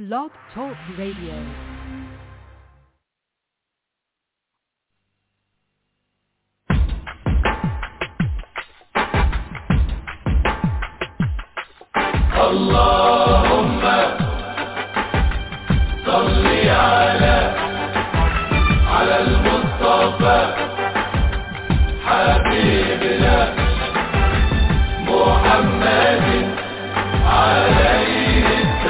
Blog Talk Radio. اللهم صل على على المصطفى حبيبنا محمد عليه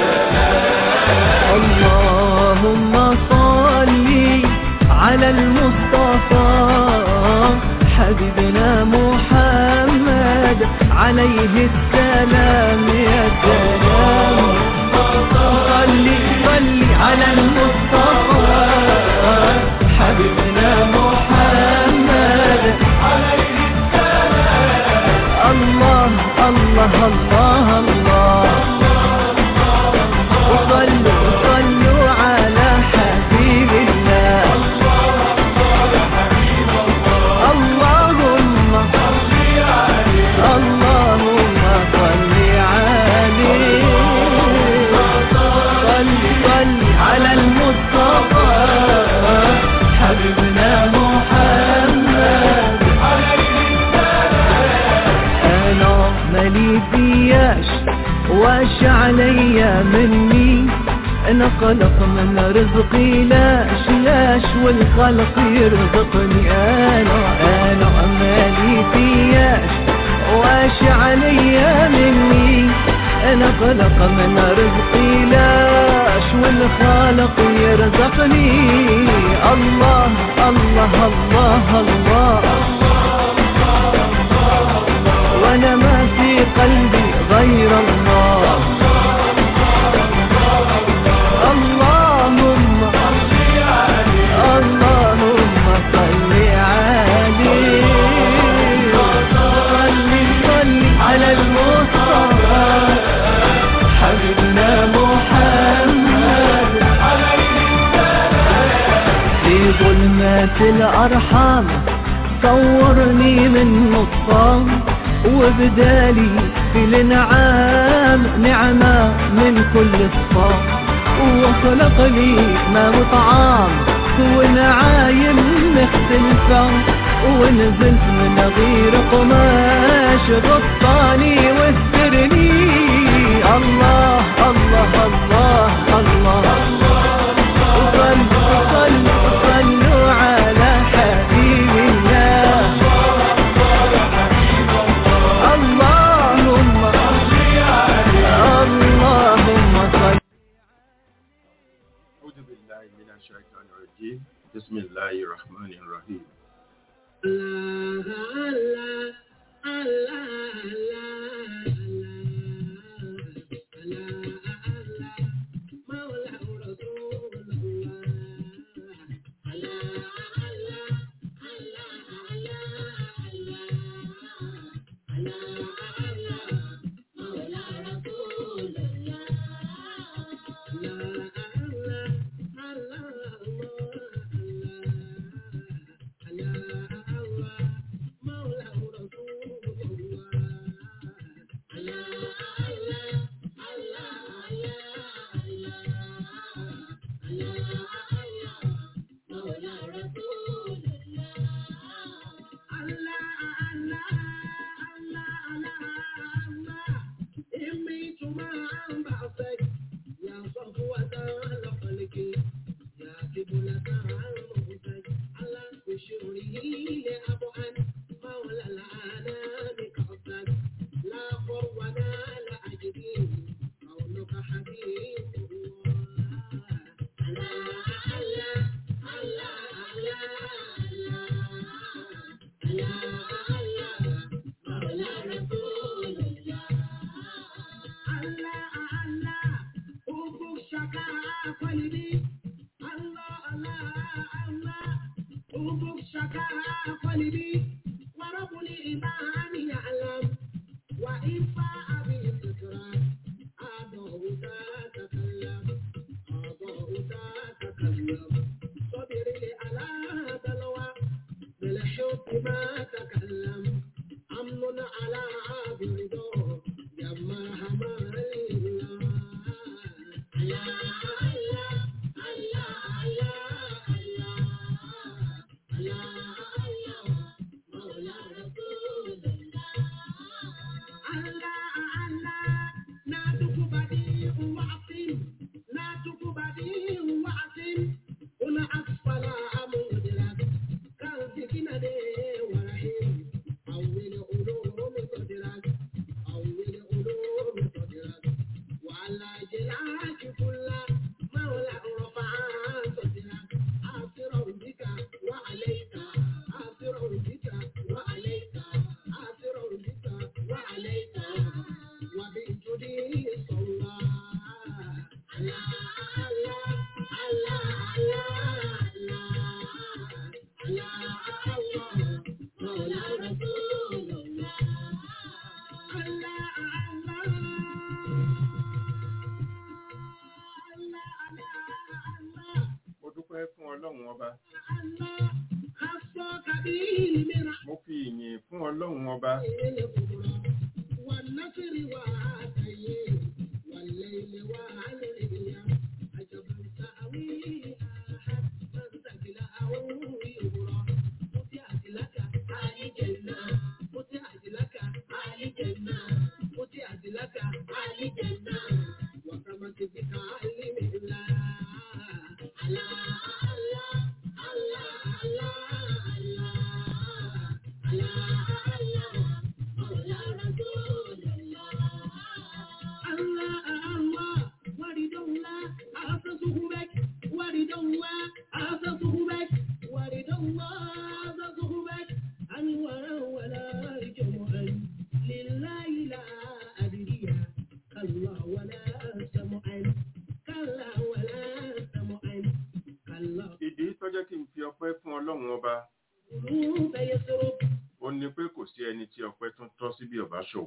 اللهم صل على المصطفى حبيبنا محمد عليه السلام يا سلام صل صل على المصطفى حبيبنا محمد عليه السلام الله الله الله الله وصلوا صلوا على حبيب الله اللهم اللهم صل عليه صل صل على المصطفى حبيبنا محمد انا مالي فياش واش عليا مني انا خلق من رزقي لاش لاش والخلق يرزقني انا انا مالي فياش واش عليا مني انا خلق من رزقي لاش والخالق يرزقني الله الله الله, الله وانا ما في قلبي غير الله اللهم اللهم صل عليه صل صل على المصطفى حبيبنا محمد في ظلمات الأرحام صورني من نصام وبدالي في الانعام نعمة من كل الصام وخلق لي ما وطعام ونعايم مختلفة ونزلت من غير قماش غطاني واسترني الله الله الله الله, وصلوا صلوا صلوا على حبيب الله اللهم اللهم صل أعوذ بالله من الشيطان الرجيم بسم الله الرحمن الرحيم ما تكلم أمن على عابد يا مرحمة الله mo dúpẹ́ fún ọlọ́run ọba mo fi ìyìn fún ọlọ́run ọba ìdí tó jẹ́ kí n fi ọpẹ́ fún ọlọ́run ọba ó ní pé kò sí ẹni tí ọpẹ́ tún tọ́ sí bí ọba ṣòun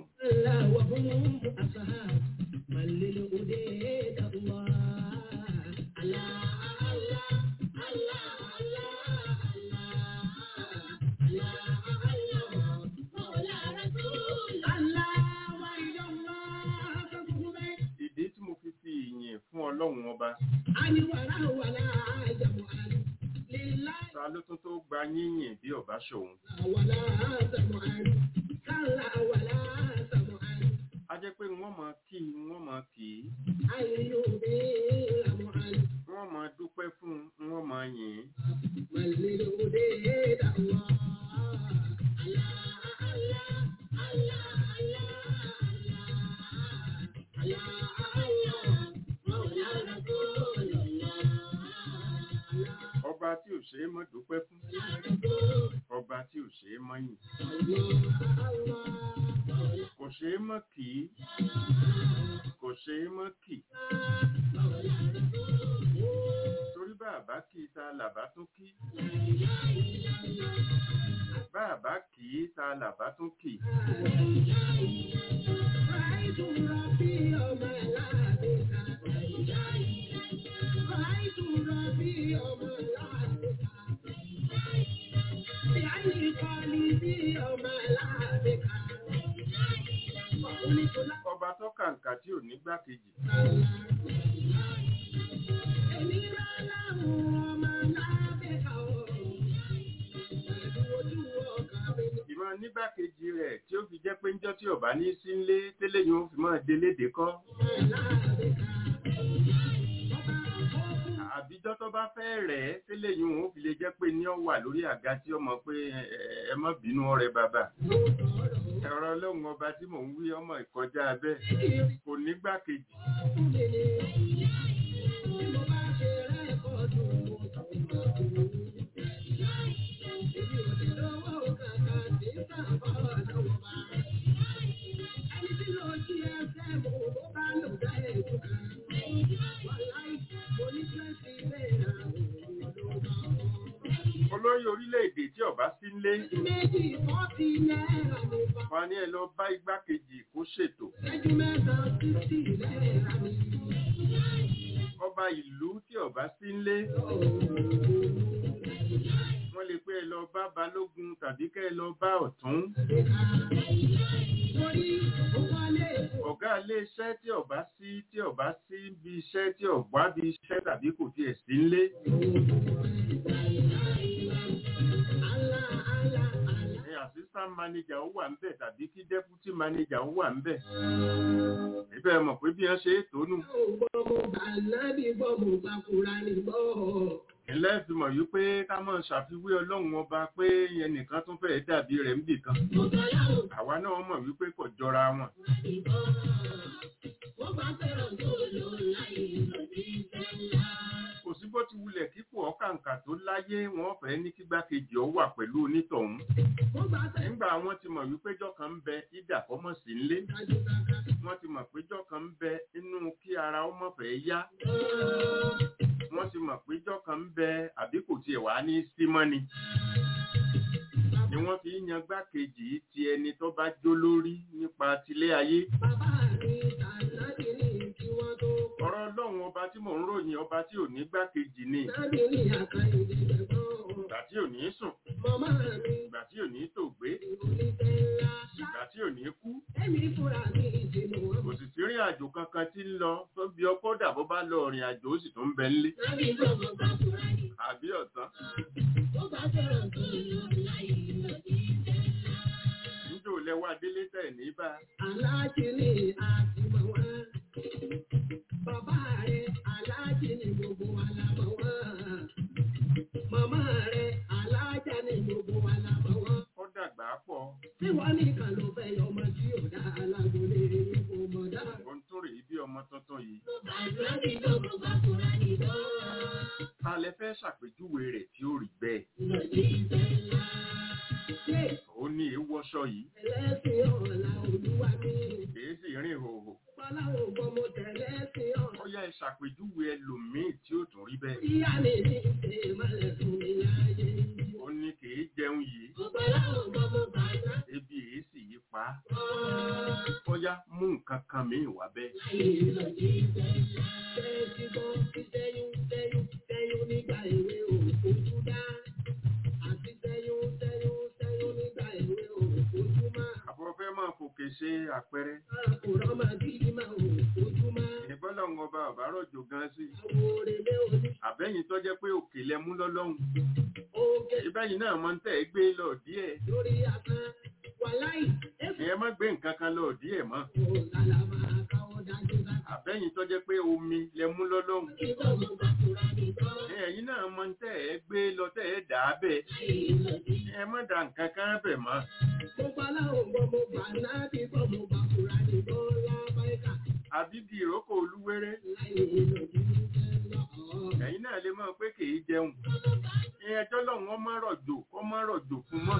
ìdí tí mo fi fi ìyìn fún ọlọ́run ọba ta ló tún tó gba yíyìn bí ọba ṣòun a jẹ́ pé wọ́n mọ kí wọ́n mọ kì í wọ́n mọ dúpẹ́ fún wọ́n mọ yìn ọba tí ò ṣe é mọ́ dúpẹ́ fún ọba tí ò ṣe é mọ́ yìn kò ṣe é mọ́ kì í kò ṣe é mọ́ kì torí bàbá kì í ta làbá tún kí bàbá kì í ta làbá tún kì ọba tó kàǹkà tí ò ní gbákejì ìmọ̀ nígbàkejì rẹ̀ tí ó fi jẹ́ pé ńjọ́ tí ọba ní sí ńlé tẹ́lẹ̀ yóò fi máa délédé kọ́ àbíjọ́ tó bá fẹ́ rẹ̀ ẹ́ tẹ́lẹ̀ yóò fi lè jẹ́ pé ní ọ wà lórí àga tí ọmọ pé ẹ- ẹ- ẹ má bínú ọ̀rẹ́ bàbá ẹ̀rọ ọlọ́run ọba tí mò ń wí ọmọ ìkọjá abẹ́ kò nígbàkejì olórí orílẹ̀-èdè tí ọba sí ńlé wọn ní ẹ lọ bá igbákejì kó ṣètò ọba ìlú tí ọba sí ńlé wọ́n lè pé ẹ lọ bá balógun tàbí kẹ́ ẹ lọ bá ọ̀tún ọ̀gá ilé iṣẹ́ tí ọba sí tí ọba sí bí iṣẹ́ tí ọba bí iṣẹ́ tàbí kò tiẹ̀ sí nílé ní assistant manager ó wà ńbẹ̀ tàbí kí deputy manager ó wà ńbẹ̀ ibẹ̀ mọ̀ pé bí wọ́n ṣe é tónú ilẹ̀ fi mọ̀ wípé ká mọ̀ ṣàfiwé ọlọ́run ọba pé yẹn nìkan tún fẹ́ẹ́ dàbí rẹ̀ níbì kan àwa náà mọ̀ wípé kò jọra wọn kò sí bó ti wulẹ̀ kíkù ọ̀kàǹkà tó láyé wọ́n fẹ́ ní kígbákejì ọ wà pẹ̀lú onítọ̀hún nígbà wọ́n ti mọ̀ wípé jọ́kan ń bẹ ìdà kọ́mọ̀ sí nlé wọ́n ti mọ̀ pé jọ́kan ń bẹ inú kí ara ọmọ fẹ́ yá wọ́n ti mọ̀ pé jọ́kan ń bẹ àbí kò tiẹ̀ wá ní símọ́ni ni wọ́n fi ń yan gbákejì ti ẹni tó bá jó lórí nípa tilé ayé ọ̀rọ̀ ọlọ́run ọba tí mò ń ròyìn ọba tí ò ní gbákejì ni ìgbà tí ò ní sùn ìgbà tí ò ní tògbé ìgbà tí ò ní kú kò sì sí rìn àjò kankan tí ń lọ tó bí ọkọ̀ dàbọ̀ bá lọ rìn àjò ó sì tún bẹ ńlé àbí ọ̀tán níjó lẹ́wà délé tẹ̀ ní bá Aláàjì ni àtìmọ̀ wá. Bàbá rẹ̀ aláàjì ni gbogbo wa la mọ̀ wá. Màmá rẹ̀ aláàjà ni gbogbo wa la mọ̀ wá. ó dàgbà pọ̀ Tí wọ́n nìkan ló fẹ́ yọ ọmọ tí ò dá alágbólé kò mọ̀ dá. ohun tó rèé bí ọmọ tuntun yìí Bàbá mi ló mú bàkúrà nìbọn. ta lẹ fẹ́ ṣàpèjúwe rẹ̀ tí ó rí bẹ́ẹ̀ Lòdì ìfẹ́ ńlá. Ṣé ó ní èèwọ̀ṣọ yìí ẹlẹ́sìn ọ̀la olúwa mi? èé sì rìn hòhò Bọ́láwo gbọ́ mo tẹ̀lé sí ọ̀la. ó yá ẹ ṣàpèjúwe ẹlòmíì tí ó tún rí bẹ́ẹ̀ Ìyá mi ní ìṣe ìmọ̀lẹ̀ fún mi láyé. ó ní kì í jẹun yìí Bọ́láwo gbọ́ mo bàjá. ebi èé sì yí pa á ó yá mú nǹkan kan míì wá bẹ́ẹ̀ àbúrò fẹ́ máa fòkè ṣe àpẹẹrẹ ìbọ́lọ̀ ń ọba ọ̀bá rọ̀jò gan sí àbẹ́yìn tó jẹ́ pé òkè lẹ mú lọ́lọ́hun ìbẹ́yìn náà mọ́ ń tẹ̀ gbé lọ díẹ̀ ẹ má gbé nǹkan kan lọ díẹ̀ mọ́ àbẹ́yìn tó jẹ́ pé omi lẹ mú lọ́lọ́hun ẹ̀yin náà mọ́ ń tẹ̀ ẹ gbé lọ tẹ̀ ẹ dà á bẹ̀ ẹ má da nǹkan kan bẹ̀ mọ́ àbíbi ìrókò olúwéré ẹ̀yin náà lè mọ̀ pé kì í jẹun ẹjọ́ lọ́hùn ọmọ rọ̀jò ọmọ rọ̀jò fún mọ́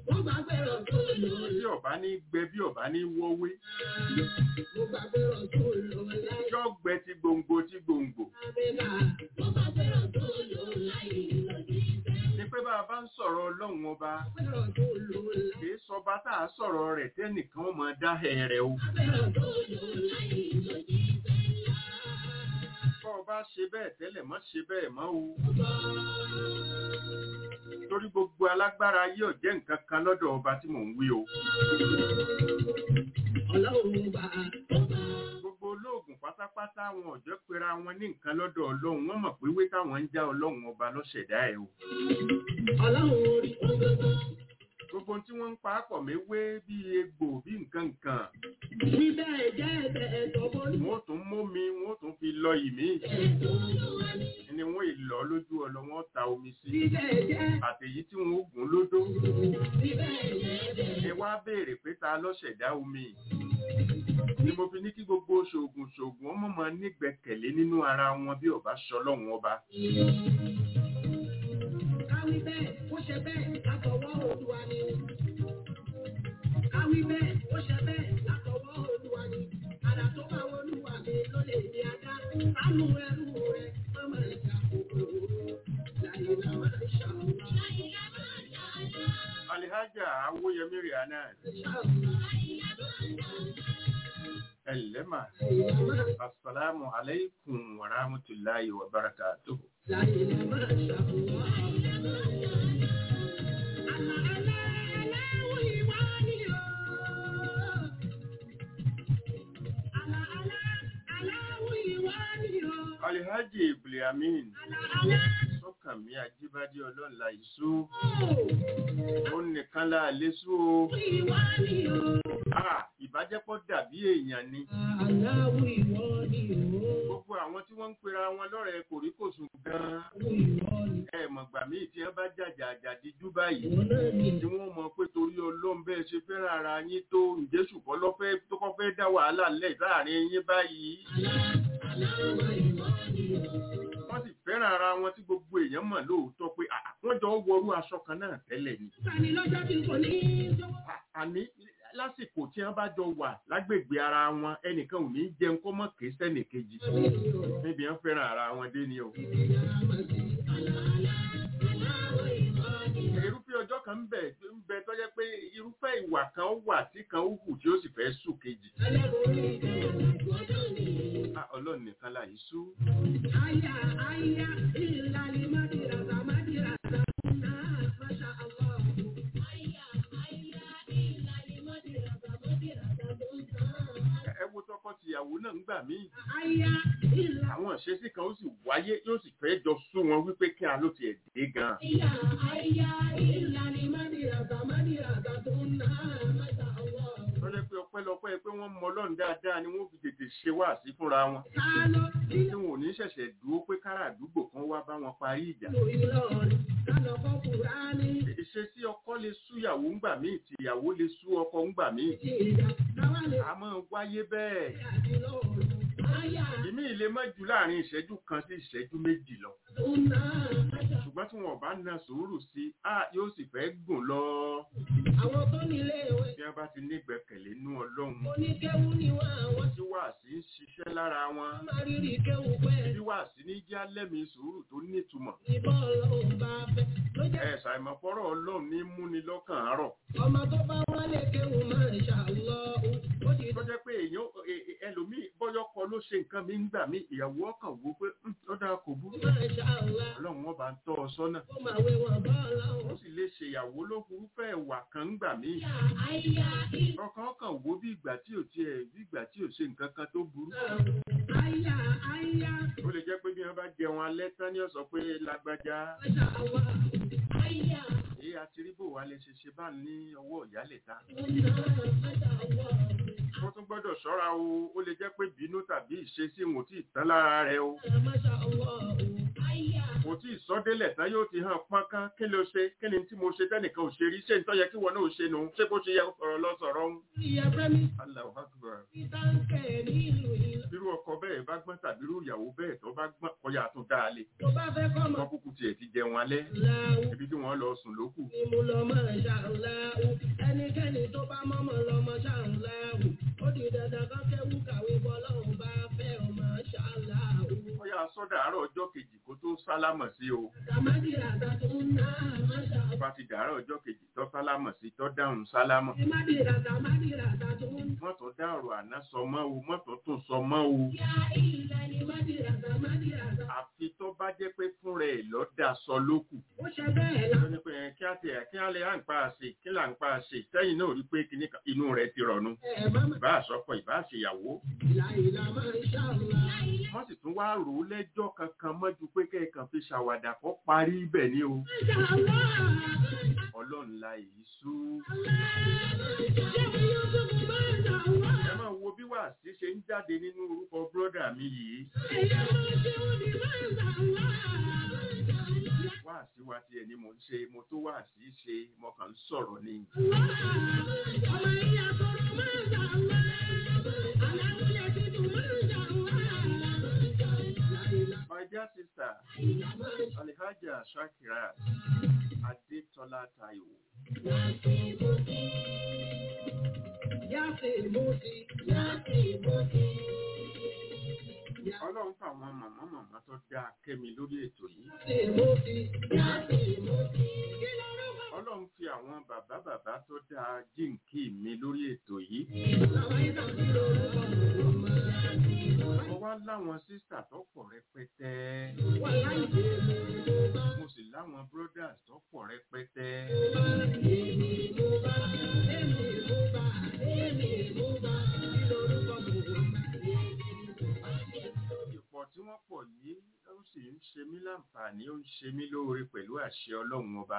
bí ọ̀bá ní gbẹ bí ọ̀bá ní wọ́wé yọ gbẹ ti gbòǹgbò ti gbòǹgbò ni pé bá a bá ń sọ̀rọ̀ ọlọ́run ọba kì í sọba tá a sọ̀rọ̀ rẹ̀ tẹ́nìkan ó máa dá ẹ̀rẹ̀ o bọ́ ọ bá ṣe bẹ́ẹ̀ tẹ́lẹ̀ mọ́ ṣe bẹ́ẹ̀ mọ́ o torí gbogbo alágbára yóò jẹ́ nǹkan kan lọ́dọ̀ ọba tí mò ń wí o gbogbo olóògùn pátápátá wọn ò jẹ́ pera wọn ní nǹkan lọ́dọ̀ ọlọ́run wọ́n mọ̀ pé wé táwọn ń já ọlọ́run ọba lọ́ṣẹ̀dá ẹ̀ o gbogbo tí wọ́n ń pa á pọ̀ méwé bí egbò bí nǹkan nǹkan wọ́n ó tún mómi wọ́n ó tún fi lọ ìmí ni wọ́n ìlọ lójú ọlọ wọ́n ta omi sí àtèyí tí wọ́n ó gùn lódó ẹ wá béèrè pé ta lọ́ṣẹ̀dá omi ni mo fi ní kí gbogbo ṣoògùn ṣoògùn ọmọ máa nígbẹ́kẹ̀lé nínú ara wọn bí ọba ṣọlọ́run ọba Káwí bẹ́ẹ̀, ó ṣe bẹ́ẹ̀ látọwọ́ Olúwa ni. Káwí bẹ́ẹ̀, ó ṣe bẹ́ẹ̀ látọwọ́ Olúwa ni. Àrà tó bá wọ Olúwa mi ló lè di ajá. Sánú ẹrú rẹ̀, má máa jà kòkòrò. Láyé la máa ṣàwọn. alihaja awoyemi rihanna ẹlẹ́mà asalaamu alaykum wa rahmatulahi wa barakatuhu. Láyé la máa ṣàwọn. Àlà àlà aláwọ̀ ìwà ni o. alihaji ibliamin sọkànmí ajíbádé ọlọ́nla ìṣú ó nìkan la lésù o Ah, ìbájẹ́pọ̀ dàbí èèyàn ni Aláwọ̀ ìwọ ni o. gbogbo àwọn tí wọ́n ń pera wọn lọ́rẹ̀ẹ́ kòríkòsùn gan-an Ìwọ ni ẹ mọ̀gbà míì tí wọ́n bá jàjà àjàdí jú báyìí ìwọ náà ni. tí wọ́n mọ̀ pé torí ọlọ́run bẹ́ẹ̀ ṣe fẹ́ràn ara yín tó ǹjẹ́ ṣùgbọ́n lọ́fẹ́ tó kọ́ fẹ́ dá wàhálà lẹ̀ láàrin yín báyìí Aláwọ̀ ìwọ ni o. wọ́n sì fẹ́ràn ara wọn tí gbogbo èèyàn mọ̀ lóòótọ́ pé àà, wọ́n jọ ń wọrú aṣọ kan náà tẹ́lẹ̀ ni Sani lọ́jọ́ tí kò ní í sọ́wọ́. À- àní lásìkò tí wọ́n bá jọ wà lágbègbè ara wọn ẹnìkan ò ní jẹun kó mọ̀ ké sẹ́nì kejì níbi wọ́n fẹ́ràn ara wọn dé ni o irúfẹ́ ọjọ́ kan ń bẹ ń bẹ tó jẹ́ pé irúfẹ́ ìwà kan wà tí kan ó hù tí ó sì fẹ́ sùn kejì Ah, ọlọ́run nìkan là yìí sú Aya, aya, ìlàlí mádìràdà, mádìràdà, náà, Masha Allah. Aya, aya, ìlàlí mádìràdà, mádìràdà, náà. ẹ wo tọkọ-tìyàwó náà ń gbà míì Aya, ìlà- àwọn ìṣesí kan ó sì wáyé yóò sì fẹ́ jọ sú wọn wípé kí a ló tiẹ̀ dé gan-an aya, aya, ìlàlí mádìràdà, mádìràdà, náà, Masha Allah. tó jẹ́ pé ọpẹ́lọpẹ́ pé wọ́n mọ ọlọ́run dáadáa ni wọ́n fi tètè ṣe wáàsí fúnra wọn Kálọ́, tí wọn ò ní ṣẹ̀ṣẹ̀ dúró pé kára àdúgbò kan wá bá wọn parí ìjà ìlú Ìlọrin, kálọ̀ kọ́ Kùránì, ìṣesí ọkọ lè sú ìyàwó ńgbà míì tí ìyàwó lè sú ọkọ ńgbà míì ti ìjà, káwá lè a máa wáyé bẹ́ẹ̀ àti lọ́rùn. Aya, ìmí ilé mọ́jú láàrin ìṣẹ́jú kan sí ìṣẹ́jú méjì lọ náà, Masha ṣùgbọ́n tí wọn ò bá na sùúrù sí i á yóò sì fẹ́ gùn lọ àwọn tó nílé ìwé bí wọ́n bá ti nígbẹ̀kẹ̀lé nú ọlọ́run oníkéwú ni wọ́n àwọn tí wàásí ń ṣiṣẹ́ lára wọn máa rírì kéwú pẹ́ bí wàásí ní jẹ́ alẹ́mí sùúrù tó nítumọ̀ ìbọn ọlọ́run bá fẹ́ ló jẹ́ ẹ̀ ṣàìmọ̀fọ́rọ̀ ọlọ́run ní múni lọ́kàn àárọ̀ ọmọ tó bá wálé kéwú máa ń ṣàlọ́ ó ti tó jẹ́ pé èèyàn ẹ- ẹ- ẹlòmíì bọ́yọ̀ kọ ló ṣe nǹkan mi ń gbà mí ìyàwó ọkàn wo pé "Hmm, ó dáa kò burú máa ń ṣàlọ́ ọlọ́run wọn bá ń tọ́ ọ sọ́nà ó máa wé wọn bá ó ọlọ́run. sì lè ṣèyàwó ló furúfẹ́ ìwà kan ń gbà mí àyà ọkàn ọkàn wo bí ìgbà tí ò tiẹ̀ bí ìgbà tí ò ṣe nǹkan kan tó burú àyà àyà ó lè jẹ́ pé bí wọ́n bá jẹun alẹ́ tán ni ó sọ pé lágbájá ṣàwà àyà èyí àti rí bò wá lè ṣe ṣe bá ní ọwọ́ ìyálẹ̀ta ṣàwà wọ́n tún gbọ́dọ̀ ṣọ́ra o ó lè jẹ́ pé bínú tàbí ìṣesí wọn ò tí ì tán lára rẹ o àyà kò tí ì sọ́délẹ̀ tán yóò ti hàn pọ́nkán kí ló ṣe kí ni tí mo ṣe tẹ́nìkan ò ṣe rí ṣé nítorí yẹ kí wọn náà ò ṣe nù ṣé bó ṣe yẹ sọ̀rọ̀ lọ sọ̀rọ̀ ń. ìyá fẹ́mi Allahu Akbar. ìtànkẹ́ nílùú ìlú irú ọkọ bẹ́ẹ̀ bá gbọ́n tàbí irú ìyàwó bẹ́ẹ̀ tó bá gbọ́n kọyà tó dáa lé tó bá fẹ́ kọ́ mọ́ wọ́n kúkú tiẹ̀ ti jẹun alẹ́ láwù. ibi tí wọ́n lọ sùn lókù ni mo lọ máa ṣàǹláwù ẹnikẹ́ni tó bá mọ́mọ́ lọ́mọ ṣàǹláwù ó di dandan kan kẹ́wù kàwé bọ́lọ́run bá fẹ́ ọmọ ṣàǹláwù. kọyà sọ́dà àárọ̀ ọjọ́ kejì kó tó sálámọ̀ sí o Tàmádì ràdà tó ń ná àmàṣà. bá ti dàárọ̀ ọjọ́ kejì tó sálámọ̀ sí tó dáhùn sálámọ̀ Tìmádì ràdà mádì ràdà tó ń mọ́tò dá ọ̀rọ̀ àná sọ mọ́ o mọ́tò tún sọ mọ́ o yá ìlà ni mádì ràdà mádì ràdà. àfi tó bá jẹ́ pé fúnra ẹ̀ lọ́dà sọ lókù Ó ṣe bẹ́ẹ̀ la. ló ní pé ẹ, kí á ti ẹ̀ kí á lè à ń pa àṣe kí là ń pa àṣe sẹ́yìn náà rí pé kíní kan- inú rẹ̀ ti rọ̀nu Ẹ má mà ìbá àṣọkọ ìbá àṣeyàwó ìlà ìlà máa ń ṣàǹlá. wọ́n sì tún wá rò ó lẹ́jọ́ kankan mọ́jú pé kẹ́ẹ̀kan fi ṣàwàdà kó parí ibẹ̀ ni o Ṣàǹlá. ọlọ́run la èyí sú Ṣé mi yóò tó mo máa ń ṣàǹlá? ẹ máa wo bí wàásí ṣe ń jáde nínú orúkọ bírọ́dà mi yìí Ẹ̀yà máa ṣe òní máa ń ṣàǹlá. wàásí wa tiẹ̀ ni mò ń ṣe mo tó wàásí ṣe mo kàn ń sọ̀rọ̀ ni Ọmọ ìyá sọ̀rọ̀ máa ń ṣàǹlá. Aláwọ̀ yẹ ti dùn máa ń ṣàǹlá. my dear sister alhaja shakira adetola taiwo Yáàfin ìmúti, yáàfin ìmúti. ọlọ́run fáwọn màmá màmá tó dáa kẹ́mi lórí ètò yìí Yáàfin ìmúti, yáàfin ìmúti. Kí ló rú bá? ọlọ́run fi àwọn bàbá bàbá tó dáa jíǹkí mi lórí ètò yìí Làwọn ìgbà tí lórúkọ ọmọ. mo wá láwọn sísà tó pọ̀ rẹpẹtẹ Wà láìpẹ́ mo bá. mo sì láwọn brothers tó pọ̀ rẹpẹtẹ Èmi mo bá, èmi mo bá, èmi mo bá. Kí lórúkọ ọmọ? ìpọ̀ tí wọ́n pọ̀ ṣe mí láǹfààní ó ń ṣe mí lóore pẹ̀lú àṣẹ ọlọ́run ọba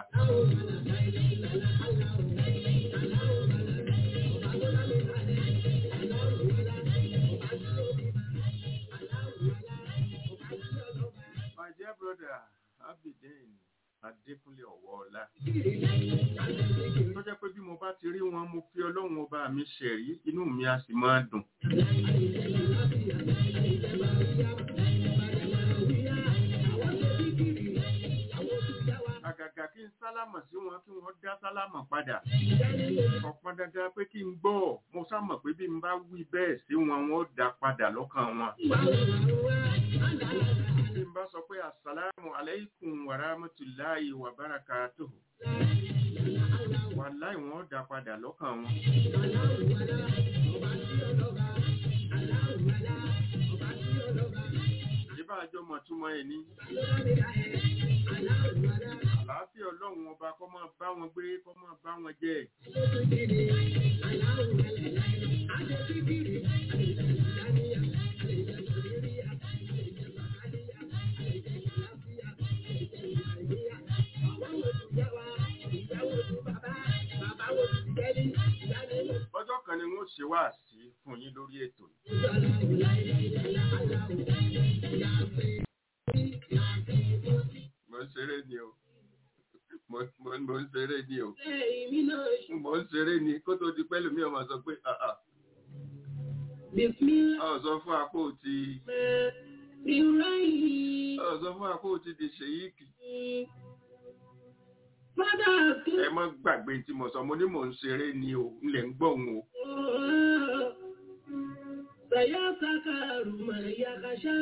my dear brother abidin adékúnlé ọ̀wọ́ọ̀lá tó jẹ́ pé bí mo bá ti rí wọn mo fi ọlọ́run ọba mi ṣẹ̀rí inú mi a sì máa dùn àgàgà kí n sálámọ̀ sí wọn kí wọ́n dá sálámọ̀ padà ọ̀pọ̀ dandan pé kí n gbọ́ mo sámọ̀ pé bí n bá wí bẹ́ẹ̀ sí wọn wọn ó dá padà lọ́kàn wọn bí n bá sọ pé assalamu alaikum wa rahmatulahi wa barakatuhu wàláì wọn ó dá padà lọ́kàn wọn ìbá àjọ mọ̀túmọ̀ ẹ̀ ní àlàáfíà ọlọ́run ọba kọ́ máa bá wọn gbé kọ́ máa bá wọn jẹ́ ọjọ́ kan ni wọ́n ṣe wá sí fún yín lórí ètò yìí mo ń ṣeré ni o mo mo- mo ń ṣeré ni o mo ń ṣeré ni kó tó di pẹ́lú mi ọmọ sọ pé "Ah, ah, ọ sọ fún apó ti ọ sọ fún apó ti di ṣèyíkì ẹ mọ́ gbàgbé tí mo sọ mo ní mò ń ṣeré ni o n lè ń gbọ́ òun o سيذكر من يخشى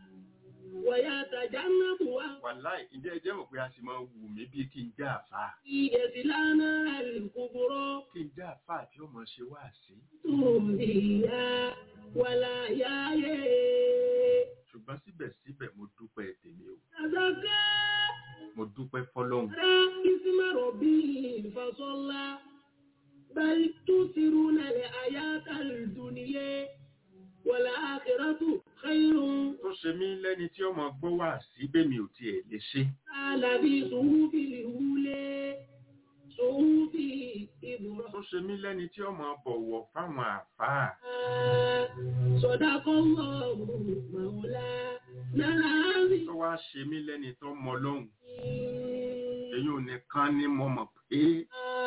ويتجنبها wàláì ǹjẹ́ ẹ jẹ́ mọ̀ pé a sì máa wù mí bí kí n jẹ́ àfà يصلى نار الكبرى kí n jẹ́ àfà tí ó mọ̀ ṣe wá sí فيها ولا يأي ṣùgbọ́n síbẹ̀síbẹ̀ mo dúpẹ́ tèmi o تزكى mo dúpẹ́ fọlọ́hun اسم ربه فصلى بل تؤثرون الحياة الدنيا والآخرة خير tó ṣe mí lẹ́ni tí ó mọ̀ gbọ́ wá sí bẹ́mi ò tiẹ̀ lè ṣe قال بصحف الأولى صحف إبراهيم tó ṣe mí lẹ́ni tí ó mọ̀ bọ̀wọ̀ fáwọn àfáà صدق الله مولانا العظيم tó wá ṣe mí lẹ́ni tó mọ lọ́hùn èyí ò nìkan ni mo mọ̀ pé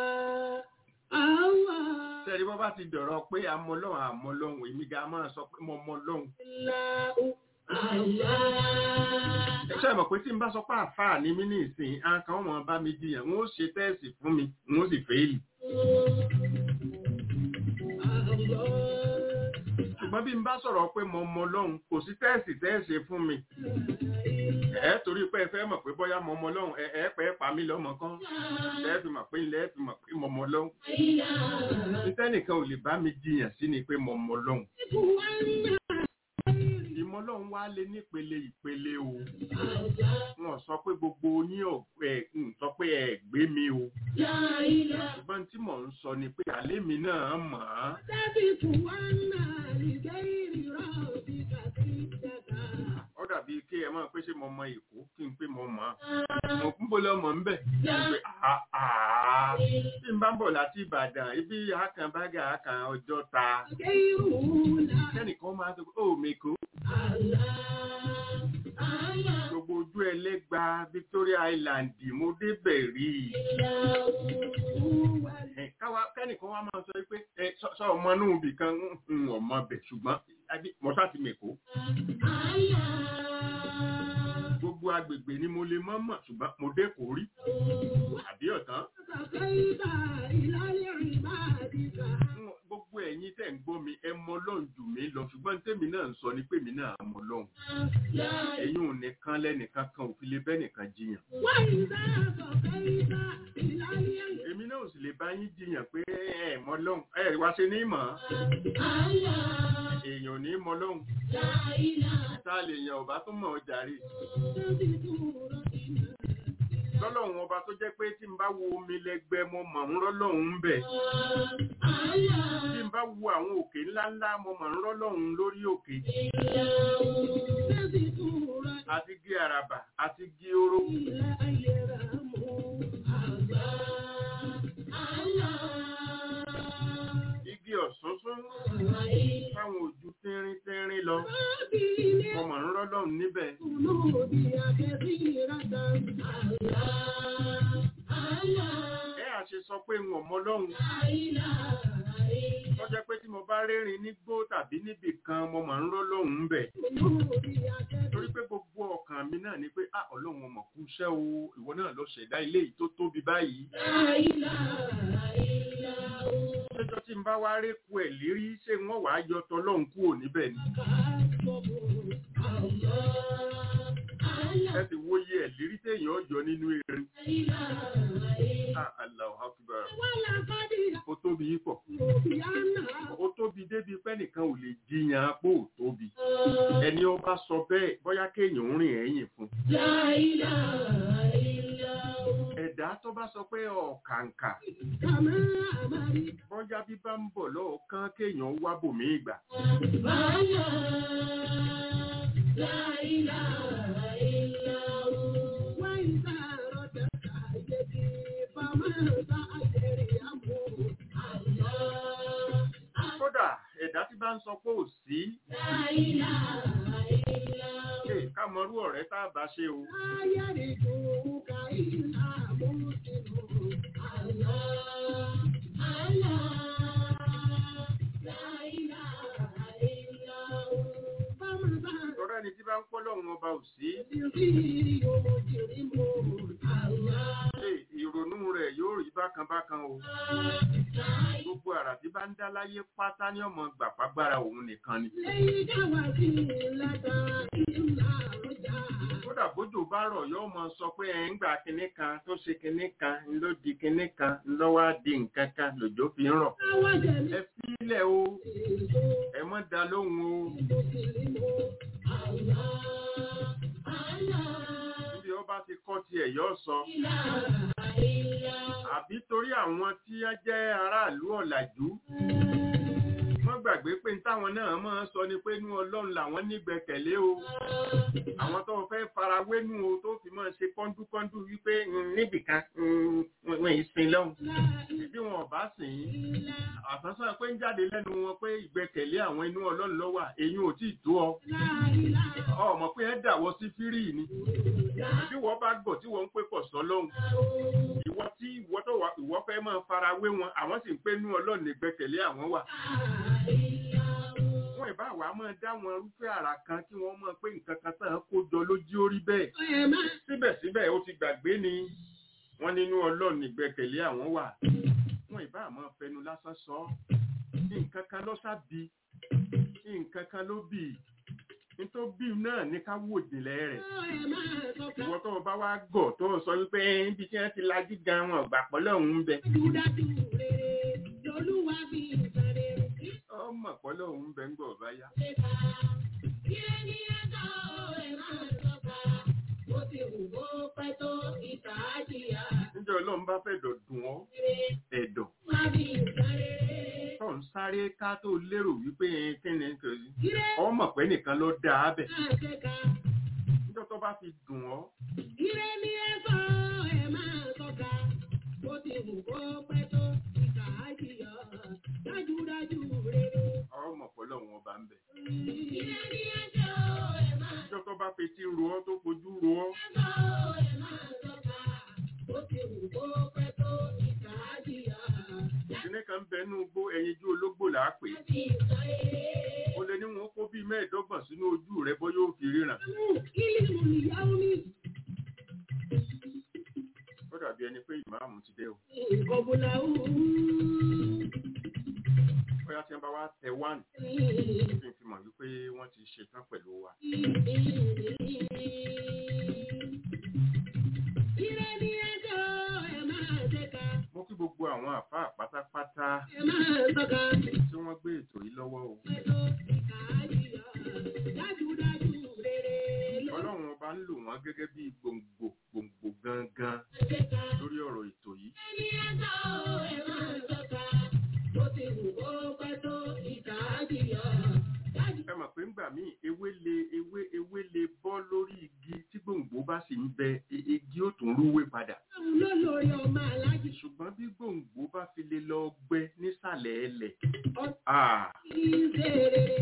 الله sẹ́ni bọ́ bá ti dọ̀rọ̀ pé àmọ́ lọ́hùn àmọ́ lọ́hùn èmi ga máa sọ pé mo mọ lọ́hùn الله الله ṣe mọ̀ pé tí n bá sọ pé àfáà ní mí ní ìsìn àǹkan wọn bá mi jiyàn wọn ó ṣe tẹ́ẹ̀sì fún mi wọn ó sì fẹ́ẹ̀lì ṣùgbọ́n bí n bá sọ̀rọ̀ pé mo mọ lọ́hùn kò sí tẹ́ẹ̀sì tẹ́ẹ̀sì fún mi ẹ torí pé ẹ fẹ́ mọ̀ pé bóyá mo mọ lọ́hùn ẹ ẹ pẹ́ pa mí lọ́mọ kan ẹ fi mọ̀ pé ilẹ̀ ẹ fi mọ̀ pé mo mọ lọ́hùn nítẹ́nìkan ò lè bá mi jiyàn sí ni pé mo mọ lọ́hùn ìmọ̀ lọ́hùn wá lé nípele ìpele o wọn sọ pé gbogbo yín ò ẹ ń sọ pé ẹ gbé mi o ṣùgbọ́n tí mò ń sọ ni pé àlé mi náà mọ̀ ọ́n ó dàbí kí ẹ máa pé ṣé mo mọ èkó kí n pé mo mọ̀ ọ́n mo kún bó lọ́mọ ń bẹ̀ pé àá tí n bá ń bọ̀ láti Ìbàdàn ibi àkànbágà àkàn ọjọ́ ta kẹ́nìkan máa sọ pé ó mèkó gbogbo ojú ẹlẹ́gba Victoria Island mo débẹ̀ rí i ẹ káwa kẹ́nìkan wá máa sọ pé ẹ sọ- sọ ọmọ inú ibì kan ń ọmọ bẹ̀ ṣùgbọ́n àbí mo sá ti mèkó gbogbo agbègbè ni mo lè mọ̀ mọ̀ ṣùgbọ́n mo dé kò rí àbí ọ̀tán Ń- gbogbo ẹ̀yin tẹ̀ ń gbọ́ mi ẹ mọ lọ́hùn jù mí lọ ṣùgbọ́n tèmi náà ń sọ ni pé mi náà mọ lọ́hùn ẹ̀yin ò nìkan lẹ́nìkan kan ò fi lè bẹ́ nìkan jiyàn èmi náà ò sì lè bá yín jiyàn pé ẹ mọ lọ́hùn ẹ wá ṣe ní mọ̀ èèyàn ò ní mọ lọ́hùn tá a lè yan ọba tó mọ̀ ọ́ jàre lọ́lọ́run ọba tó jẹ́ pé tí n bá wo omi lẹ́gbẹ́ mo mọ̀ ń rọ́lọ́run ń bẹ̀ tí n bá wo àwọn òkè ńláńlá mo mọ̀ ń rọ́lọ́run lórí òkè àti igi àràbà àti igi oró igi ọ̀sánsán táwọn ojú tínrín tínrín lọ ọmọ ń rọ́lọ́run níbẹ̀ ẹ à ṣe sọ pé wọn mọ lọ́hùn tó jẹ́ pé tí mo bá rérin nígbó tàbí níbì kan mo mọ̀ ń rọ́lọ́run ń bẹ̀ torí pé gbogbo ọkàn mi náà ni pé ah ọlọ́run ọmọ kú iṣẹ́ o ìwọ náà lọ ṣẹ̀dá ilé yìí tó tóbi báyìí lọ́jọ́ tí n bá wá rékù ẹ̀ lérí ṣé wọ́n wàá yọ tọlọ́run kúrò níbẹ̀ ni ẹ ti wóye ẹ̀ lérí téèyàn yọ nínú erin ah Allahu Akbar ó tóbi yìí pọ̀ ó tóbi débi pé nìkan ò lè jiyàn pé ò tóbi ẹni ó bá sọ bẹ́ẹ̀ bóyá kéèyàn ń rìn ẹ̀yìn fún ẹ̀dá tó bá sọ pé ọ̀kàǹkà bọ́jà bí bá ń bọ̀ lọ́ọ̀kan kéèyàn wá bòmí ìgbà kódà ẹ̀dá tí bá ń sọ pé ò sí ṣe ká mọrú ọ̀rẹ́ tá a bá ṣe o tọ́rọ ẹni tí bá ń pọ́ lọ́run ọba ò sí ṣe ìrònú rẹ̀ yóò rí bákan bákan o gbogbo àrà tí bá ń dá láyé pátá ní ọmọ gbàpágbára òun nìkan ni kódà bójú bá rọ̀ yóò mọ sọ pé ẹ̀ ń gbà kinní kan tó ṣe kinní kan ló di kinní kan ló wá di nǹkan kan lòjó fi ń rọ̀ ẹ fílẹ̀ o ẹ mọ́ da lóhùn o níbi ọba ti kọ́ tiẹ̀ yóò sọ àbí torí àwọn tí á jẹ́ aráàlú ọ̀làjú wọ́n gbàgbé pé táwọn náà máa ń sọ ni pé inú ọlọ́run làwọn nígbẹ̀kẹ̀lé o àwọn tó fẹ́ farawé nù o tó fi máa ṣe kọ́ńdúkọ́ńdú wípé "Mm, níbìkan mm, wọn ì sin lọ́hùn bí wọn ò bá sìn ín àsánsán pé ń jáde lẹ́nu wọn pé ìgbẹ́kẹ̀lé àwọn inú ọlọ́run ló wà èyí ò tí ì tó ọ ọmọ pé ẹ dàwọ́ sí fírì ni bí wọ́n bá gbọ́ tí wọ́n ń pè pọ̀ sọ lọ́hùn ìwọ tí ìwọ tó wà ìwọ fẹ́ máa farawé wọn àwọn sì ń pé inú ọlọ́run ìgbẹ́kẹ̀lé àwọn wà wọn ìbá wa máa dá wọn rúfẹ́ àrà kan kí wọ́n mọ̀ pé nǹkan kan tán kó jọ lójú orí bẹ́ẹ̀ síbẹ̀síbẹ̀ ó ti gbàgbé ni wọ́n nínú ọlọ́run ìgbẹ́kẹ̀lé àwọn wà wọn ìbá máa fẹnu lásán sọ nǹkan kan ló sábì nǹkan kan ló bì nítorí bí náà ní ká wò jìnlẹ̀ rẹ̀ ìwọ tó o bá wá gọ̀ tó o sọ wípé ibi tí wọ́n ti lajú gan wọn ọ̀gbà pọ̀lọ́ òun ń bẹ ọmọ pọ̀lọ́ òun ń bẹ ń gbọ̀ báyá níjọ́ ọlọ́run bá fẹ́ dọ̀ dùn ọ́ ẹ̀dọ̀ tó ń sáré ká tó lérò wípé kí ni nítorí ọmọ pẹ́ nìkan ló dá a bẹ̀ níjọ́ tó bá fi dùn ọ́ Ire ni ẹ sọ ẹ máa tọ́ka, bó ti wù kó pẹ́ tó ìkà á jìyà, dájúdájú rere. ọmọ pọ̀lọ́ òun ọba ń bẹ Ire ni ẹ sọ ẹ máa níjọ́ tó bá fetí ro ọ́ tó fojú ro ọ́ sọ ẹ máa tọ́ka, bó ti wù kó pẹ́ tó ìkà á jìyà, ìdílé kan ń bẹ nínú igbó ẹyinjú ológbò là á pè é láti sọ èrè. ó lé ní wọn kó bíi mẹ́ẹ̀ẹ́dọ́gbọ̀n sínú ojú rẹ bọ́ yóò fi ríran Kílì mú ìyáwó ní ó dàbí ẹni pé ìmáàmù ti dé o ìkọ̀bùlà òun. bóyá tí wọ́n bá wá tẹ wán tí n fi mọ̀ wípé wọ́n ti ṣetán pẹ̀lú wa Ire ni ẹjọ́ ẹ máa ṣẹ́ka, mo kí gbogbo àwọn àfáà pátápátá ẹ máa tọ́ka, tí wọ́n gbé ètò yìí lọ́wọ́ o pẹ̀tọ́ ìkà àjíyà, dájúdájú rere ló ọlọ́run ọba ń lò wọ́n gẹ́gẹ́ bí gbòǹgbò gbòǹgbò gangan ṣẹ́ka. lórí ọ̀rọ̀ ètò yìí Ẹni ẹjọ́ ẹ máa tọ́ka, bó ti wù kó pẹ́ tó ìkà àjíyà, dájú ẹ mọ̀ pé ńgbà míì ewé le ewé ewé le bọ́ lórí igi bá sì ń bẹ i- igi ó tún rúwé padà Òun ló lórí ọmọ aláàjì ṣùgbọ́n bí gbòǹgbò bá fi lè lọ gbẹ nísàlẹ̀ ẹlẹ̀ ọtí ah, ṣe rere.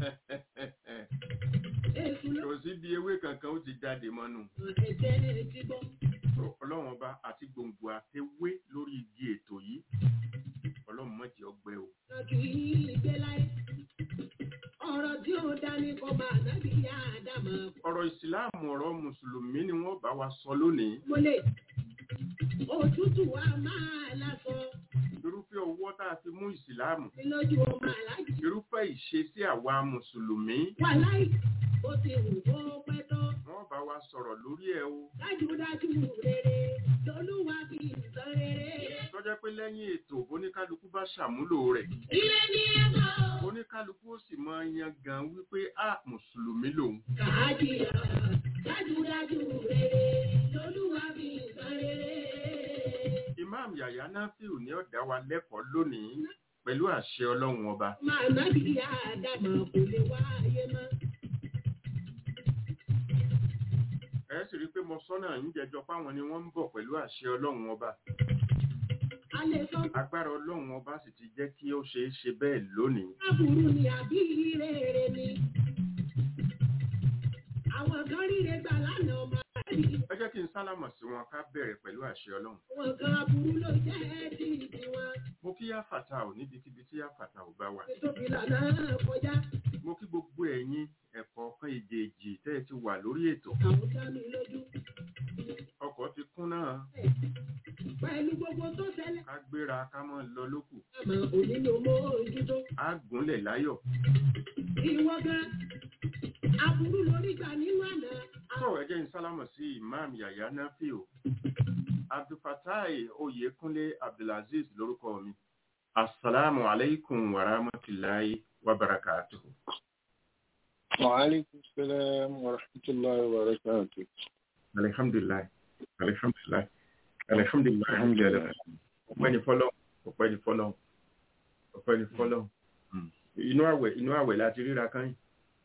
Èṣù ló kò sí bí ewé kankan ó ti jáde mọ́nu ẹ̀jẹ̀ ti bọ́. ọlọ́run ọba àti gbòǹgbò àtewé lórí igi ètò yìí ọlọ́run mọ̀jẹ̀ ọgbẹ́ o Kan kì í gbé láyé. Ọ̀rọ̀ tí ó dání kọ́ máa nábì yá àdàmọ̀. ọ̀rọ̀ ìsìláàmù ọ̀rọ̀ mùsùlùmí ni wọ́n bá wa sọ lónìí Mo lè òtútù wa máa lásọ irúfẹ́ owó tá a fi mú ìsìláàmù sí lójú ọmọ aláàjì. irúfẹ́ ìṣesí àwa mùsùlùmí Wà láì ó ti wù kó pẹ́ tán. wọ́n bá wa sọ̀rọ̀ lórí ẹ̀ o Dájúdájú rere lolúwa fi ìtàn rere. tọ́jọ́ pé lẹ́yìn ètò oníkálukú bá ṣàmúlò rẹ̀ Ire ni ẹ mọ̀. oníkálukú ó sì máa yan gan wípé a mùsùlùmí lòun Kàájìyà dájúdájú rere lolúwa fi ìtàn rere. imam yàyà náfíù ní ọ̀dà wa lẹ́kọ̀ọ́ lónìí pẹ̀lú àṣẹ ọlọ́run ọba Máa nábì yá àdàmọ̀ kò lè wá ayé mọ́. ẹ sì rí i pé mo sọ́nà ń jẹjọ páwọn ni wọ́n ń bọ̀ pẹ̀lú àṣẹ ọlọ́run ọba A lè sọ agbára ọlọ́run ọba sì ti jẹ́ kí ó ṣeé ṣe bẹ́ẹ̀ lónìí Aburú ni àbí rere ni. Àwọn kan ríre gbà lánàá ọmọ àbí. ẹ jẹ́ kí n sálámọ̀ sí wọn ká bẹ̀rẹ̀ pẹ̀lú àṣẹ ọlọ́run Àwọn kan aburú ló jẹ́ tí tiwọn. mo kí yáfàtà ò níbikíbi tí yáfàtà ò bá wà Ètòbí lànà kọjá. mo kí gbogbo ẹ̀yin ẹ̀kọ́ kan èjèèjì tẹ́ ẹ ti wà lórí ètò Àwọn dá mi lójú. ọkọ̀ ti kún náà Pẹ̀lú gbogbo tó ṣẹlẹ̀. ká gbéra ká mọ́ lọ lókù Àmọ́ òní ló mọ ojútó. á gúnlẹ̀ láyọ̀ Ìwọ gan. Aburú lórí gbà nínú àná. tó ẹ jẹ́ n sálámọ̀ sí imam yàyà náfíù abdulfatai oyèkúnlé abdulaziz lórúkọ mi asalaamu alaykum wa rahmatulahi wa barakatuhu. وعليكم السلام ورحمة الله وبركاته alihamdulilayi alihamdulilayi alihamdulilayi Alhamdulillah. ọpẹ́ ni fọ́lọ́run ọpẹ́ ni fọ́lọ́run ọpẹ́ ni fọ́lọ́run Mm. inú àwẹ̀ inú àwẹ̀ láti ríra kan yìí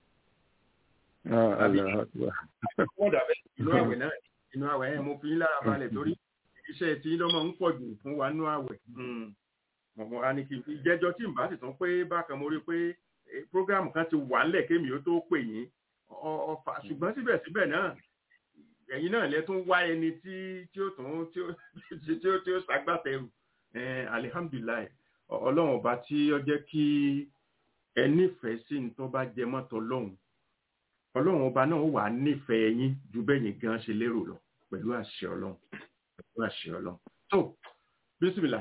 آه الله أكبر wọ́n dàbẹ́ inú àwẹ̀ náà inú àwẹ̀ yẹn mo fi ń lára balẹ̀ torí iṣẹ́ tí lọ́mọ ń pọ̀ jù fún wa nú àwẹ̀ mọ̀mọ́ a ní kí n fi jẹ́jọ́ tí n bá sì tún pé bákan mo rí pé eh, prógráàmù kan ti wà ńlẹ̀ kémi ó tó pè yín ọ- ọfà ṣùgbọ́n síbẹ̀síbẹ̀ náà ẹ̀yin náà lẹ tún wá ẹni tí tí ó tún tí ó tí ó tí ó ṣàgbàtẹrù Eh, alihamdulilayi Ọ- ọlọ́run ọba tí ó jẹ́ kí ẹ nífẹ̀ẹ́ sí ní tó bá jẹ mọ́tò ọlọ́run ọlọ́run ọba náà wà á nífẹ̀ẹ́ yín ju bẹ́yìn gan ṣe lérò lọ pẹ̀lú àṣẹ ọlọ́run pẹ̀lú àṣẹ ọlọ́run tó bísímìlà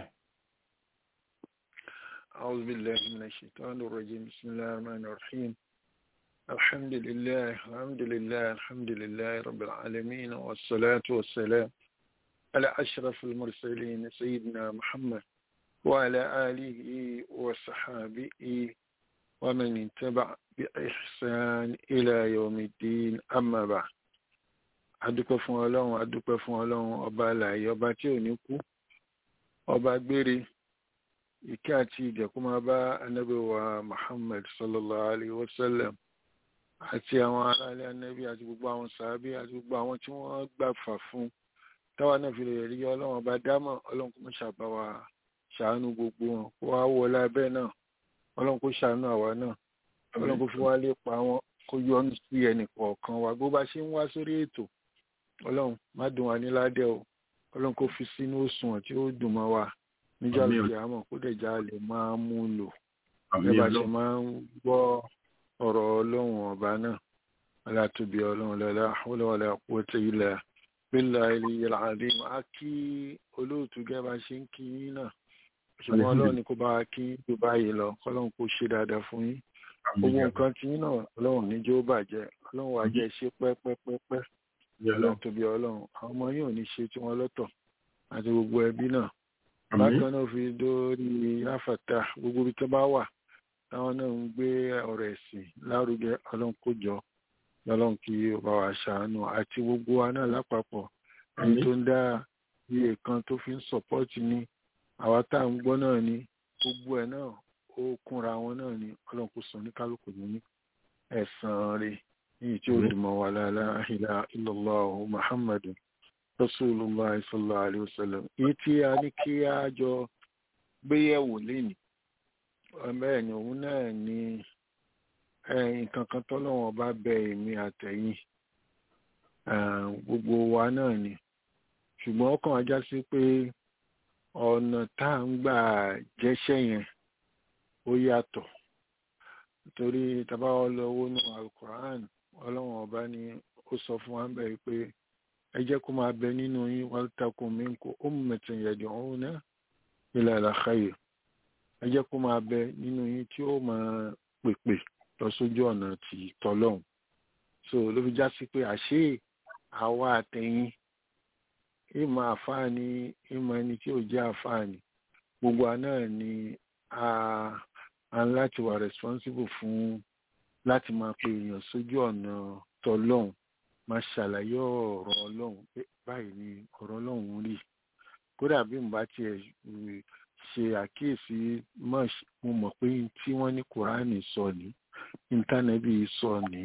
أعوذ بالله من الشيطان الرجيم بسم الله الرحمن الرحيم الحمد لله الحمد لله الحمد لله رب العالمين والصلاة والسلام على أشرف المرسلين سيدنا محمد وعلى آله وصحابه ومن اتبع بإحسان إلى يوم الدين أما بعد adúpẹ́ fún ọlọ́run adúpẹ́ fún ọlọ́run ọba àlàyé ọba tí ò ní kú ọba gbére ìkẹ́ àti ìjẹ̀kú máa bá anábì wa muhammad sallallahu alayhi wa sallam àti àwọn aráàlú anábì àti gbogbo àwọn sàábì àti gbogbo àwọn tí wọ́n gbà fà fún táwa náà fi lè rí ọlọ́run ọba dámọ̀ ọlọ́run kò mọ̀ ṣàbá wa ṣàánú gbogbo wọn kó wá wọlé abẹ́ náà ọlọ́run kó ṣàánú àwa náà ọlọ́run kó fi wá lè pa wọn kó yọ́nú sí ẹnì kọ̀ọ̀kan wa bó bá ṣe ń wá sórí ètò ọlọ́run má dùn wá ní ládẹ́ o ọlọ́run kó fi sínú òṣùwọ̀n tí ó dùn mọ́ wa níjọ́ Àmín o. àti àmọ́ kó dẹ̀ já lè máa mú un lò àmì bí bá ṣe ọlọ́run máa ń gbọ́ ọ̀rọ̀ ọlọ́run ọba náà aláàtúbí ọlọ́run lọ́la wọléwọlé àpótí ilẹ̀ bílà ilẹ̀ àdìm á kí olóòtú gẹ́gẹ́ bá ṣe ń kí yín náà ṣùgbọ́n ọlọ́run ni kó bá wa kí tó báyìí lọ kọ́lọ́run kó ṣe dáadáa fún yín àmì gbogbo ọlọ́run nǹkan tí yín náà ọlọ́run níjó bàjẹ́ ọlọ́run wàá jẹ́ ṣe pẹ́pẹ́pẹ́pẹ́ àmì ọlọ́run ọlọ́run tóbi ọlọ́run àwọn ọmọ yóò ní ṣe tí wọ́n lọ́tọ̀ àti gbogbo ẹbí náà àmì bákan náà fi dórí àfàtà gbogbo ibi tó bá wà táwọn náà ń gbé ọ̀rọ̀ ẹ̀sìn lárugẹ ọlọ́run kó jọ lọ́lọ́run kí ó bá wa ṣàánú àti gbogbo wa náà lápapọ̀ ẹni àmì tó ń dá iye kan tó fi ń sọ̀pọ́ọ̀tì ni àwa tá à ń gbọ́ náà ni gbogbo ẹ̀ náà ó kúnra wọn náà ni ọlọ́run kó sọ ní kálukú ní ẹ̀san rẹ̀ èyí tí ó dì mọ́ wa la ilaha illallah muhammadu rasulullah sallallahu alaihi wasallam èyí tí a ní kí a jọ gbéyẹ̀wò lénìí bẹ́ẹ̀ ni òun náà ni nǹkan kan tọ́lọ́wọ́n bá bẹ èmi àtẹ̀yìn gbogbo wa náà ni ṣùgbọ́n ó kàn ajá sí pé ọ̀nà tá à ń gbà jẹ́ṣẹ́ yẹn ó yàtọ̀ torí tàbá ọlọ́wọ́ nù alukoran ọlọ́wọ́n ọba ni ó sọ fún wa bẹ́ẹ̀ pé ẹ jẹ́ kó máa bẹ nínú yín waltakun minkum ummatun yad'una ila al-khayr ẹ jẹ́ kó máa bẹ nínú yín tí ó máa pèpè lọ sójú ọ̀nà tí tọ́lọ́hún so ló fi já sí pé àṣé àwa àtẹ̀yìn ìmọ̀ àfáàní ìmọ̀ ẹni tí ò jẹ́ àfáàní gbogbo àná ni a a ń láti wà responsible fún láti máa pe èèyàn sójú ọ̀nà tọ́lọ́hún máa ṣàlàyé ọ̀rọ̀ ọlọ́run pé báyìí ni ọ̀rọ̀ ọlọ́run rí kódà bí mo bá tiẹ̀ ṣe àkíyèsí mo mọ̀ pé tí wọ́n ní kùránì sọ ní íńtánẹ́ẹ̀tì sọ ní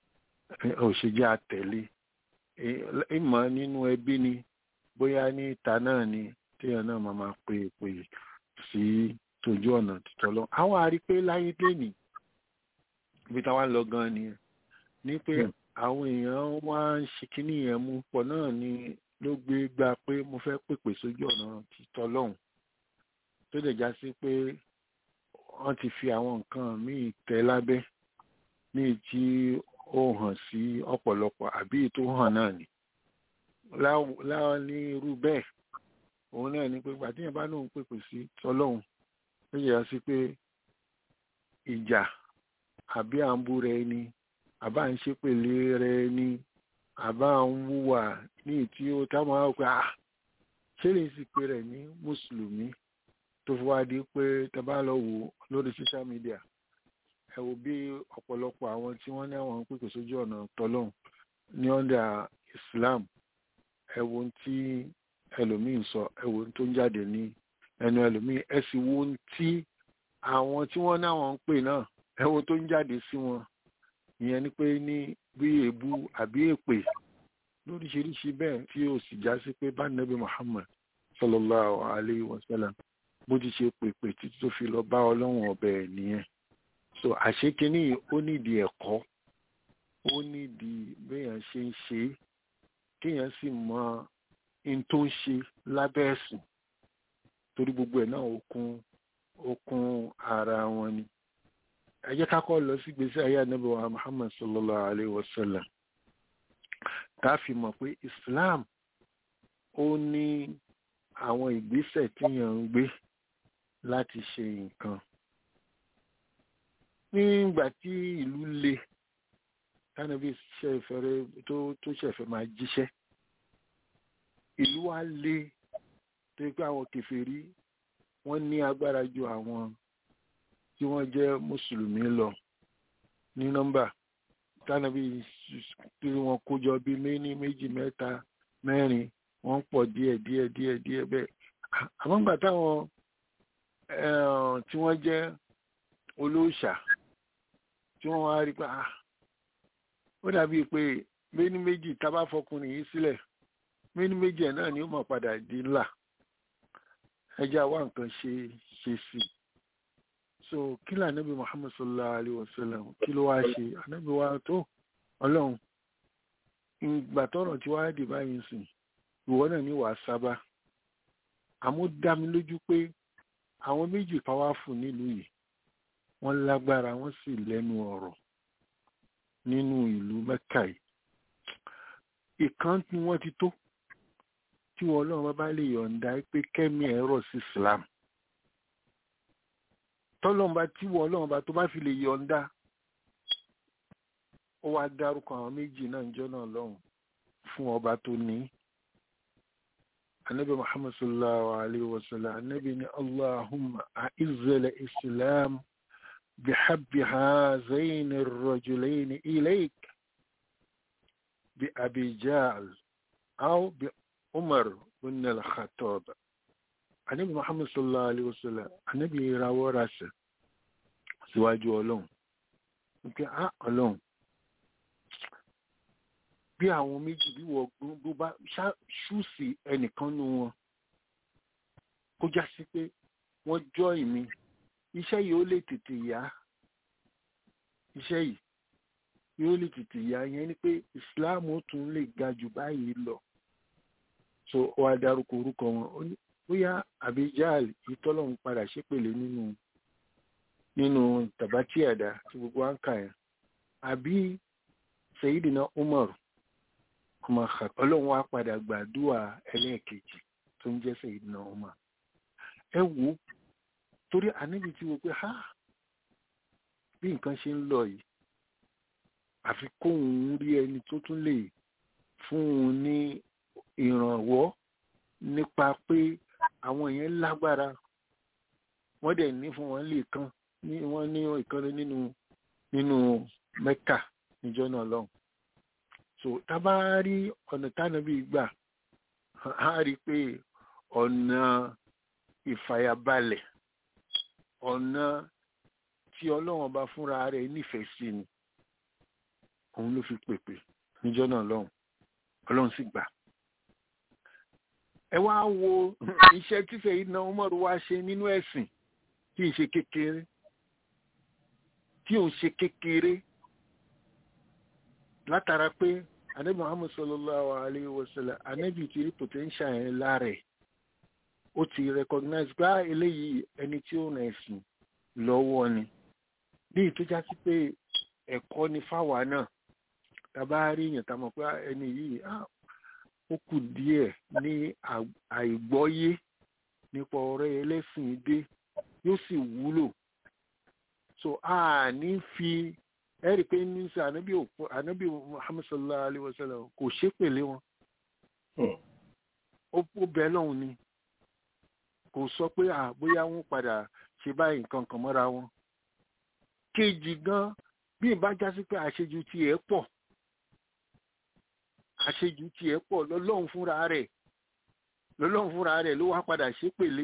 òṣèjẹ́ àtẹ̀lé ìmọ̀ nínú ẹbí ni bóyá ní ìta náà ni téèyàn náà máa máa pè pè sí tójú ọ̀nà títọ́ lọ. àwọn àrí pé láyé lẹ́nìí ibi táwa ń lọ gan ni ní pé àwọn èèyàn wá ń ṣe kínní yẹn mú pọ̀ náà ni ló gbé gbà pé mo fẹ́ pèpè sójú ọ̀nà títọ́ lọ́hùn tó lè já sí pé wọ́n ti fi àwọn nǹkan míì tẹ́ lábẹ́ míì tí ó hàn sí ọ̀pọ̀lọpọ̀ àbí tó hàn náà ni láwọn ní irú bẹ́ẹ̀ òun náà ni pé gbàtíyàn bá lóun pèpè sí tọ́lọ́hùn ó yẹ sí pé ìjà àbí à ń bú rẹ ni àbá ń ṣépèlé rẹ ni àbá ń wúwà ní ìtí ó táwọn á pé ah ṣé lè sì pé rẹ ní mùsùlùmí tó fi wá di pé tẹ bá lọ wò lórí social media ẹ wo bí ọ̀pọ̀lọpọ̀ àwọn tí wọ́n ní àwọn pèpè sójú ọ̀nà tọ́lọ́hùn ní ọ̀dà Islam ẹ wo tí ẹlòmíín sọ ẹ wo tó ń jáde ní ẹnu ẹlòmíín ẹ sì wo tí àwọn tí wọ́n ní àwọn ń pè náà ẹ wo tó ń jáde sí wọn ìyẹn ni pé ní bí èébú àbí èpè lóríṣiríṣi bẹ́ẹ̀ tí ó sì já sí pé bá nàbí Muhammad sallallahu alayhi wa sallam bó ti ṣe pèpè títí tó fi lọ bá ọlọ́run ọbẹ̀ nìyẹn so àṣekínní ó nídìí ẹ̀kọ́ ó nídìí béèyàn ṣe ń ṣe é kéèyàn sì mọ in tó ń ṣe lábẹ́ ẹ̀sìn torí gbogbo ẹ̀ náà ó kún ó kún ara wọn ni ẹ jẹ́ ká kọ́ lọ sí gbèsè ayé ànábì wa Muhammad sallallahu alayhi wa sallam tá a fi mọ̀ pé Islam ó ní àwọn ìgbésẹ̀ téèyàn ń gbé láti ṣe nǹkan nígbà tí ìlú le tánàbí ṣẹ̀fẹ̀rẹ̀ tó tó ṣẹ̀fẹ̀ máa jíṣẹ́ ìlú wa le tó pé àwọn kèfèrí wọ́n ní agbára ju àwọn tí wọ́n jẹ́ mùsùlùmí lọ ní nọ́mbà tánàbí tí wọ́n kójọ bí méní méjì mẹ́ta mẹ́rin wọ́n pọ̀ díẹ̀ díẹ̀ díẹ̀ díẹ̀ bẹ́ẹ̀ àmọ́ gbà táwọn tí wọ́n jẹ́ olóòṣà tí wọ́n wá rí pé ah ó dàbíi pé méní méjì tábà fọkùnrin yìí sílẹ̀ méní méjì ẹ̀ náà ni ó mọ̀ padà di ńlá ẹja wá nǹkan ṣe ṣe sí so kí ló ànábì Muhammad sallallahu alayhi wa sallam kí ló wá ṣe ànábì wa tó ọlọ́run ìgbà tọrọ tí wàá dì báyìí sìn ìwọ náà ní wàá sábà àmọ́ dá mi lójú pé àwọn méjì pàwáfù nílùú yìí wọ́n lágbára wọ́n sì lẹ́nu ọ̀rọ̀ nínú ìlú Mẹ́kà yìí ìkan tí wọ́n ti tó tí wọ́n Ọlọ́run bá bá lè yọ̀ǹda pé kẹ́mi ẹ̀rọ sí Islam tọ́lọ́mba tí wọ́n Ọlọ́run bá tó bá fi lè yọ̀ǹda ó wá dárúkọ àwọn méjì náà ń jọ náà lọ́hùn fún ọba tó ní anabi muhammad sallallahu alaihi wasallam anabi ni allahumma a'izzal islam بحب هذين الرجلين إليك بأبي جهل أو بعمر بن الخطاب النبي محمد صلى الله عليه وسلم النبي راوى راسه síwájú ọlọ́run wípé á ọlọ́run bí àwọn méjì bí wọ́n bó bá ṣúùsì ẹnìkan nu wọn kó já sí pé wọ́n jọ́ ìmí iṣẹ́ yìí ó lè tètè yá iṣẹ́ yìí yóò lè tètè yá yẹn ni pé Islam ó tún lè ga jù báyìí lọ so ó wá dárúkọ orúkọ wọn ó ní bóyá abijal ìtọ́lọ́run padà ṣépèlé nínú nínú tàbátì àdá tí gbogbo wa ń kà yẹn àbí Sayyidina Umar ọmọ ọlọ́run wa padà gbàdúrà ẹlẹ́ẹ̀kejì tó ń jẹ́ Sayyidina Umar ẹ wò ó torí àníbi tí wo pé ha bí nǹkan ṣe ń lọ yìí àfi kóun rí ẹni tó tún lè fún un ní ìrànwọ́ nípa pé àwọn yẹn lágbára wọ́n dẹ̀ ní fún wọn lè kan ní wọ́n ní ìkànnì nínú nínú Mẹ́kà níjọ́ náà lọ́hùn so tábà rí ọ̀nà tánàbí gbà á rí i pé ọ̀nà ìfàyàbalẹ̀ ọ̀nà tí ọlọ́run bá fúnra rẹ̀ nífẹ̀ẹ́ sí ni òun ló fi pèpè níjọ́ náà lọ́hùn ọlọ́run sì gbà ẹ wá wo iṣẹ́ tí Sayyidina Umar wá ṣe nínú ẹ̀sìn tí ì ṣe kékeré tí ò ń ṣe kékeré látara pé anabi Muhammad sallallahu alayhi wa sallam anabi ti rí potential yẹn lára ẹ̀ ó ti recognize gbá eléyìí ẹni tí ó rìn ẹ̀sìn lọ́wọ́ ni bí ìtújá sí pé ẹ̀kọ́ ni fáwa náà tàbá rí èèyàn tá a mọ̀ pé ẹni yìí ó kù díẹ̀ ní àìgbọ́yé nípa ọ̀rẹ́ ẹlẹ́sìn dé yóò sì wúlò so a ní fi ẹ̀rí pé ní sọ ànábì òpó ànábì Muhammad sallallahu alayhi wa sallam kò ṣépèlé wọn ó bẹ́ẹ̀ lọ́hùn ni kò sọ pé bóyá wọn padà ṣe báyìí nǹkan kan mọ́ra wọn kejì gan bí ìbá já sí pé àṣejù tiẹ̀ pọ̀ àṣejù tiẹ̀ pọ̀ lọ́lọ́run fúnra rẹ̀ lọ́lọ́run fúnra rẹ̀ ló wá padà ṣépèlé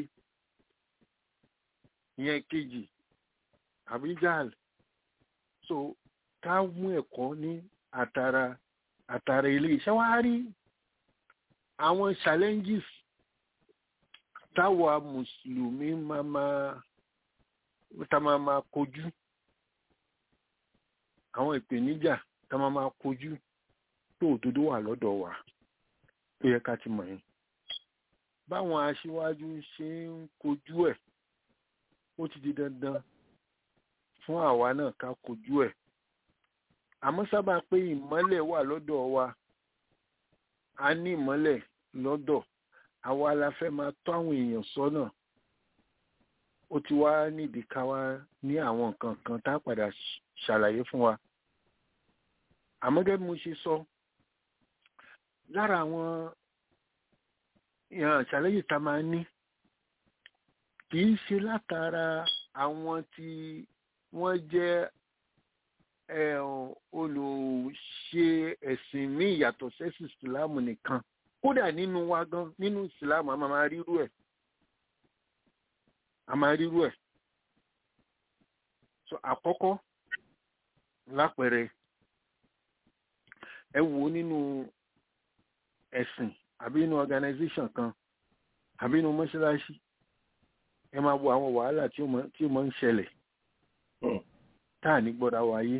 ìyẹn kejì abijal so ká mú ẹ̀kọ́ ní àtàrà àtàrà ilé iṣẹ́ wá rí àwọn challenges táwa mùsùlùmí máa máa tá máa máa kojú àwọn ìpèníjà tá máa máa kojú tó òdodo wà lọ́dọ̀ wa tó yẹ ká ti mọ̀ yín báwọn aṣíwájú ṣe ń kojú ẹ̀ ó ti di dandan fún àwa náà ká kojú ẹ̀ àmọ́ sábà pé ìmọ́lẹ̀ wà lọ́dọ̀ wa a ní ìmọ́lẹ̀ lọ́dọ̀ àwa la fẹ́ máa tọ́ àwọn èèyàn sọ́nà ó ti wá nídìí ká wá ní àwọn nǹkan kan tá a padà ṣàlàyé fún wa àmọ́ gẹ́gẹ́ bí mo ṣe sọ lára àwọn ṣàlàyé tá a máa ní kì í ṣe látara àwọn tí wọ́n jẹ́ olùṣe ẹ̀sìn ní ìyàtọ̀ sẹ́sì ìsìláàmù nìkan kódà nínú wa gan nínú ìsìláàmù a máa rírú ẹ̀ a máa rírú ẹ̀ so àkọ́kọ́ lápẹẹrẹ ẹ wò ó nínú ẹ̀sìn àbí inú organization kan àbí inú mọ́ṣáláṣí ẹ máa wo àwọn wàhálà tí ó máa ń ṣẹlẹ̀ táà ní gbọ́dọ̀ wáyé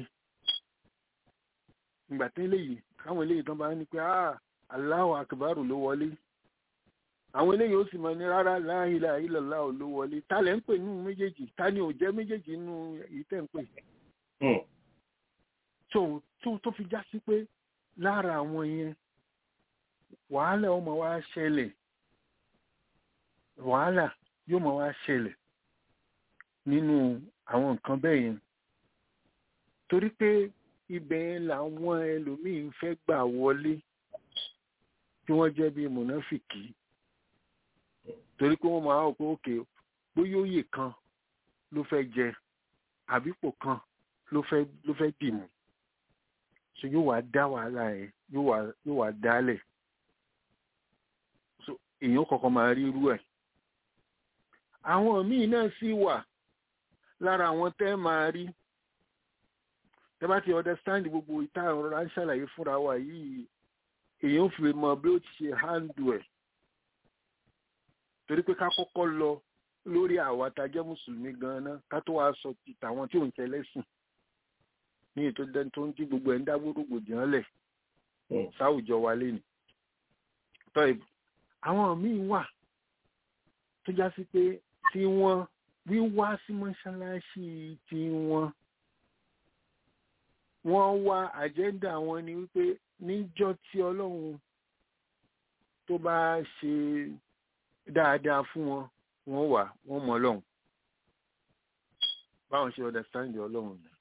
ìgbà tí eléyìí káwọn eléyìí tán bá ní pé ah Allahu akbar ló wọlé àwọn eléyìí ó sì mọ ní rárá la ilaha illallah ló wọlé ta lẹ́ ń pè nínú méjèèjì ta ni ò jẹ́ méjèèjì nínú èyí tẹ́ ń pè. tó tó fi já sí pé lára àwọn yẹn wàhálà ọmọ wa ṣẹlẹ̀ wàhálà yóò mọ wá ṣẹlẹ̀ nínú àwọn nǹkan bẹ́ẹ̀ yẹn torí pé ibẹ̀ làwọn ẹlòmíín fẹ́ gbà wọlé tí wọ́n jẹ́ bíi mọ̀nàfìkì torí pé wọ́n máa wọ̀ pé òkè bóyá òye kan ló fẹ́ jẹ àbípò kan ló fẹ́ ló fẹ́ dìmú so yóò wá dá wàhálà yẹn yóò wá yóò wá dálẹ̀ so èèyàn kọ̀ọ̀kan máa rí irú ẹ̀ àwọn míì náà sì wà lára àwọn tẹ́ máa rí tẹ́ bá ti understand gbogbo ìta ọ̀rọ̀ à ń ṣàlàyé fúnra wa yìí èèyàn fi mọ bí ó ti ṣe handle ẹ̀ torí pé ká kọ́kọ́ lọ lórí àwa tá a jẹ́ mùsùlùmí gan-an ká tó wàá sọ ti tàwọn tí ò ń tẹlẹ́sìn ní ètò dẹni tó ń tí gbogbo ẹ̀ ń dá gbódògbòdìyàn lẹ̀ sáwùjọ wa lé ní. tọ́ ìbò àwọn míì wà tó já sí pé tí wọ́n wíwá sí mọ́ṣáláṣí tí wọ́n wọ́n wá àjẹ́ndà wọn ni wípé níjọ́ tí ọlọ́run tó bá ṣe dáadáa fún wọn wọ́n wà wọ́n mọ̀ ọlọ́run báwọn ṣe understand ọlọ́run ni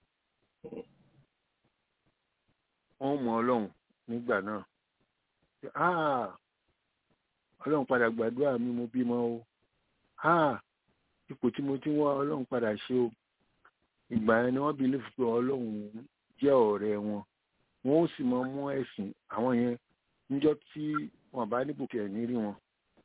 wọ́n mọ̀ ọlọ́run nígbà náà ah ọlọ́run padà gbàdúrà mi mo bímọ o ah ipò tí mo ti wá ọlọ́run padà ṣe o ìgbà yẹn ni wọ́n bí lẹ́fù pé ọlọ́run jẹ́ ọ̀rẹ́ wọn wọn ó sì mọ mú ẹ̀sìn àwọn yẹn níjọ́ tí wọn bá ní bùkẹ́ ní rí wọn.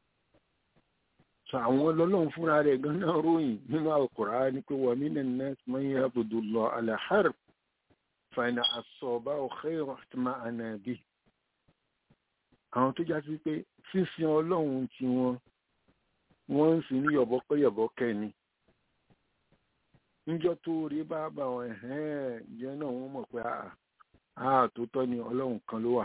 sọ àwọn ọlọ́run fúnra rẹ̀ gan-an ròyìn nínú Al-Qur'an ni pé wa minan nas man ya'budullaha ala harf fa in asabahu khayrun itma'anna bihi. àwọn tó já sí pé sísìn ọlọ́run tí wọn wọ́n ń sìn ní yọ̀bọ̀kẹ́yọ̀bọ̀kẹ́ ni níjọ́ tó rí bá bá wọn ẹ̀hẹ́n jẹ́ náà wọ́n mọ̀ pé àà tó tọ́ ni ọlọ́run kan ló wà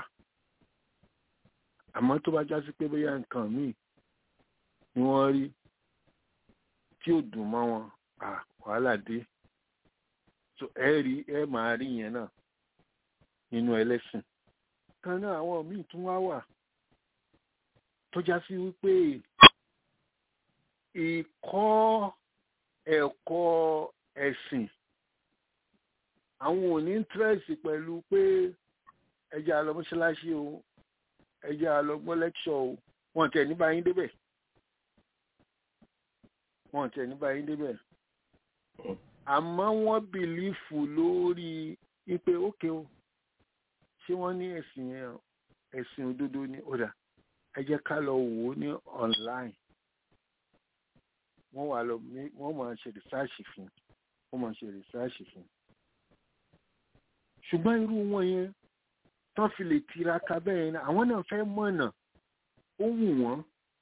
àmọ́ tó bá já sí pé bóyá nǹkan míì ni wọ́n rí tí ò dùn mọ́ wọn à wàhálà dé so ẹ rí ẹ máa rí yẹn náà nínú ẹlẹ́sìn kan náà àwọn míì tún wá wà tó já sí wípé ìkọ́ ẹ̀kọ́ ẹ̀sìn àwọn ò ní íńtírẹ́sì pẹ̀lú pé ẹja lọ mọ́ṣáláṣí o ẹja lọ gbọ́ lẹ́kṣọ̀ o wọ́n tẹ̀ ní báyìí débẹ̀ wọ́n tẹ̀ ní báyìí débẹ̀ àmọ́ wọ́n bìlífù lórí wípé ókè o ṣé wọ́n ní ẹ̀sìn yẹn ẹ̀sìn òdodo ní ọ̀dà ẹ jẹ́ ká lọ wò ó ní online wọ́n wà lọ wọ́n máa ṣe rìsáàṣì fún wọ́n máa ṣe rìsáàṣì fún. ṣùgbọ́n irú wọn yẹn tán fi lè tiraka bẹ́ẹ̀ ni àwọn náà fẹ́ mọ̀nà ó wù wọ́n.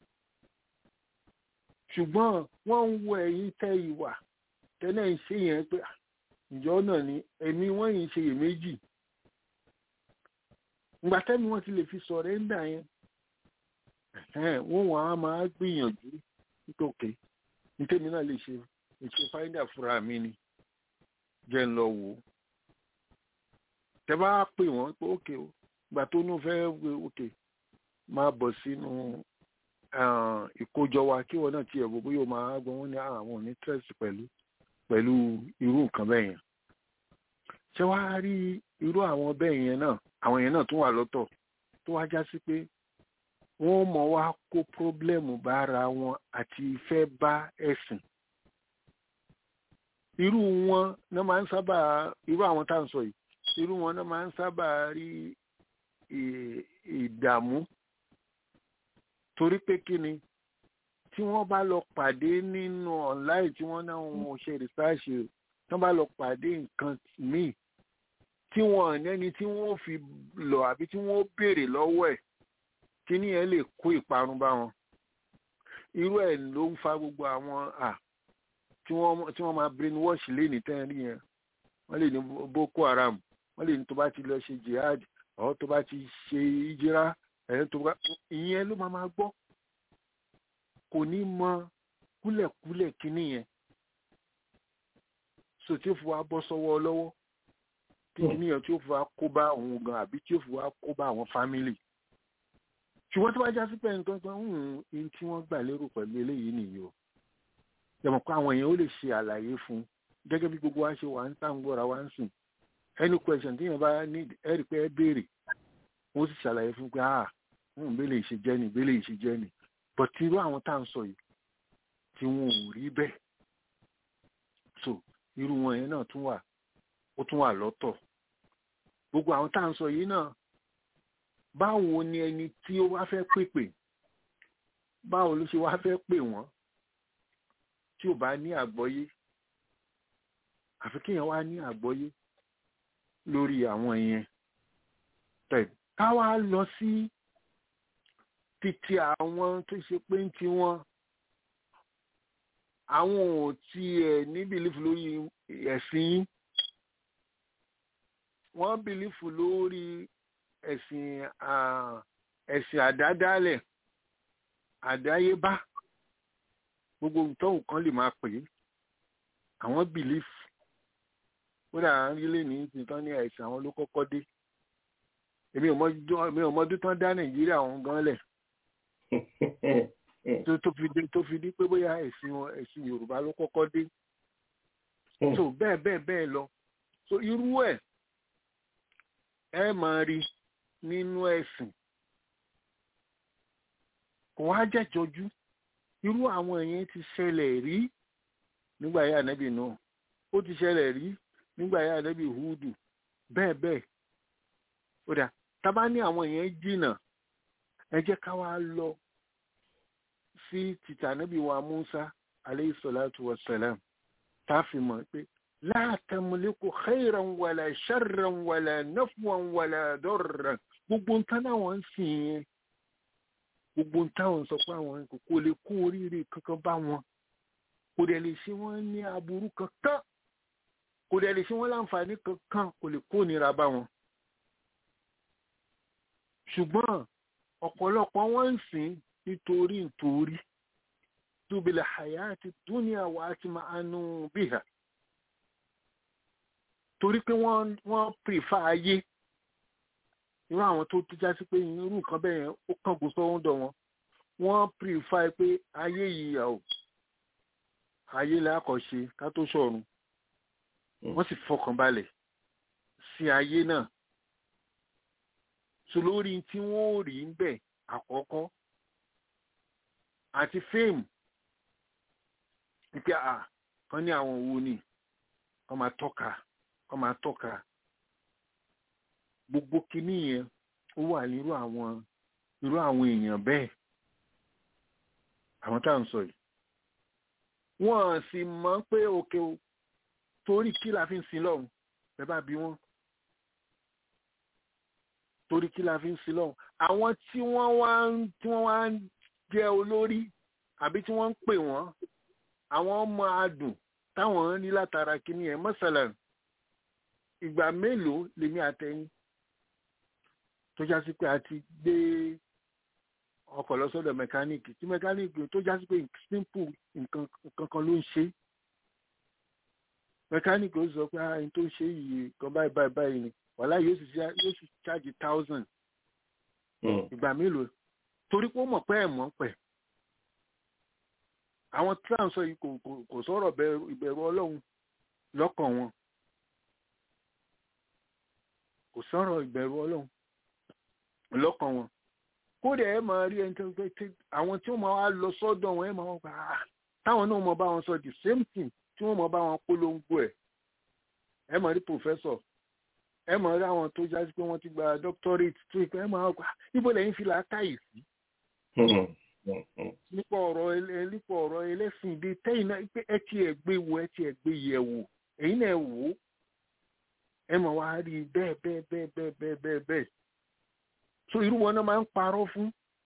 ṣùgbọ́n wọ́n ń wo ẹ̀yìn tẹ́ ìwà tẹ́lẹ̀ ń ṣe yẹn pé ìjọ náà ni ẹ̀mí wọ́n yìí ṣe iyèméjì. ìgbà tẹ́mi wọ́n ti lè fi sọ̀rẹ́ńdà yẹn wọ́n wọ́n á máa gbìyànjú nítòkè nítèmi náà lè ṣe ètò fáìdà fúnra mi ni jẹ́ ń lọ wò ó tẹ bá pè wọ́n pé ókè o ìgbà tó ní fẹ́ wé ókè máa bọ̀ sínú ìkójọ wa kí wọn náà tiẹ̀ wò bóyá o máa gbọ́ wọn ní àwọn òní tírẹ̀sì pẹ̀lú pẹ̀lú irú nǹkan bẹ́ẹ̀ yẹn ṣé wàá rí irú àwọn bẹ́ẹ̀ yẹn náà àwọn yẹn náà tún wà lọ́tọ̀ tó wá já sí pé wọ́n mọ̀ wá kó pírọ́blẹ́mù bára wọn àti ìfẹ́ bá ẹ̀sìn. irú wọn náà máa ń sábà irú àwọn tá à ń sọ yìí irú wọn náà máa ń sábà rí ìdààmú torí pé kí ni tí wọ́n bá lọ pàdé nínú online tí wọ́n náà wọn ṣe rìsáàṣì tí wọ́n bá lọ pàdé nǹkan míì tí wọ́n nẹ́ni tí wọ́n fi lọ àbí tí wọ́n béèrè lọ́wọ́ ẹ̀ kíní yẹn lè kó ìparun bá wọn irú ẹ̀ ló ń fa gbogbo àwọn à tí wọ́n tí wọ́n máa brainwash léni tẹ́rí yẹn wọ́n lè ní boko haram wọ́n lè ní tó bá ti lọ ṣe jihad ọ̀ tó bá ti ṣe ìjìrá ẹ̀yìn tó bá ìyẹn ló máa máa gbọ́ kò ní mọ kúlẹ̀kúlẹ̀ kíní yẹn so tí ó fi wá bọ́ sọ́wọ́ lọ́wọ́ kí kíní yẹn tí ó fi wá kó bá òun gan àbí tí ó fi wá kó bá àwọn fámìlì ṣùgbọ́n tó bá já sí pé nǹkan kan ń in tí wọ́n gbà lérò pẹ̀lú eléyìí nìyí o yẹmọ̀ pé àwọn èèyàn ó lè ṣe àlàyé fún gẹ́gẹ́ bí gbogbo wa ṣe wà ń tàn gbọ́ra wa ń sìn any question tí yẹn bá ní ẹ rí pé ẹ béèrè wọ́n sì ṣàlàyé fún pé ah ń bẹ́lẹ̀ ìṣe jẹ́ ni bẹ́lẹ̀ ìṣe jẹ́ ni but irú àwọn tá à ń sọ yìí tí wọn ò rí bẹ́ẹ̀ so irú wọn yẹn náà tún wà ó tún wà lọ́tọ̀ gbogbo àwọn tá à ń sọ yìí náà báwo ni ẹni tí ó wá fẹ́ pèpè báwo ló ṣe wá fẹ́ pè wọ́n tí ò bá ní àgbọ́yé àfi kéèyàn wá ní àgbọ́yé lórí àwọn yẹn tẹ̀ ká wá lọ sí títí àwọn tó ṣe pé ń ti wọn àwọn ò tiẹ̀ ní bìlífù lórí ẹ̀sìn yín wọ́n bìlífù lórí ẹ̀sìn ẹ̀sìn àdádálẹ̀ àdáyébá gbogbo nǹkan kan lè máa pè é àwọn bìlífù kódà rílé ní nǹkan ní ẹ̀sìn àwọn ló kọ́kọ́ dé èmi ò mọdún tán dá nàìjíríà ọ̀hún gan lẹ̀ tó fi dé tó fi dé pé bóyá ẹ̀sìn ẹ̀sìn yorùbá ló kọ́kọ́ dé so bẹ́ẹ̀ bẹ́ẹ̀ bẹ́ẹ̀ lọ so irú ẹ̀ ẹ máa rí nínú ẹ̀sìn kò wá jẹ́jọjú irú àwọn yẹn ti ṣẹlẹ̀ rí nígbà yá ànábì náà ó ti ṣẹlẹ̀ rí nígbà yá ànábì húdù bẹ́ẹ̀ bẹ́ẹ̀ ó dà tábà ní àwọn yẹn jìnnà ẹ jẹ́ ká wá lọ sí títà ànábì wa Musa aleyhi salatu wa salam tá a fi mọ̀ pé la tamliku khayran wala sharran wala nafwan wala darran gbogbo nǹkan náà wọ́n ń sìn yẹn gbogbo táwọn sọ pé àwọn kò lè kó oríire kankan bá wọn kò dẹ̀ lè ṣe wọ́n ní aburú kankan kò dẹ̀ lè ṣe wọ́n láǹfààní kankan kò lè kó nira bá wọn. ṣùgbọ́n ọ̀pọ̀lọpọ̀ wọ́n ń sìn nítorí nítorí tóbilẹ̀ hayati dúnìá wa ti máa nù bíhà torí pé wọ́n wọ́n pèfà ayé irú àwọn tó tó jásí pé irú nǹkan bẹ́ẹ̀ yẹn ó kángun sọ́wọ́n dọ̀ wọn wọ́n pèfà pé ayé yìí ọ̀ ayé lákọ̀ọ́ṣe ká tó ṣọ̀run wọ́n sì fọkàn balẹ̀ sí ayé náà so lórí tí wọ́n ò rí ń bẹ̀ àkọ́kọ́ àti fíìmù wípé à kan ní àwọn òwò ni wọ́n máa tọ́ka wọ́n máa tọ́ka gbogbo kinní yẹn ó wà nírú àwọn irú àwọn èèyàn bẹ́ẹ̀ àwọn tá à ń sọ yìí wọ́n sì mọ̀ pé òkè o torí kí la fi ń sin lọ́run ẹ bá bí wọ́n torí kí la fi ń sin lọ́run àwọn tí wọ́n wá ń tí wọ́n wá ń jẹ́ olórí àbí tí wọ́n ń pè wọ́n àwọn ọmọ adùn táwọn ní látara kíní ẹ̀ mọ́sálà ìgbà mélòó lèmi àtẹ̀yìn tó já sí pé a ti gbé ọkọ̀ lọ sọ́dọ̀ mẹkáníìkì tí mẹkáníìkì tó já sí pé simple nǹkan kan ló ń ṣe mẹkáníìkì ó sọ pé ah n tó ń ṣe yìí kan báyìí báyìí báyìí ni wàhálà yóò sì yóò sì charge thousand ìgbà mélòó torí pé ó mọ̀ pé ẹ̀ mọ̀ pẹ̀ àwọn tí à ń sọ yìí kò kò sọ̀rọ̀ ìbẹ̀rù ọlọ́run lọ́kàn wọn kò sọ̀rọ̀ ìbẹ̀rù ọlọ́run lọ́kàn wọn kódà ẹ máa rí ẹni tó ń pẹ́ àwọn tí wọ́n máa wá lọ sọ́dọ̀ wọn ẹ máa wọ́n gbà á táwọn náà mọ̀ bá wọn sọ the same thing tí wọ́n mọ̀ bá wọn polongo ẹ̀ ẹ máa rí professor ẹ máa rí àwọn tó jásí pé wọ́n ti gba doctorate tó ìpẹ́ ẹ máa gbà níbo lẹ́yìn fi làákàyè sí. nípa ọ̀rọ̀ nípa ọ̀rọ̀ ẹlẹ́sìn ìdè tẹ́yìn náà pé ẹ ti ẹ̀ gbé wo ẹ ti ẹ̀ gbé yẹ̀ wò èyí náà wò ó ẹ máa wá rí bẹ́ẹ̀ bẹ́ẹ̀ bẹ́ẹ̀ bẹ́ẹ̀ bẹ́ẹ̀ bẹ́ẹ̀ bẹ́ẹ̀ so irú wọn náà máa ń parọ́ fún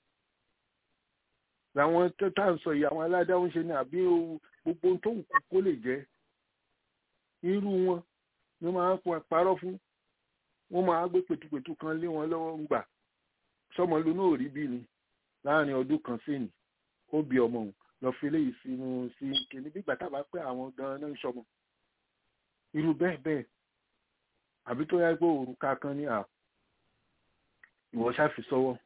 làwọn tó tá à ń sọ yìí àwọn aládàáwọn ṣe ní àbí gbogbo tó wù kó kó lè jẹ́ irú wọn ni wọ́n máa ń parọ́ fún wọ́n máa gbé pètùpètù kan lé wọn lọ́wọ́ ń gbà sọmọ lónà òrí bí ni láàrin ọdún kan sẹ́yìn ó bí ọmọ òun lọ fi léyìí sínú sí kìnní bí gbàtà bá pẹ́ àwọn gan-an náà ń sọmọ irú bẹ́ẹ̀ bẹ́ẹ̀ àbí tó yá pé òrùka kan ní à ìwọ ṣáfi sọ́wọ́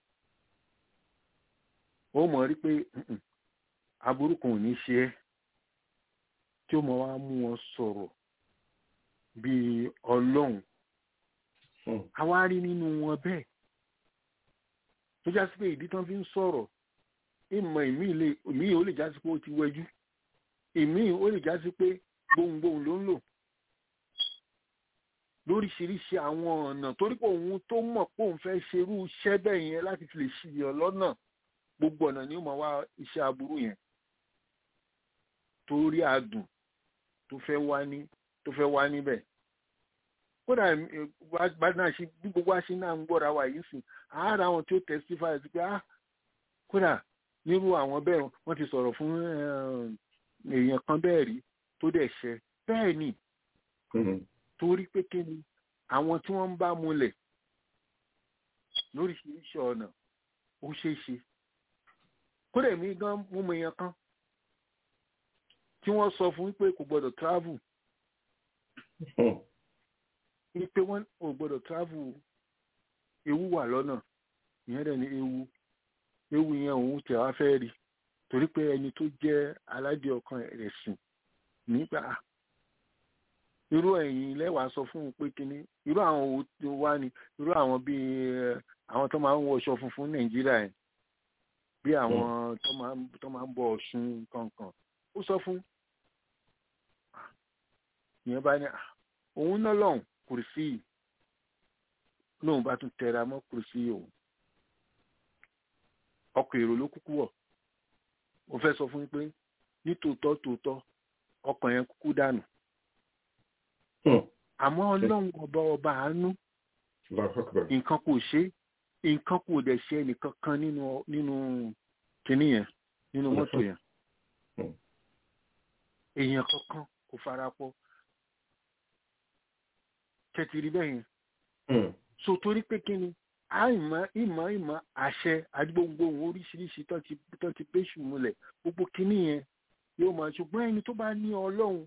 ó mọ̀ rí pé aburú kan ò ní ṣe ẹ́ tí ó mọ̀ wá mú wọn sọ̀rọ̀ bíi ọlọ́run àwa rí nínú wọn bẹ́ẹ̀ tó já sí pé ìdí tán fi ń sọ̀rọ̀ ìmọ̀ ìmí ò lè já sí pé ó ti wẹjú ìmí ò lè já sí pé gbohùngbohùn ló ń lò lóríṣiríṣi àwọn ọ̀nà torí pé òun tó mọ̀ pé òun fẹ́ ṣerú iṣẹ́ bẹ́ẹ̀ yẹn láti fi lè ṣiyọ̀ lọ́nà gbogbo ọ̀nà ni ó máa wá iṣẹ́ aburú yẹn torí adùn tó fẹ́ wá ní tó fẹ́ wá níbẹ̀ kódà gbadá ṣe bí gbogbo àṣẹ náà ń gbọ́ra wa yìí sìn àárá àwọn tí ó testify sí pé ah kódà nírú àwọn bẹ́ẹ̀ wọ́n ti sọ̀rọ̀ fún èèyàn kan bẹ́ẹ̀ rí tó dẹ̀ ṣẹ bẹ́ẹ̀ ni torí pé kí ni àwọn tí wọ́n ń bá múlẹ̀ lóríṣiríṣi ọ̀nà ó ṣeé ṣe kódà èmi gan mú mi yan kan tí wọ́n sọ fún pé kò gbọ́dọ̀ travel ní pé wọ́n ò gbọ́dọ̀ travel ewu wà lọ́nà ìyẹn dẹ̀ ní ewu ewu yẹn òun tẹ̀ wá fẹ́ rí torí pé ẹni tó jẹ́ aládìí ọkàn ẹ̀sìn nígbà irú ẹ̀yìn lẹ́wàá sọ fún un pé kínní irú àwọn owó tó wá ní irú àwọn bíi àwọn tó máa ń wọṣọ funfun nàìjíríà yẹn bí àwọn tó máa ń bọ ọ̀ṣun kankan ó sọ fún ìyẹn bá ní òun náà lọ́hùn kùrìsì lóun bá tún tẹra mọ́ kùrìsì òun ọkọ̀ èrò ló kúkú wọ̀ ó fẹ́ sọ fún pé ní tòótọ́ tòótọ́ ọkàn yẹn kúkú dànù àmọ́ ọlọ́run ọba ọba àánú nǹkan kò ṣe nǹkan kò dẹ̀ ṣe ẹnìkan kan nínú nínú kinní yẹn nínú mọ́tò yẹn èèyàn kankan kò fara pọ̀ tẹ̀tìrì bẹ́ẹ̀ yẹn so torí pé kí ni àìmọ̀ ìmọ̀ ìmọ̀ àṣẹ àdúgbò ohun oríṣiríṣi tó ti péṣù múlẹ̀ gbogbo kinní yẹn yóò máa ṣùgbọ́n ẹni tó bá ní ọlọ́run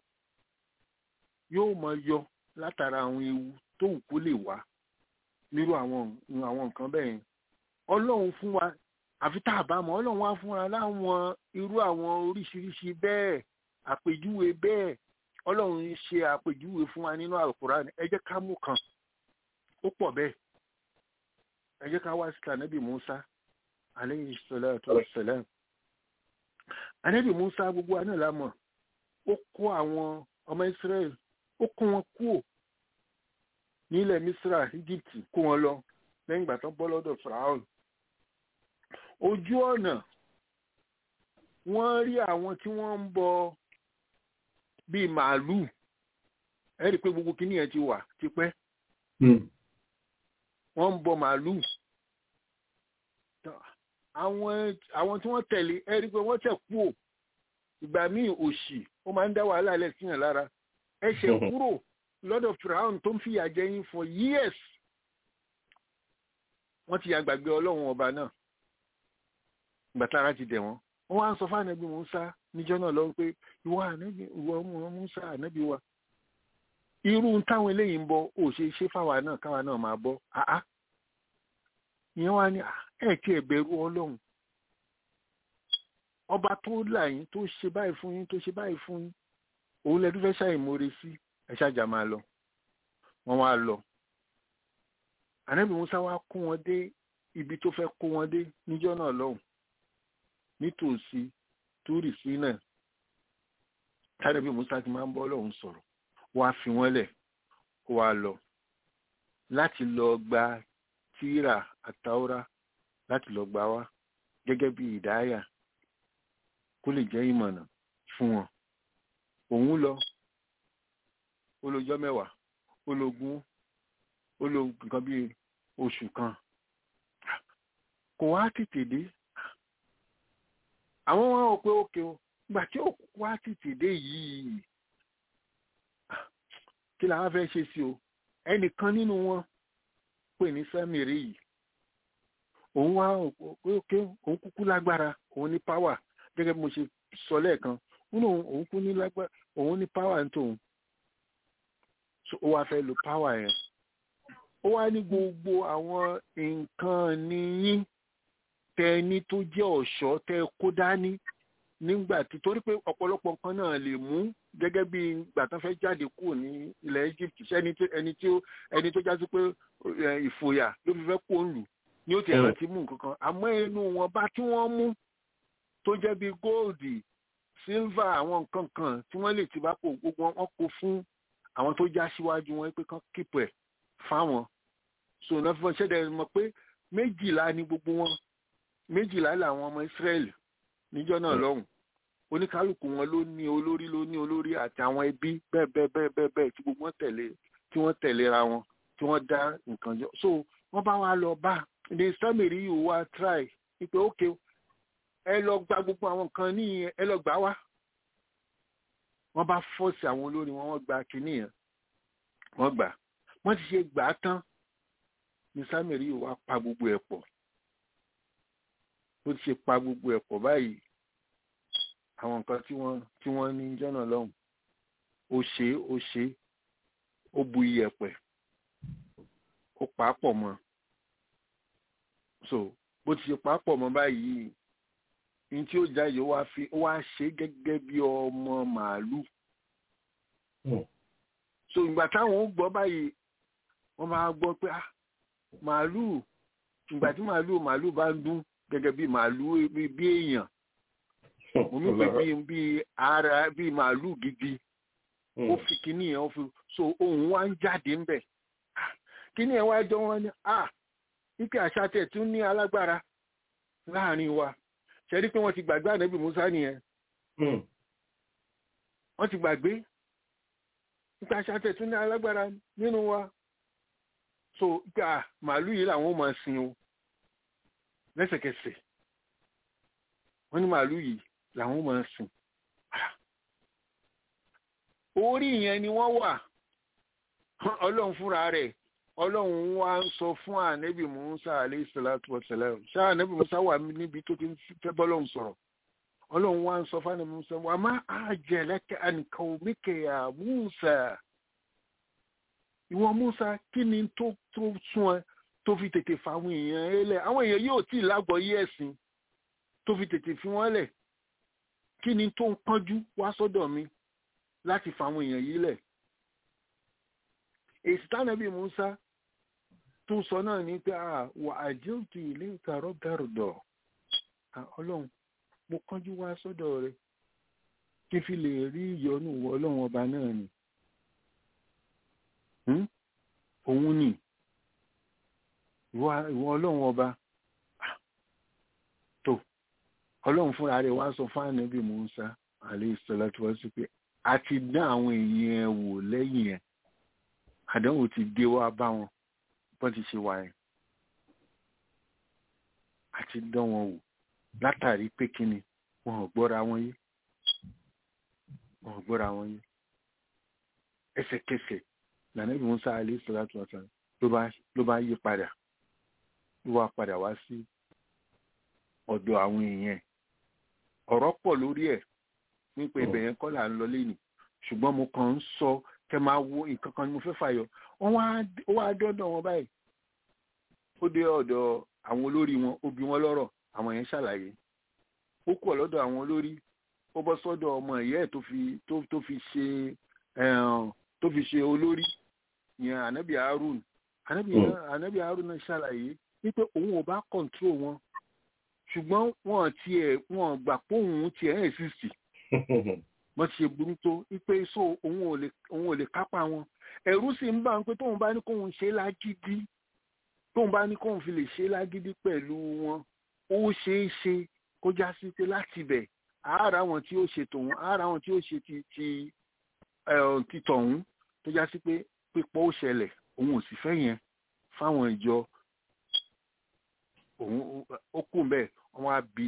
yóò máa yọ látara àwọn ewu tó wù kó lè wá nírú àwọn àwọn nǹkan bẹ́ẹ̀ yẹn ọlọ́run fún wa àfi tá a bá mọ̀ ọlọ́run wá fún wa láwọn irú àwọn oríṣiríṣi bẹ́ẹ̀ àpèjúwe bẹ́ẹ̀ ọlọ́run ń ṣe àpèjúwe fún wa nínú àlùkùránì ẹ jẹ́ ká mú kan ó pọ̀ bẹ́ẹ̀ ẹ jẹ́ ká wá sí ànábì Musa aleyhi salatu wa salam ànábì Musa gbogbo àná la mọ̀ ó kó àwọn ọmọ Israel ó kó wọn kúò nílẹ̀ Misra Egypt kó wọn lọ lẹ́yìn ìgbà tó bọ́ lọ́dọ̀ Firaun ojú ọ̀nà wọ́n rí àwọn tí wọ́n ń bọ bíi màálùú ẹ rí i pé gbogbo kíní yẹn ti wà tipẹ́ wọ́n ń bọ màálùú àwọn àwọn tí wọ́n tẹ̀lé ẹ rí i pé wọ́n tẹ̀ kú ò ìgbà míì òṣì ó máa ń dá wàhálà lẹ̀ síyàn lára ẹ ṣe kúrò lọ́dọ̀ firaun tó ń fìyà jẹ yín for years wọ́n ti yàgbàgbé ọlọ́run ọba náà ìgbà tára ti dẹ̀ wọ́n wọ́n wá ń sọ fún ànábì Musa níjọ́ náà lọ́wọ́ pé ìwọ ànábì ìwọ Musa ànábì wa irú táwọn eléyìí ń bọ ò ṣe ṣe fáwa náà káwa náà máa bọ àá ìyẹn wá ní ẹ kí ẹ bẹ̀rù Ọlọ́run ọba tó là yín tó ṣe báyìí fún yín tó ṣe báyìí fún yín òun lẹdú fẹ́ ṣàìmọre sí ẹ ṣàjà máa lọ wọ́n wá lọ ànábì Musa wá kó wọn dé ibi tó fẹ́ kó wọn dé níjọ́ náà lọ́hùn nítòsí túrì sí náà tàbí Musa ti máa ń bọ́ lọ́hùn sọ̀rọ̀ wá fi wọ́n lẹ̀ kó wá lọ láti lọ gba tíra àtàwọ́rá láti lọ gbà wá gẹ́gẹ́ bí ìdáyà kó lè jẹ́ ìmọ̀nà fún wọn òun lọ olójọ́ mẹ́wàá ológun ológun kan bíi oṣù kan kò wá tètè dé àwọn wọn ò pé òkè o gbà tí òkú wá tètè dé yìí kí làwọn fẹ́ ṣe sí o ẹnìkan nínú wọn pè ní sẹ́mìrì yìí òun wá pé òkè òun kúkú lágbára òun ní páwà gẹ́gẹ́ bí mo ṣe sọ lẹ́ẹ̀kan òun kú ní lágbára òun ní páwà ń tòun ó wá fẹ́ lo páwà yẹn ó wá ní gbogbo àwọn nǹkan níyín tẹ ní tó jẹ́ ọ̀ṣọ́ tẹ kó dání nígbà tí torí pé ọ̀pọ̀lọpọ̀ nǹkan náà lè mú gẹ́gẹ́ bí ìgbà tán fẹ́ jáde kúrò ní ilẹ̀ Egypt ẹni tí ẹni tí ẹni tó já sí pé ìfòyà ló fi fẹ́ kó ń lù ní ó ti ẹ̀rọ ti mú nǹkan kan àmọ́ inú wọn bá tí wọ́n mú tó jẹ́ bí góòdì sílvà àwọn nǹkan kan tí wọ́n lè ti bá kó gbogbo wọn kó fún àwọn tó já síwájú wọn pé kán kíkọ ẹ̀ fáwọn so náà fífọ́n ṣẹ́dẹ̀ mọ̀ pé méjìlá ni gbogbo wọn méjìlá làwọn ọmọ Israẹli níjọ́ náà lọ́hùn oníkálukú wọn ló ní olórí ló ní olórí àti àwọn ẹbí bẹ́ẹ̀ bẹ́ẹ̀ bẹ́ẹ̀ bẹ́ẹ̀ bẹ́ẹ̀ tí gbogbo wọn tẹ̀lé tí wọ́n tẹ̀léra wọn tí wọ́n dá nǹkan jọ so wọ́n bá wa lọ bá ní sámìrì yìí wá try wípé ókè ẹ lọ gba gbogbo àwọn nǹkan ní ẹ lọ gbà wá wọ́n bá fọ́ọ̀sì àwọn olórí wọn wọ́n gba kínní yẹn wọ́n gbà wọ́n ti ṣe gbà á tán ní sámẹ̀rì yìí wá pa gbogbo ẹ̀ pọ̀ bó ti ṣe pa gbogbo ẹ̀ pọ̀ báyìí àwọn nǹkan tí wọ́n tí wọ́n ní jọ́nà lọ́hùn ó ṣe ó ṣe ó bu iyẹ̀pẹ̀ ó pa á pọ̀ mọ́ so bó ti ṣe pa á pọ̀ mọ́ báyìí ní tí ó jáde ó wá fi ó wá ṣe gẹ́gẹ́ bí ọmọ màálù so ìgbà táwọn ó gbọ́ báyìí wọ́n máa gbọ́ pé ah màálù ìgbà tí màálù màálù bá ń dún gẹ́gẹ́ bí màálù bí èèyàn mo ní pé bí bí ara bí màálù gidi ó fi kíní yẹn ó fi so ohun wa ń jáde ńbẹ kíní yẹn wá jọ wọn ni ah ike àṣà tẹ̀ tún ní alágbára láàrin wa ṣe rí pé wọ́n ti gbàgbé ànábì Musa nìyẹn wọ́n ti gbàgbé ike àṣà tẹ̀ tún ní alágbára nínú wa so ike màálù yìí làwọn ò máa sin o lẹ́sẹ̀kẹsẹ̀ wọ́n ní màálù yìí làwọn máa sìn orí yẹn ni wọ́n wà ọlọ́run fúnra rẹ̀ ọlọ́run wá ń sọ fún ànẹ́bì musa alayhi salatu wa salam ṣá ànẹ́bì musa wà níbi tó ti fẹ́ bọ́lọ́run sọ̀rọ̀ ọlọ́run wá ń sọ fún ànẹ́bì musa wà má ajalaka an qaumika ya musa ìwọ musa kí ni tó tó sún ẹ tó fi tètè fa àwọn èèyàn ẹ lẹ̀ àwọn èèyàn yóò tí ì lágbọ́yé ẹ̀sìn tó fi tètè fi wọ́n lẹ̀ kí ni tó ń pọ́njú wá sọ́dọ̀ mi láti fa àwọn èèyàn yìí lẹ̀ èsì tánàbí Musa tó sọ náà ní pé wà àjẹ́òtù ilé ìkàrọ̀ gàrúdọ̀ ọlọ́run mo kánjú wá sọ́dọ̀ rẹ kí n fi lè rí ìyọ́nú ọlọ́run ọba náà ni òun ni ìwọ ọlọ́run ọba tó ọlọ́run fúnra rẹ̀ wá sọ fún ànábì Musa alayhi salatu wa sí pé a ti dán àwọn èèyàn ẹ wò lẹ́yìn ẹ̀ àdánwò ti dé wá bá wọn bọ́n ti ṣe wà ẹ̀ a ti dán wọn wò látàrí pé kíni wọn ò gbọ́ra wọn yé wọn ò gbọ́ra wọn yé ẹsẹ̀kẹsẹ̀ lànàbì Musa alayhi salatu wa sallam ló bá yí padà ló wá padà wá sí ọ̀dọ̀ àwọn èèyàn ọ̀rọ̀ pọ̀ lórí ẹ̀ nípa ibẹ̀ yẹn kọ́ là ń lọ lẹ́nu ṣùgbọ́n mo kàn ń sọ kẹ máa wo nǹkan kan ni mo fẹ́ fàyọ wọ́n wá dọ́dọ̀ wọn báyìí ó dé ọ̀dọ̀ àwọn olórí wọn ó bi wọ́n lọ́rọ̀ àwọn yẹn ṣàlàyé ó kú ọ̀lọ́dọ̀ àwọn olórí ó bọ́ sọ́dọ̀ ọmọ ìyá ẹ̀ tó fi tó fi ṣe tó fi ṣe olórí yẹn ànábì Harun ànábì Harun náà ṣàlàyé wípé òun ò bá kọ̀ǹtró wọn ṣùgbọ́n wọn tiẹ̀ wọn gbà pé òun tiẹ̀ ẹ̀ sì sì wọ́n ti ṣe burú tó wípé so òun ò lè òun ò lè kápá wọn ẹ̀rú sì ń bà ń pé tóun bá ní kóun ṣe lágídí tóun bá ní kóun fi lè ṣe lágídí pẹ̀lú wọn ó ṣeé ṣe kó já sí pé láti bẹ̀ àárá wọn tí ó ṣe tòun àárá wọn tí ó ṣe ti ti ti tọ̀hún tó já sí pé pípọ̀ ó ṣẹlẹ̀ òun ò sì fẹ́ yẹn fáwọn ìjọ òun ó kù bẹ́ẹ̀ wọ́n á bi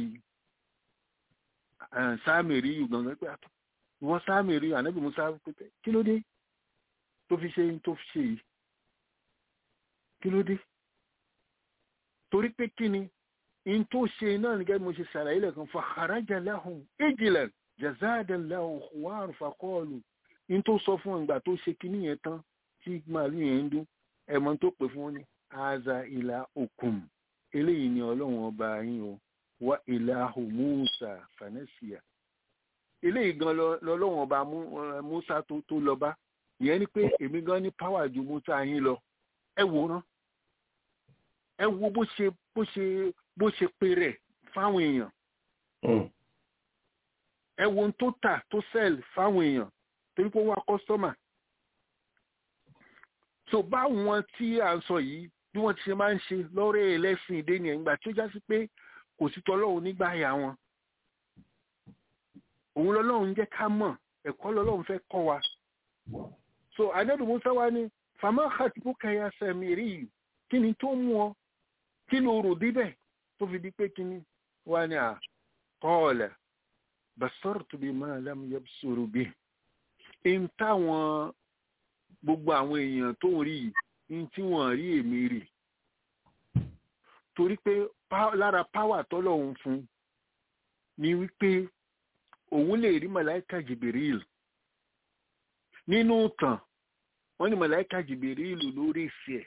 sáàmìrì yìí gangan pé ìwọ sáàmìrì ànábì musa pé kí ló dé tó fi ṣe tó fi ṣe yìí kí ló dé torí pé kí ni in tó ṣe náà nígbà mo ṣe ṣàlàyé lẹ́kan fa kharaja lahum ijlan jazadan lahu khuwar faqalu in tó sọ fún ìgbà tó ṣe kíní yẹn tán tí màálù yẹn ń dún ẹ̀mọ́ tó pè fún ní aza ìlà òkun eléyìí ni ọlọ́run ọba yín o wa ìlàhù musa fanẹ́síà eléyìí gan lọ́lọ́run ọba musa tó lọ bá ìyẹn ni pé èmi gan ní páwà ju musa yín lọ ẹ wòran ẹ wo bó ṣe bó ṣe bó ṣe pe rẹ̀ fáwọn èèyàn ẹ wo ohun tó tà tó sell fáwọn èèyàn torí pé ó wá kọ́sọ́mà so báwọn tí à ń sọ yìí bí wọ́n ti ṣe máa ń ṣe lọ́rẹ́ ẹlẹ́sìn ìdè nìyẹn nígbà tó já sí pé kò sí tọ́lọ́run nígbà àyà wọn òun lọ́lọ́run jẹ́ ká mọ̀ ẹ̀kọ́ lọ́lọ́run fẹ́ kọ́ wa so adébù musa wa ni fama khatibuka ya samiri kí ni tó mú ọ kí ló rò débẹ̀ tó fi di pé kíní wá ní à qala basartu bima lam yabsuru bihi ń táwọn gbogbo àwọn èèyàn tó ń rí yìí ń tí wọ́n rí èmi rí torí pé lára páwà tọ́lọ́hun fún ni wípé òun lè rí màláìka jìbìrìl nínú tàn wọ́n ní màláìka jìbìrìl lórí ìfẹ́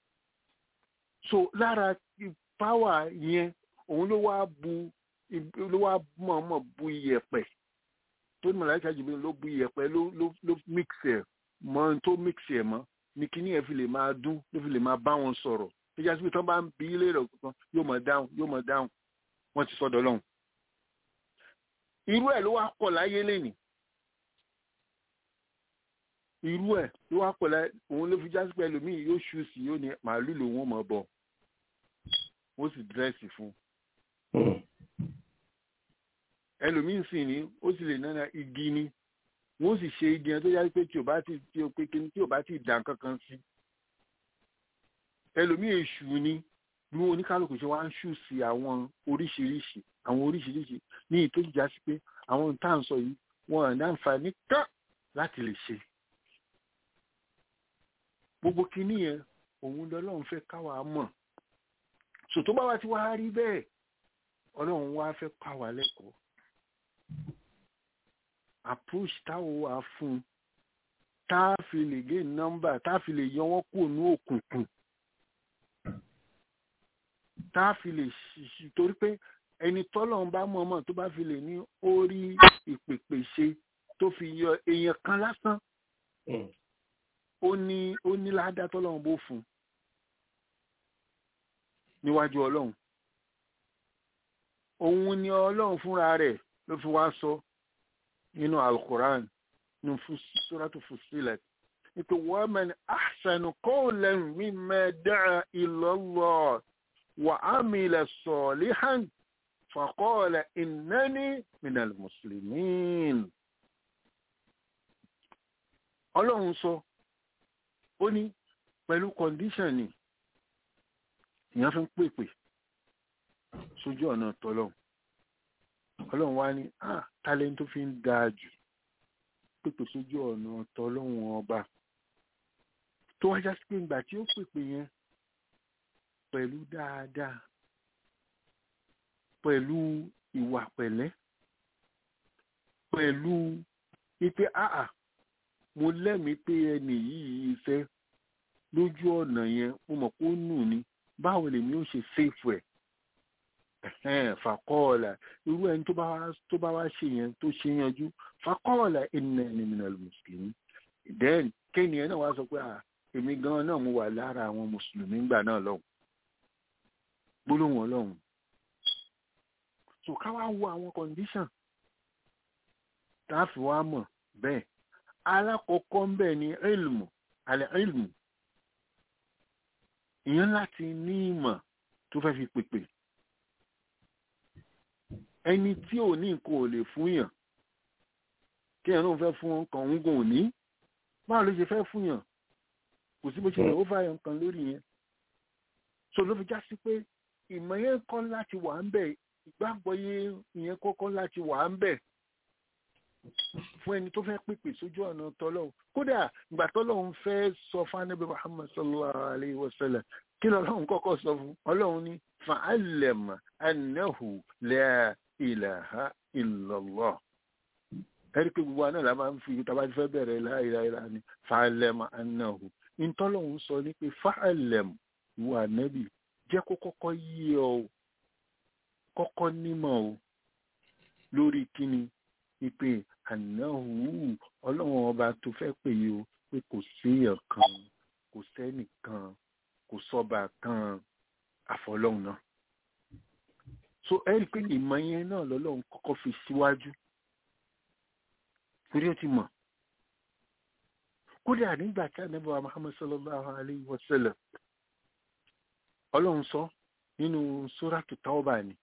so lára páwà yẹn òun ló wá bu ló wá mọ̀ọ́mọ̀ bu iyẹ̀pẹ̀ tó ní màláìka jìbìrìl ló bu iyẹ̀pẹ̀ ló ló ló mix ẹ̀ mọ́ tó mix ẹ̀ mọ́ ní kíní ẹ̀ fi lè máa dún ló fi lè máa bá wọn sọ̀rọ̀ tó jásí pé tán bá ń bi ilé rẹ̀ kan yóò mọ̀ dáhùn yóò mọ̀ dáhùn wọ́n ti sọ́dọ̀ lọ́hùn irú ẹ̀ ló wá pọ̀ láyé lẹ́nìí irú ẹ̀ ló wá pọ̀ láyé òun ló fi jásí pé ẹlòmíì yóò ṣú sí yóò ní màálù lòun ò mọ̀ bọ̀ wọ́n sì dírẹ́sì fún ẹlòmíì sì ní ó sì lè náà igi ni wọ́n sì ṣe igi yẹn tó yá pé tí ò bá ti tí ò pé kíní tí ò bá ti dàn kankan sí ẹlòmíì èṣù ni bí wọn oníkálukú ṣe wá ń ṣù sí àwọn oríṣiríṣi àwọn oríṣiríṣi ní ìtòjú já sí pé àwọn tá à ń sọ yìí wọn ò ní àǹfààní kán láti lè ṣe gbogbo kíní yẹn òun lọ́lọ́run fẹ́ káwa mọ̀ sò tó bá wa ti wá rí bẹ́ẹ̀ ọlọ́run wá fẹ́ kọ́ àwa lẹ́kọ̀ọ́ approach táwọn wà fún tá a fi lè gé nọ́mbà tá a fi lè yọ wọ́n kúrò ní òkùnkùn tá a fi lè ṣiṣi torí pé ẹni tọ́lọ́run bá mọ̀ mọ̀ tó bá fi lè ní orí ìpèpè ṣe tó fi yọ èèyàn kan lásán ó ní ó ní ládá tọ́lọ́run bó fún níwájú ọlọ́run òun ni ọlọ́run fúnra rẹ̀ ló fi wá sọ nínú alukoran nínú suratu Fussilat nípa wa man ahsanu qawlan mimman da'a ila Allah wa amila salihan faqala innani minal muslimin. ọlọ́run sọ ó ní pẹ̀lú kọ́ndíṣàn ni ìyẹn fi ń pèpè sójú ọ̀nà tọ́lọ́run ọlọ́run wá ní ah talent tó fi ń dáa jù pèpè sójú ọ̀nà tọ́lọ́run ọba tó wájá sí pé ìgbà tí ó pèpè yẹn pẹ̀lú dáadáa pẹ̀lú ìwà pẹ̀lẹ́ pẹ̀lú wípé àà mo lẹ́mìí pé ẹnì yìí fẹ́ lójú ọ̀nà yẹn mo mọ̀ pé ó nù ni báwo lèmi ó ṣe ṣèfù ẹ̀ fàkọọlà irú ẹni tó bá wá tó bá wá ṣe yẹn tó ṣe yanjú fàkọọlà innani minal muslimin then kéènìyàn náà wá sọ pé èmi gan náà mo wà lára àwọn mùsùlùmí gbà náà lọ́hùn gbólóhùn ọlọ́hùn so ká wá wo àwọn condition tá a fi wá mọ̀ bẹ́ẹ̀ alákọ̀ọ́kọ́ ń bẹ̀ ní ilmu alẹ́ ilmu ìyẹn láti ní ìmọ̀ tó fẹ́ fi pèpè ẹni tí ò ní nǹkan ò lè fún yàn kí ẹ̀ náà fẹ́ fún ọkàn òun gan òní báwo ló ṣe fẹ́ fún yàn kò sí bó ṣe lè ó fà yàn kan lórí yẹn so ló fi já sí pé ìmọ̀ yẹn kọ́ láti wà ń bẹ̀ ìgbàgbọ́ yẹn kọ́kọ́ láti wà ń bẹ̀ fún ẹni tó fẹ́ pèpè sójú ọ̀nà tọ́lọ́hún kódà ìgbà tọ́lọ́hún fẹ́ sọ fún anábì muhammad sallallahu alayhi wa sallam kí lọ́lọ́hún kọ́kọ́ sọ fún ọlọ́hún ní fa'alama annahu la ilaha illallah ẹ̀rí pé gbogbo àná la máa ń fi tàbá ti fẹ́ bẹ̀rẹ̀ la ilaha illallah ní fa'alama annahu ìtọ́lọ́hún sọ ní pé fa'alam ìwà ànábì jẹ́ kó kọ́kọ́ yí ọ kọ́kọ́ nímọ̀ o lórí kíni ìpè ànáhù ọlọ́run ọba tó fẹ́ pè yí o pé kò séèyàn kan kò sẹ́nìkan kò sọ́ba kan àfọlọ́run náà so ẹ rí i pé ìmọ̀ yẹn náà lọ́lọ́run kọ́kọ́ fi síwájú torí ó ti mọ̀ kódà nígbà tí ànábì wa Muhammad sallallahu alayhi wa sallam ọlọ́run sọ nínú sóràtù Tawba ni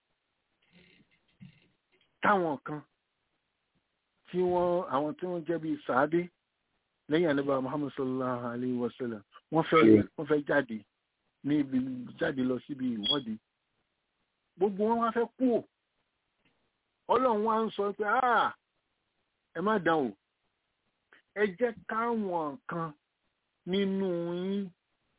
táwọn kan tí wọ́n àwọn tí wọ́n jẹ́ bíi sàádé lẹ́yìn ànábà muhammad sallallahu alayhi wa sallam wọ́n fẹ́ wọ́n fẹ́ jáde ní ibi jáde lọ síbi ìwọ́de gbogbo wọn wá fẹ́ kú ò ọlọ́run wá ń sọ pé ah ẹ má dán o ẹ jẹ́ káwọn kan nínú yín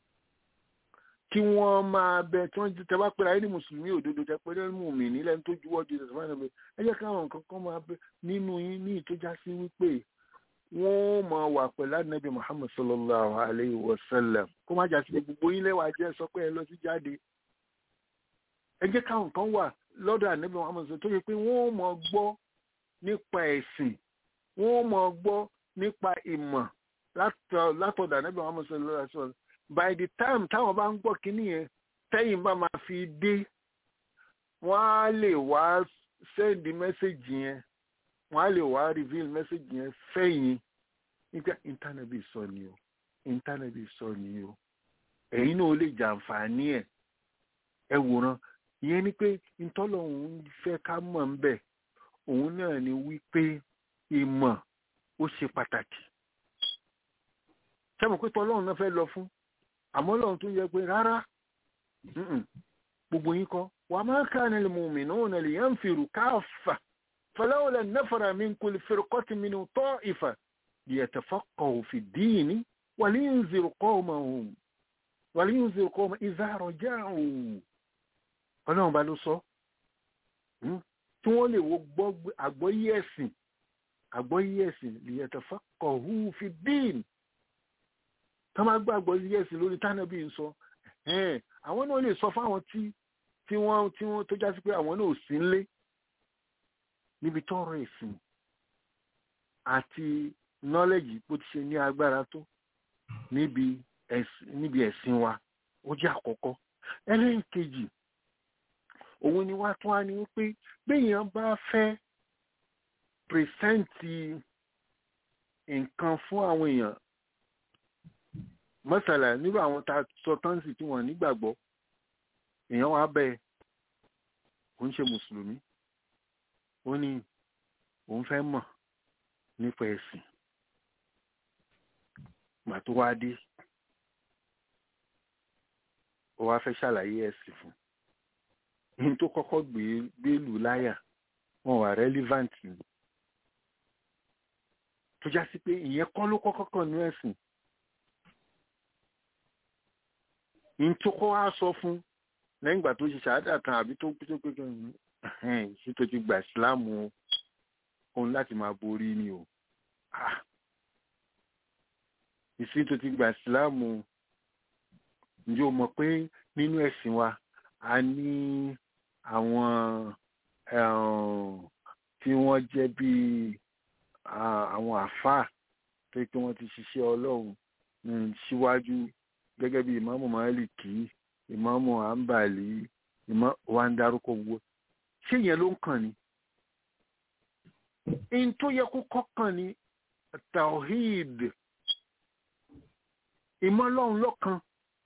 kí wọ́n máa bẹ tí wọ́n tẹ bá pera ẹni mùsùlùmí òdodo tẹ pé lẹ́nu mùmí nílẹ̀ tó juwọ́ ju ìṣẹ̀fọ́ náà bẹ ẹ jẹ́ káwọn nǹkan kan máa bẹ nínú yín ní ìtọ́já sí wípé wọ́n máa wà pẹ̀lú ànábì Muhammad sallallahu alayhi wa sallam kó má jà sí pé gbogbo yín lẹ́wà jẹ́ sọ pé ẹ lọ sí jáde ẹ jẹ́ káwọn kan wà lọ́dọ̀ ànábì Muhammad tó yẹ pé wọ́n máa gbọ́ nípa ẹ̀sìn wọ́n máa gbọ́ nípa ìmọ̀ látọ̀dọ̀ ànábì Muhammad sallallahu alayhi wa sallam by the time táwọn bá ń gbọ́ kínní yẹn tẹ́yìn bá máa fi dé wọ́n á lè wá send message yẹn wọ́n á lè wá reveal message yẹn fẹ́yìn nígbà intanẹ́bì sọ ni o intanẹ́bì sọ ni o ẹ̀yin náà lè jàǹfààní ẹ̀ ẹ wòran ìyẹn ni pé ntọ́lọ̀ òun fẹ́ ká mọ̀ ń bẹ̀ òun náà ni wípé ìmọ̀ ó ṣe pàtàkì sẹ́mu pé tọ́lọ́run náà fẹ́ lọ fún àmọ́ lọ́run tún yẹ pé rárá gbogbo yín kọ́ wà máa ká ní lè mùmí náà nà lè yẹn fèrú káfà فلولا نفر من كل فرقة من طائفة ليتفقهوا في الدين ولينذر قومهم ولينذر قوم إذا رجعوا ọlọ́run bá ló sọ tí wọ́n lè wo àgbọ́yé ẹ̀sìn àgbọ́yé ẹ̀sìn ليتفقهوا في الدين tó máa gbọ́ àgbọ́yé ẹ̀sìn lórí tánàbí ń sọ àwọn náà lè sọ fáwọn tí wọ́n tó já sí pé àwọn náà ò sí ńlé níbi tọrọ ẹ̀sìn àti nọ́lẹ́jì bó ti ṣe ní agbára tó níbi ẹ̀sìn wa ó jẹ́ àkọ́kọ́ ẹlẹ́ẹ̀kejì òun ni wá tún wá ní wípé béèyàn bá fẹ́ pìrìsẹ́ǹtì nǹkan fún àwọn èèyàn mọ́sàlá nírú àwọn tá a sọ tánsì tí wọ́n nígbàgbọ́ èèyàn wá bẹ́ẹ̀ kò ń ṣe mùsùlùmí ó ní òun fẹ́ mọ̀ nípa ẹ̀sìn gbà tó wá dé ó wá fẹ́ ṣàlàyé ẹ̀sìn fún ní tó kọ́kọ́ gbé lù láyà wọn wà relevant ni tó já sí pé ìyẹn kọ́ ló kọ́kọ́ kàn ní ẹ̀sìn ní tó kọ́ wá sọ fún lẹ́yìn ìgbà tó ṣe ṣàádà kan àbí tó tó pé ṣé tó ti gbà ìsìláàmù òun láti máa borí ni o ìsìn tó ti gbà ìsìláàmù ǹjẹ́ o mọ̀ pé nínú ẹ̀sìn wa a ní àwọn tí wọ́n jẹ́ bíi àwọn àfáà tó pé wọ́n ti ṣiṣẹ́ ọlọ́run síwájú gẹ́gẹ́ bí ìmáàmù Málíkì ìmáàmù Àǹbàlì ìmọ̀ wa ń dárúkọ gbogbo ṣé yẹn ló ń kàn ní. in tó yẹ kó kọ́kàn ní tawhid ìmọ̀ ọlọ́run lọ́kan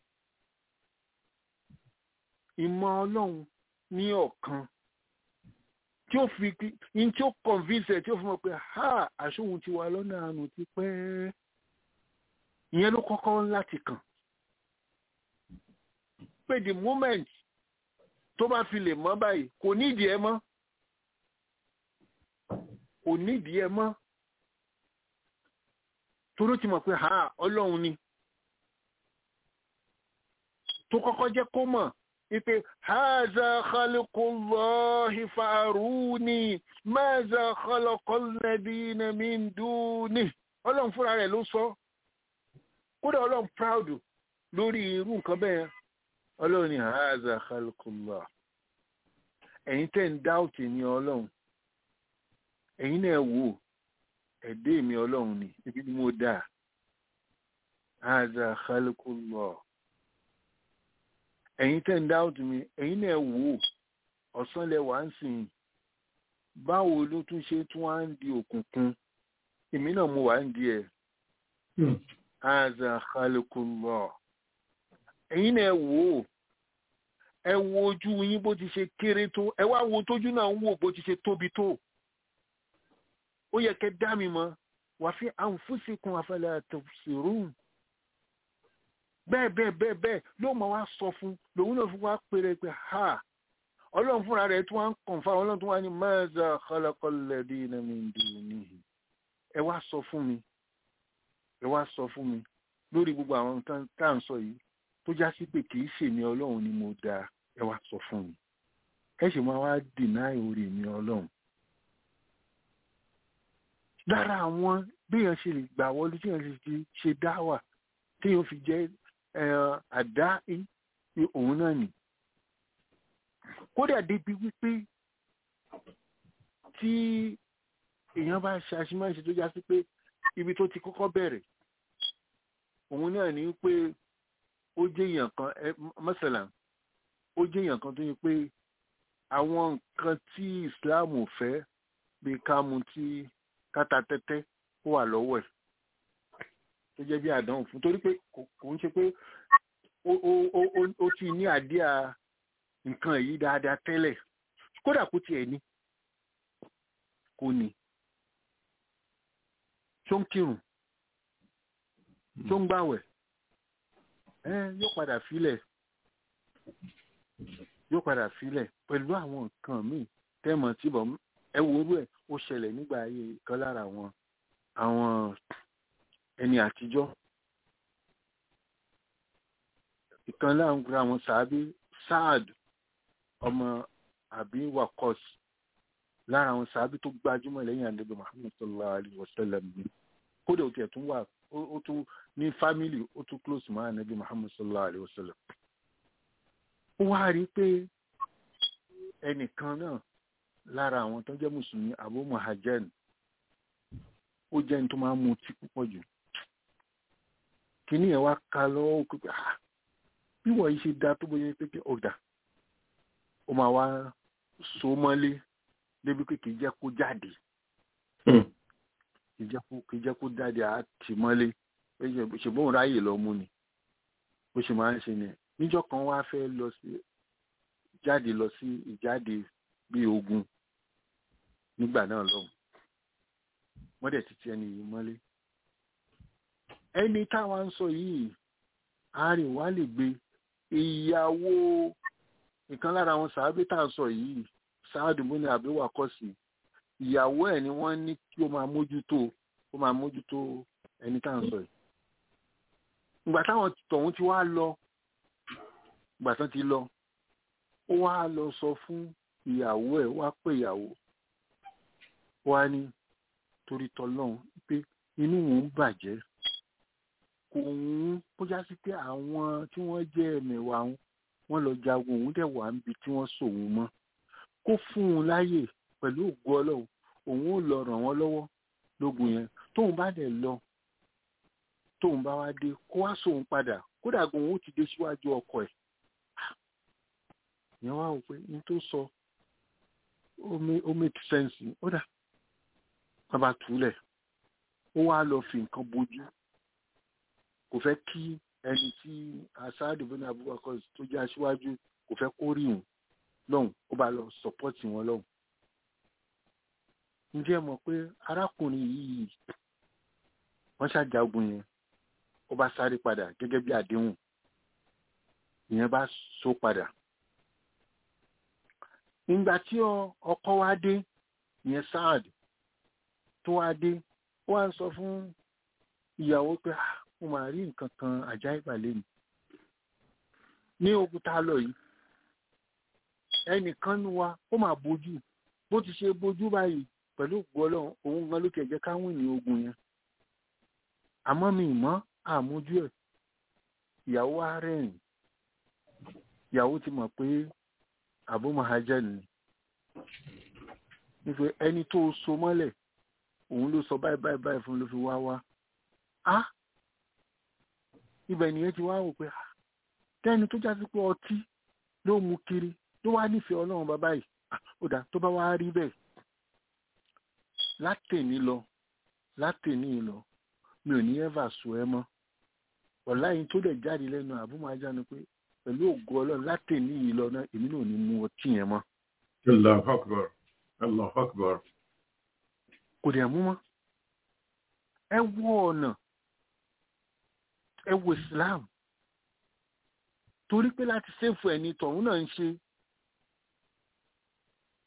ìmọ̀ ọlọ́run ní ọ̀kan tí ó fi in tí ó convince ẹ̀ tí ó fi mọ̀ pé ha àṣòhun ti wà lọ́nà àánú ti pẹ́ ìyẹn ló kọ́kọ́ láti kàn pé the moment tó bá fi lè mọ́ báyìí kò nídìí ẹ mọ́ kò nídìí ẹ mọ́ toró ti mọ̀ pé ha ọlọ́run ni tó kọ́kọ́ jẹ́ kó mọ̀ ipe haza khalqullahi faruni maza khalaqal ladina min duni ọlọ́run fúnra rẹ̀ ló sọ kódà ọlọ́run proud lórí irú nǹkan bẹ́ẹ̀ ọlọ́run ni haza khalqullah ẹ̀yin tẹ́ ń dáùtì ní ọlọ́run ẹ̀yin náà wò ẹ̀dẹ́ mi ọlọ́run ni ibi ni mo dà haza khalqullah ẹ̀yin tẹ́ ń dáùtì mi ẹ̀yin náà wò ọ̀sán lẹ wà ń sìn báwo ló tún ṣe tún wá ń di òkùnkùn èmi náà mo wà ń di ẹ̀ haza khalqullah ẹ̀yin náà wò ó ẹ wo ojú yín bó ti ṣe kéré tó ẹ wá wo tójú náà ń wò bó ti ṣe tóbi tó ó yẹ kẹ́ dá mi mọ̀ wà fi anfusikum afala tubsirun bẹ́ẹ̀ bẹ́ẹ̀ bẹ́ẹ̀ bẹ́ẹ̀ ló máa wá sọ fún lòun náà fi wá péré pé ha ọlọ́run fúnra rẹ̀ tí wọ́n ń kàn fáwọn ọlọ́run tí wọ́n á ní maza khalaqal ladina min dunihi ẹ wá sọ fún mi ẹ wá sọ fún mi lórí gbogbo àwọn nǹkan tá à ń sọ yìí tó já sí pé kì í ṣèmi ọlọ́run ni mo dá ẹ wá sọ fún mi ẹ ṣe máa wá dìnáì orí mi ọlọ́run lára àwọn béèyàn ṣe lè gbà wọlé tí èèyàn ṣe ṣe dáwà téèyàn fi jẹ́ àdá òun náà nì kódà débi wípé tí èèyàn bá ṣe àṣìmáṣe tó já sí pé ibi tó ti kọ́kọ́ bẹ̀rẹ̀ òun náà ní pé ó jẹ́ èèyàn kan mọ́sálà ó jẹ́ èèyàn kan tó yẹ pé àwọn nǹkan tí Islam ò fẹ́ bí ká mu tí káta tẹ́tẹ́ ó wà lọ́wọ́ ẹ̀ tó jẹ́ bí àdánwò fún torí pé kò ń ṣe pé ó ti ní àdíà nǹkan yìí dáadáa tẹ́lẹ̀ kódà kó tiẹ̀ ní kò ní tó ń kírun tó ń gbàwẹ̀ ẹ yóò padà filẹ̀ yóò padà filẹ̀ pẹ̀lú àwọn nǹkan míì tẹ́mọ̀ tí bọ̀ ẹ wo orú ẹ̀ ó ṣẹlẹ̀ nígbà ayé kan lára àwọn àwọn ẹni àtijọ́ ìkan láàrin àwọn sàábí Saad ọmọ àbí wakos lára àwọn sàábí tó gbajúmọ̀ lẹ́yìn àdébẹ̀ Muhammad sallallahu alayhi wa sallam ni kódà ó tiẹ̀ tún wà ó tún ní fámìlì ó tún close mọ́ ànábì Muhammad sallallahu alayhi wa sallam ó wá rí pé ẹnìkan náà lára àwọn tó jẹ́ mùsùlùmí Abu Muhajan ó jẹ́ ní tó máa ń mutí púpọ̀ jù kìíní ẹ̀ wá ka lọ́wọ́ pé bí wọ́n yìí ṣe dá tó bóyá pé ọ̀dà ó máa wá so mọ́lé débi pé kìí jẹ́ kó jáde kìí jẹ́ kó jáde àti mọ́lé ṣùgbọ́n ráyè lọ mú ni bó ṣe máa ń ṣe ni níjọ́ kan wá fẹ́ lọ sí jáde lọ sí ìjáde bíi ogun nígbà náà lọ́hùn wọ́n dẹ̀ ti ti ẹni yìí mọ́lé ẹni táwa ń sọ yìí àárín wa lè gbé ìyàwó ìkan lára àwọn sàábé tá à ń sọ yìí sáàdù múni àbíwá kọ́sì ìyàwó ẹ̀ ni wọ́n ní kí ó máa mójútó ó máa mójútó ẹni tá à ń sọ yìí ìgbà táwọn tọ̀hún ti wá lọ ìgbà tán ti lọ ó wá lọ sọ fún ìyàwó ẹ̀ wá pé ìyàwó wá ní torí tọlọ́hún pé inú òun bàjẹ́ kò ń bójá sí pé àwọn tí wọ́n jẹ́ ẹ̀mẹ̀wà wọn wọ́n lọ jagun òun dẹ̀ wà níbi tí wọ́n sòun mọ́ kó fún un láyè pẹ̀lú ògo ọlọ́run òun ò lọ ràn wọ́n lọ́wọ́ lógun yẹn tóun bá dẹ̀ lọ tóun bá wá dé kó wá sóun padà kódà gan òun ó ti dé síwájú ọkọ ẹ̀ yẹn wá wò pé n tó sọ ó make sense ó dà wọ́n bá túlẹ̀ ó wá lọ fi nǹkan bojú kò fẹ́ kí ẹni tí asáàdù bínú abubakar tó jẹ́ aṣíwájú kò fẹ́ kó rí òun lọ́hùn ó bá lọ sọpọ́tì wọn lọ́hùn. ǹjẹ́ mọ̀ pé arákùnrin yìí wọ́n ṣàjagun yẹn ó bá sáré padà gẹ́gẹ́ bí àdéhùn ìyẹn bá so padà. ìgbà tí ọkọ wa dé ìyẹn sáàdù tó wá dé ó wá ń sọ fún ìyàwó pé mo máa rí nǹkan kan àjá ìbàlẹ̀ mi ní òkúta lọ yìí ẹnìkan nu wa ó máa bójú bó ti ṣe bójú báyìí pẹ̀lú ògbó ọlọ́run òun gan ló ti ẹ̀jẹ̀ káwọn ènìyàn ogun yẹn àmọ́ mi mọ́ àmójú ẹ̀ ìyàwó wa rẹ́rìn ìyàwó ti mọ̀ pé Abu Mahajan ni nífẹ ẹni tó so mọ́lẹ̀ òun ló sọ báyìí báyìí báyìí fún ló fi wá wá á ibẹ̀ nìyẹn ti wá wò pé tẹ́ni tó já sí pé ọtí ló mú kiri ló wá nífẹ̀ẹ́ ọlọ́run bàbá yìí ó dà tó bá wá rí bẹ́ẹ̀ látẹ̀ní lọ látẹ̀ní lọ mi ò ní ẹ́fà sọ ẹ mọ́ ọ̀la yìí tó dẹ̀ jáde lẹ́nu àbúmájá ni pé pẹ̀lú ògo ọlọ́run látẹ̀ní yìí lọ náà èmi náà ò ní mú ọtí yẹn mọ́. Allahu Akbar. Allahu Akbar. kò dẹ̀ mú mọ́ ẹ wọ ọ̀nà ẹ wo Islam torí pé láti ṣèfù ẹni tọ̀hún náà ń ṣe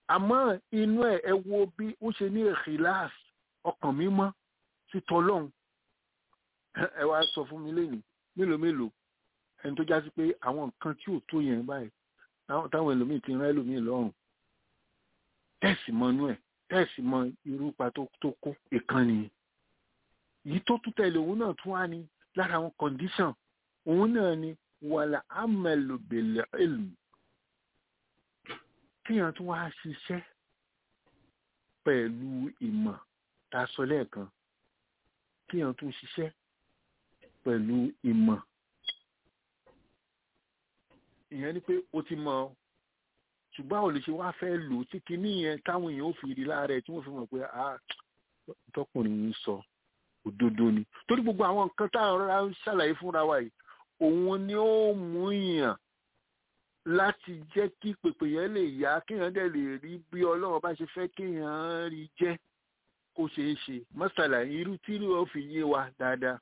àmọ́ inú ẹ̀ ẹ wo bí ó ṣe ní ìkìláàs ọkàn mímọ́ sí tọlọ́hun ẹ wá sọ fún mi lẹ́yìn mélòó mélòó ẹni tó já sí pé àwọn nǹkan tí ò tó yẹn báyìí táwọn ẹlòmíì ti rán ẹlòmíì lọ́rùn tẹ́ẹ̀sì mọ inú ẹ̀ tẹ́ẹ̀sì mọ irú ipa tó kó ìkànnì yìí tó tún tẹ̀lé òun náà tún wá ní lára àwọn condition òun náà ni wàlà amẹlòbèlè ìlú kíyàn tún wá ṣiṣẹ́ pẹ̀lú ìmọ̀ tá a sọ lẹ́ẹ̀kan kíyàn tún ṣiṣẹ́ pẹ̀lú ìmọ̀ ìyẹn ni pé o ti mọ̀ ṣùgbọ́n àwọn olùṣe wá fẹ́ lò tí kinní yẹn táwọn èèyàn ò fi rí lára ẹ̀ tí wọ́n fi mọ̀ pé ah tọkùnrin yìí sọ òdodo ni torí gbogbo àwọn nǹkan tá à ń rárá ń ṣàlàyé fúnra wa yìí òun ni ó mú yàn láti jẹ́ kí pèpè yẹn lè yá kéèyàn dẹ̀ lè rí bí ọlọ́run bá ṣe fẹ́ kéèyàn rí jẹ́ kó ṣeé ṣe mọ́sálà irú tí ó fi yé wa dáadáa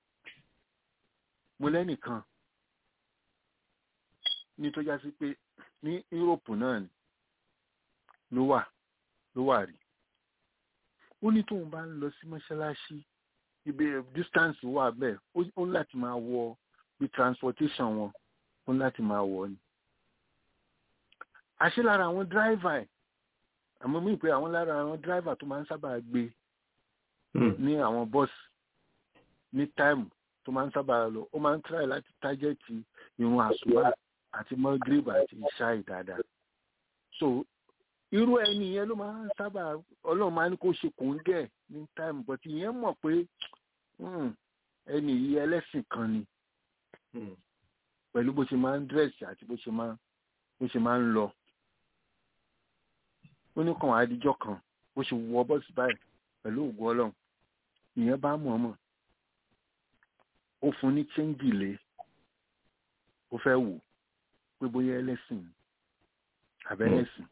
mo lẹ́nìkan ní tó já sí pé ní Europe náà ni ló wà ló wà rí ó ní tóun bá ń lọ sí mọ́ṣáláṣí ibi distance wà bẹ́ẹ̀ ó ń láti máa wọ bí transportation wọn ó ń láti máa wọ ni àṣé lára àwọn driver ẹ̀ àmọ́ mí pé àwọn lára àwọn driver tó máa ń sábà gbé ní àwọn bọ́ọ̀sì ní táìmù tó máa ń sábà lọ ó máa ń try láti tájẹ́tì irun àsùnwà àti mọ́gírìbà àti ìṣáì dáadáa so irú ẹni yẹn ló máa ń sábà ọlọ́run máa ń kó ṣe kò ń gẹ̀ ní táìmù but ìyẹn mọ̀ pé ẹni yìí ẹlẹ́sìn kan ni pẹ̀lú bó ṣe máa ń dírẹ̀sì àti bó ṣe máa bó ṣe máa ń lọ ó ní kàn àdìjọ́ kan bó ṣe wọ bọ́ọ̀sì báyìí pẹ̀lú ògùn ọlọ́run ìyẹn bá mọ̀ mọ̀ ó fún ní chẹ́ńgì lé ó fẹ́ wò pé bóyá ẹlẹ́sìn àbẹ́lẹ́sìn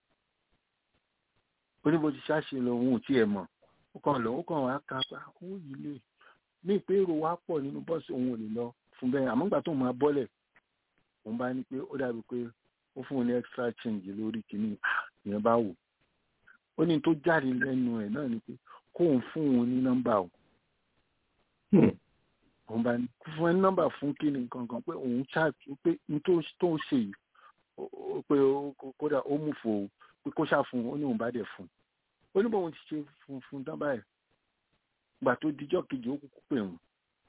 ó ní bó ti ṣáṣe lọ òun ò tiẹ̀ mọ̀ ó kàn lọ ó kàn wá ká pa owó yìí lè ní ìpé èrò wa pọ̀ nínú bọ́ọ̀sì òun ò lè lọ fún bẹ́ẹ̀ àmọ́ gbà tó máa bọ́lẹ̀ òun bá ní pé ó dàbí pé ó fún un ní extra change lórí kìíní ìyẹn bá wò ó ní tó jáde lẹ́nu ẹ̀ náà ni pé kóun fún òun ní nọ́mbà o òun bá fún ẹ nọ́mbà fún kíni kankan pé òun ṣáàtú pé n tó ń ṣe yìí pé kódà ó mú fò pé kó ṣáà fún un ó ní òun bá dẹ̀ fún un ó ní bóun ti ṣe fún fún tán báyìí gbà tó dijọ́ kejì ó kúkú pè wọ́n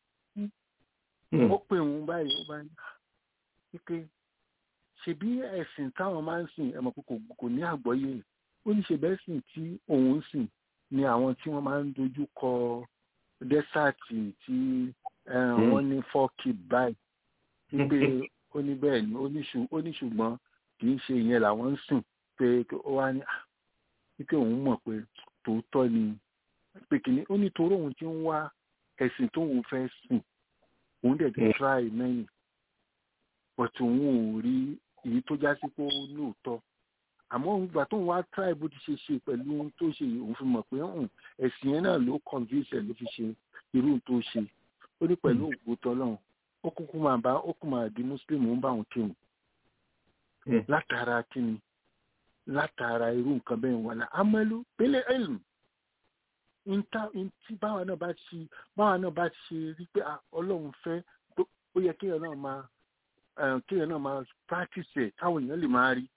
ó pè wọ́n báyìí ó bá ní wípé ṣebí ẹ̀sìn táwọn máa ń sìn ẹ̀mọ̀ pé kò ní àgbọ́yé ó ní ṣebí ẹ̀sìn tí òun ń sìn ni àwọn tí wọ́n máa ń dojú kọ dẹ́sàtì tí wọ́n ní fọ́ọ̀kì báyìí wípé ó ní bẹ́ẹ̀ ni ó ní ṣùgbọ́n kì í ṣe ìyẹn làwọn ń sìn pé ó wá ní wípé òun mọ̀ pé tòótọ́ ni pé kìíní ó ní torí òun ti ń wá ẹ̀sìn tóun fẹ́ sìn òun dẹ̀ ti try many but òun ò rí èyí tó já sí pé ó lóòótọ́ àmọ́ ìgbà tóun wá try bó ti ṣe ṣe pẹ̀lú ohun tó ṣe òun fi mọ̀ pé ẹ̀sìn yẹn náà ló convince ẹ̀ ló fi ṣe irú tó ṣe ó ní pẹ̀lú ògbó tọ́lọ́run ó kúkú máa bá ó kú máa di muslim ó ń bá òun kírun látara kíni látara irú nǹkan bẹ́ẹ̀ wà lá amẹ́lú pélé ẹ̀lù tí báwa náà bá ṣe báwa náà bá ṣe rí pé ọlọ́run fẹ́ ó yẹ kéèyàn náà máa kéèyàn náà máa practice ẹ̀ káwọn èèyàn lè máa rí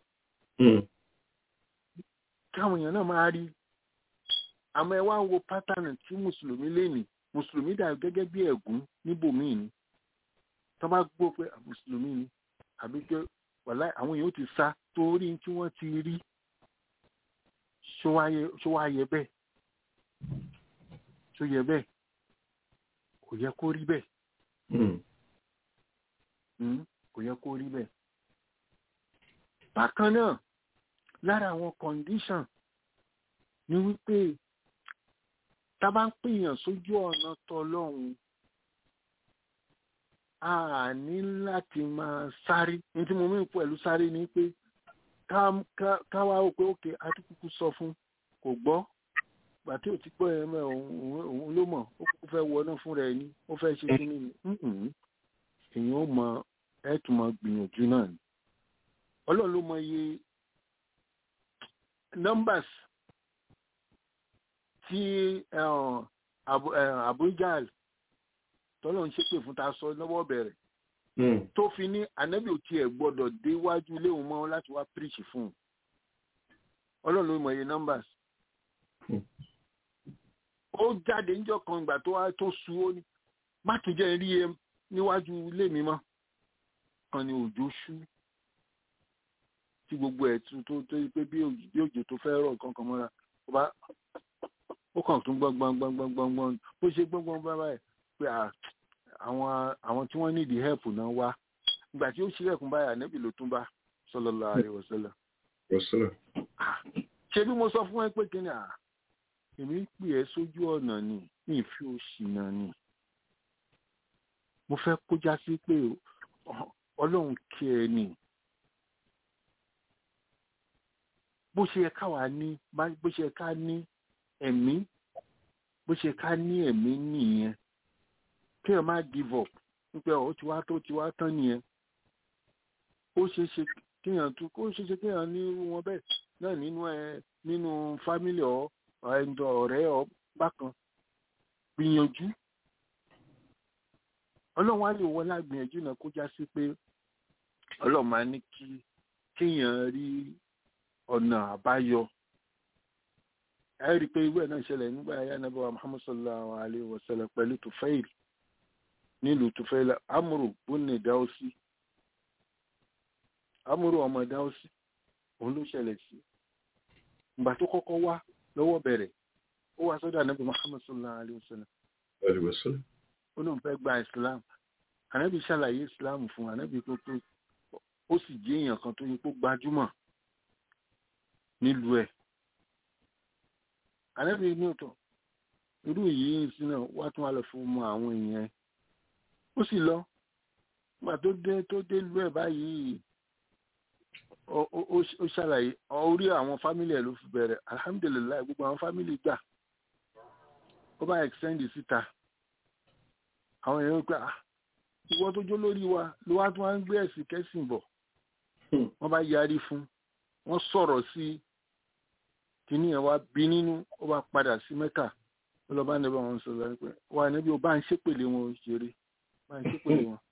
káwọn èèyàn náà máa rí àmọ́ ẹ wá wo pattern tí mùsùlùmí lè ní mùsùlùmí dà gẹ́gẹ́ bí ẹ̀gún níbòmíì ni tó bá gbọ́ pé mùsùlùmí ni àbí pé wàlá àwọn èèyàn ti sá torí tí wọ́n ti rí ṣó wá yẹ bẹ́ẹ̀ ṣó yẹ bẹ́ẹ̀ kò yẹ kó rí bẹ́ẹ̀ kò yẹ kó rí bẹ́ẹ̀. bákan náà lára àwọn condition ni wípé tá bá ń pèèyàn sójú ọ̀nà tọlọ́run a ní láti máa sáré ní tí mo mú pẹ̀lú sáré ni pé káwá ó pé òkè àtúkùkù sọ fún kò gbọ́ gbà tí ò ti gbọ́ ẹ̀mẹ́ òun ló mọ̀ ó kúkú fẹ́ wọná fún rẹ̀ ni ó fẹ́ ṣe kí ni èèyàn ó mọ ẹ̀ tún mọ gbìyànjú náà ni ọlọ́run ló mọ iye numbers tí Abuja tọ́lọ̀ ń ṣépè fún ta sọ lọ́wọ́ bẹ̀rẹ̀ tó fi ní ànábì ò tiẹ̀ gbọ́dọ̀ déwájú ilé òun mọ́ láti wá preach fún un ọlọ́run ló mọ iye numbers ó jáde níjọ́ kan ìgbà tó wá tó su ó ní má tún jẹ́ rí e níwájú ilé mi mọ́ kan ní òjò ṣú tí gbogbo ẹ̀ tún tó tó pé bí òjò tó fẹ́ rọ̀ kankan mọ́ra ó bá ó kàn tún gbọ́n gbọ́n gbọ́n gbọ́n gbọ́n gbọ́n bó ṣe gbọ́n gbọ́n bá báyìí pé àwọn àwọn tí wọ́n nídìí help náà wá ìgbà tí ó ṣílẹ̀kùn báyà níbi ló tún bá sallallahu alaihi wasallam. ṣé bí mo sọ fún ẹ pé kí ni à èmi ń pè ẹ́ sójú ọ̀nà ni ní ìfi òṣì náà ni mo fẹ́ kó já sí pé ọlọ́run kí ẹ ni bó ṣe yẹ káwa ní bó ṣe yẹ ká ní ẹ̀mí bó ṣe ká ní ẹ̀mí nìyẹn kí ẹ má give up wípé ó ti wá tó ti wá tán nìyẹn ó ṣeé ṣe kéèyàn tún ó ṣeé ṣe kéèyàn ní irú wọn bẹ́ẹ̀ náà nínú ẹ nínú fámílì ọ ẹ̀ńdọ̀ ọ̀rẹ́ ọ bákan gbìyànjú ọlọ́run á lè wọ lágbìyànjú náà kó já sí pé ọlọ́run máa ní kí kéèyàn rí ọ̀nà àbáyọ ẹ rí i pé irú ẹ̀ náà ṣẹlẹ̀ nígbà ayé anábọ̀ muhammad sallallahu alayhi wa sallam pẹ̀lú tufail nílùú tufail amúrò bónú dáwọ́sí amúrò ọmọ dáwọ́sí òun ló ṣẹlẹ̀ sí ìgbà tó kọ́kọ́ wá lọ́wọ́ bẹ̀rẹ̀ ó wá sọ́dọ̀ anábọ̀ muhammad sallallahu alayhi wa sallam ó lóun fẹ́ gba islam anábì ṣàlàyé islam fún anábì tó tó ó sì jẹ́ èèyàn kan tó yẹ kó gbajúmọ̀ nílùú ẹ̀ ànábì ní ọ̀tọ̀ irú yìí sí náà wá tún wá lọ fún ọmọ àwọn èèyàn ó sì lọ nígbà tó dé tó dé lú ẹ̀ báyìí ó ṣàlàyé orí àwọn fámìlì ẹ̀ ló fi bẹ̀rẹ̀ alhamdulilayi gbogbo àwọn fámìlì gbà ó bá extend síta àwọn èèyàn pé ah ìwọ tó jó lórí wa ló wá tún wá ń gbé ẹ̀sìn kẹ́sìn bọ̀ wọ́n bá yarí fún wọ́n sọ̀rọ̀ sí i kìíní ẹ̀ wá bí nínú ó bá padà sí mẹ́kà ó lọ bá níbẹ̀ wọn sọ̀rọ̀ pé wà níbi ó bá ń ṣépèlé wọn ṣeré bá ń ṣépèlé wọn.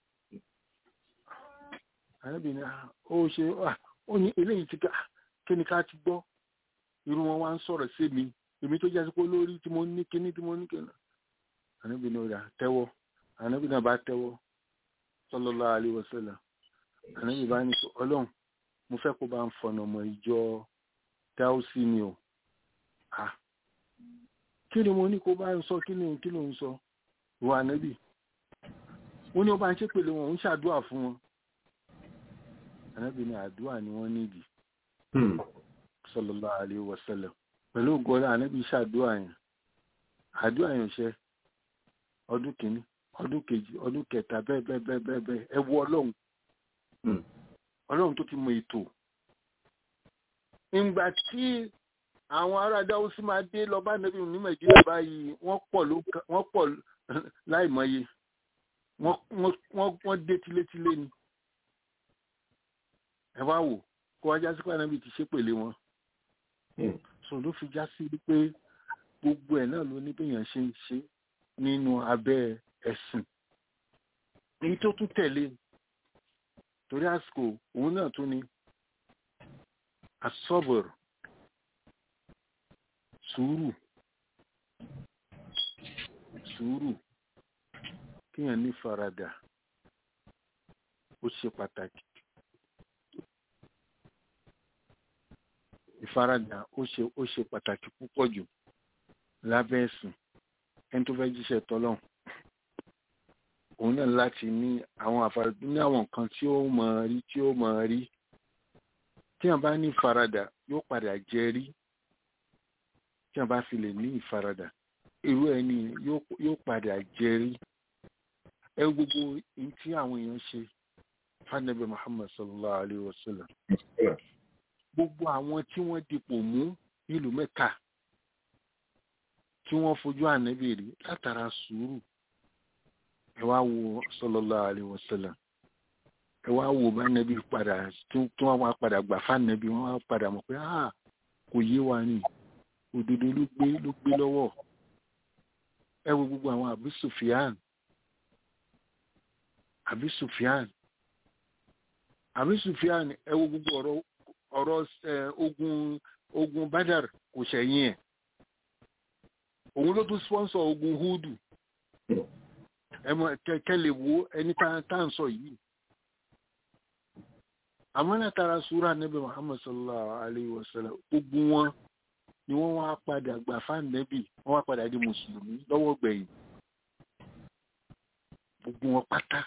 àníbi ni ó ṣe ó ní eléyìí ti ká kí ni ká ti gbọ́ irú wọn wá ń sọ̀rọ̀ sí mi èmi tó jẹ́ pé lórí tí mo ní kíní tí mo ní kíní. àníbi ni ó rà tẹ́wọ́ àníbi náà bá tẹ́wọ́ sallallahu alaihi wasallam àníbi bá ní ọlọ́run mo fẹ́ kó bá ń fọ̀nà mọ́ ìjọ dáúsí ni o à kí ni mo ní kó bá ń sọ kí ni kí ló ń sọ ìwà ànábì ó ní ó bá ń ṣépèlé wọn ó ń ṣàdúà fún wọn ànábì ní àdúà ni wọ́n nídìí sallallahu alaihi wasallam pẹ̀lú ògọ́lá ànábì ṣàdúà yẹn àdúà yẹn ṣe ọdún kìíní ọdún kejì ọdún kẹta bẹ́ẹ̀ bẹ́ẹ̀ bẹ́ẹ̀ bẹ́ẹ̀ bẹ́ẹ̀ ẹ wọ ọlọ́run ọlọ́run tó ti mọ ètò ìgbà tí àwọn ará dáwọ́sí máa dé lọ bá nẹ́bí ní nàìjíríà báyìí wọ́n pọ̀ ló wọ́n pọ̀ láìmọye wọ́n dé tilétilé ni ẹ wá wò kó wájá sí pàdánù ti ṣépèlé wọn sọ ló fi já sí pé gbogbo ẹ̀ náà ló ní béèyàn ṣe ń ṣe nínú abẹ́ ẹ̀sìn èyí tó tún tẹ̀lé torí àsìkò òun náà tún ni asọ́bọ̀rọ̀ sùúrù sùúrù kíyàn ní faradà ó ṣe pàtàkì ìfaradà ó ṣe ó ṣe pàtàkì púpọ̀ jù lábẹ́ ẹ̀sìn ẹni tó fẹ́ jíṣẹ́ tọ́lọ́hún òun náà láti ní àwọn àfaradà ní àwọn nǹkan tí ó mọ̀ rí tí ó mọ̀ rí tí wọn bá ní ìfaradà yóò padà jẹ rí tí wọn bá fi lè ní ìfaradà irú ẹni yóò padà jẹ rí ẹ gbogbo ohun tí àwọn èèyàn ṣe fanabi muhammad sallallahu alayhi wa sallam gbogbo àwọn tí wọ́n dipò mú nílùú mẹ́ka tí wọ́n fojú ànábì rí látara sùúrù ẹ wá wo sallallahu alayhi wa sallam ẹ wá wò bá nẹbi padà tí wọn wá padà gbà fánẹbi wọn wá padà mọ̀ pé ah kò yé wa ni òdodo ló gbé ló gbé lọ́wọ́ ẹ wo gbogbo àwọn àbí Sufyan àbí Sufyan àbí Sufyan ẹ wo gbogbo ọ̀rọ̀ ọ̀rọ̀ ẹ ogun ogun Badar kò ṣẹ̀yìn ẹ̀ òun ló tún sponsor ogun Hudu ẹ mọ kẹkẹ lè wo ẹni tá tá ń sọ yìí àmọ́ látara súra nẹ́bí Muhammad sallallahu alayhi wa sallam gbogbo wọn ni wọ́n wá padà gbà fáànẹ́bì wọ́n wá padà di mùsùlùmí lọ́wọ́ gbẹ̀yìn gbogbo wọn pátá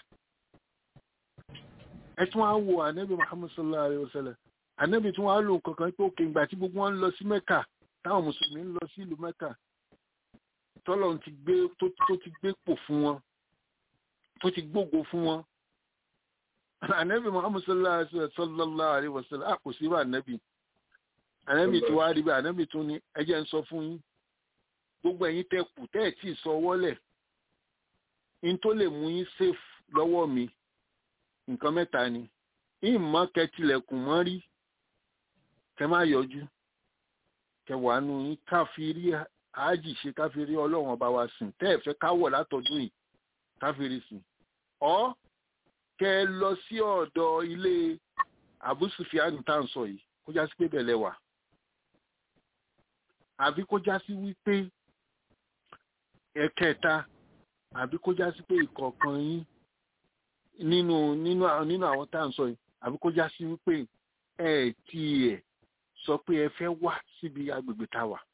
ẹ tún wá wo ànẹ́bì Muhammad sallallahu alayhi wa sallam ànẹ́bì tún wá lò kankan pé òkè ìgbà tí gbogbo wọn ń lọ sí Mẹ́kà táwọn mùsùlùmí ń lọ sí ìlú Mẹ́kà tọ́lọ̀ ti gbé tó ti gbé pò fún wọn tó ti gbógo fún wọn ànẹ́bì Muhammad sallallahu alayhi wa sallam kò sí wà ànẹ́bì ànẹ́bì tó wá rí bẹ́ẹ̀ ànẹ́bì tó ní ẹjẹ́ ń sọ fún yín gbogbo ẹ̀yin tẹ́ kù tẹ́ ẹ̀ tí ì sọ wọ́lẹ̀ in tó lè mú yín safe lọ́wọ́ mi nǹkan mẹ́ta ni ìmọ̀ kẹtìlẹ̀kùn mọ́ rí kẹ má yọjú kẹwàá nu yín káfírí àájì ṣe káfírí ọlọ́run ọba wa sìn tẹ́ ẹ̀ fẹ́ káwọ̀ látọdún yìí káfírí sìn ọ́ kẹ lọ sí ọ̀dọ̀ ilé Abu Sufyan tá à ń sọ yìí kó já sí pé bẹ̀lẹ̀ wà àbí kó já sí wípé ẹ̀kẹta àbí kó já sí pé ìkọ̀ọ̀kan yín nínú nínú nínú àwọn tá à ń sọ yìí àbí kó já sí wípé ẹ tiẹ̀ sọ pé ẹ fẹ́ wá síbi agbègbè tá a wà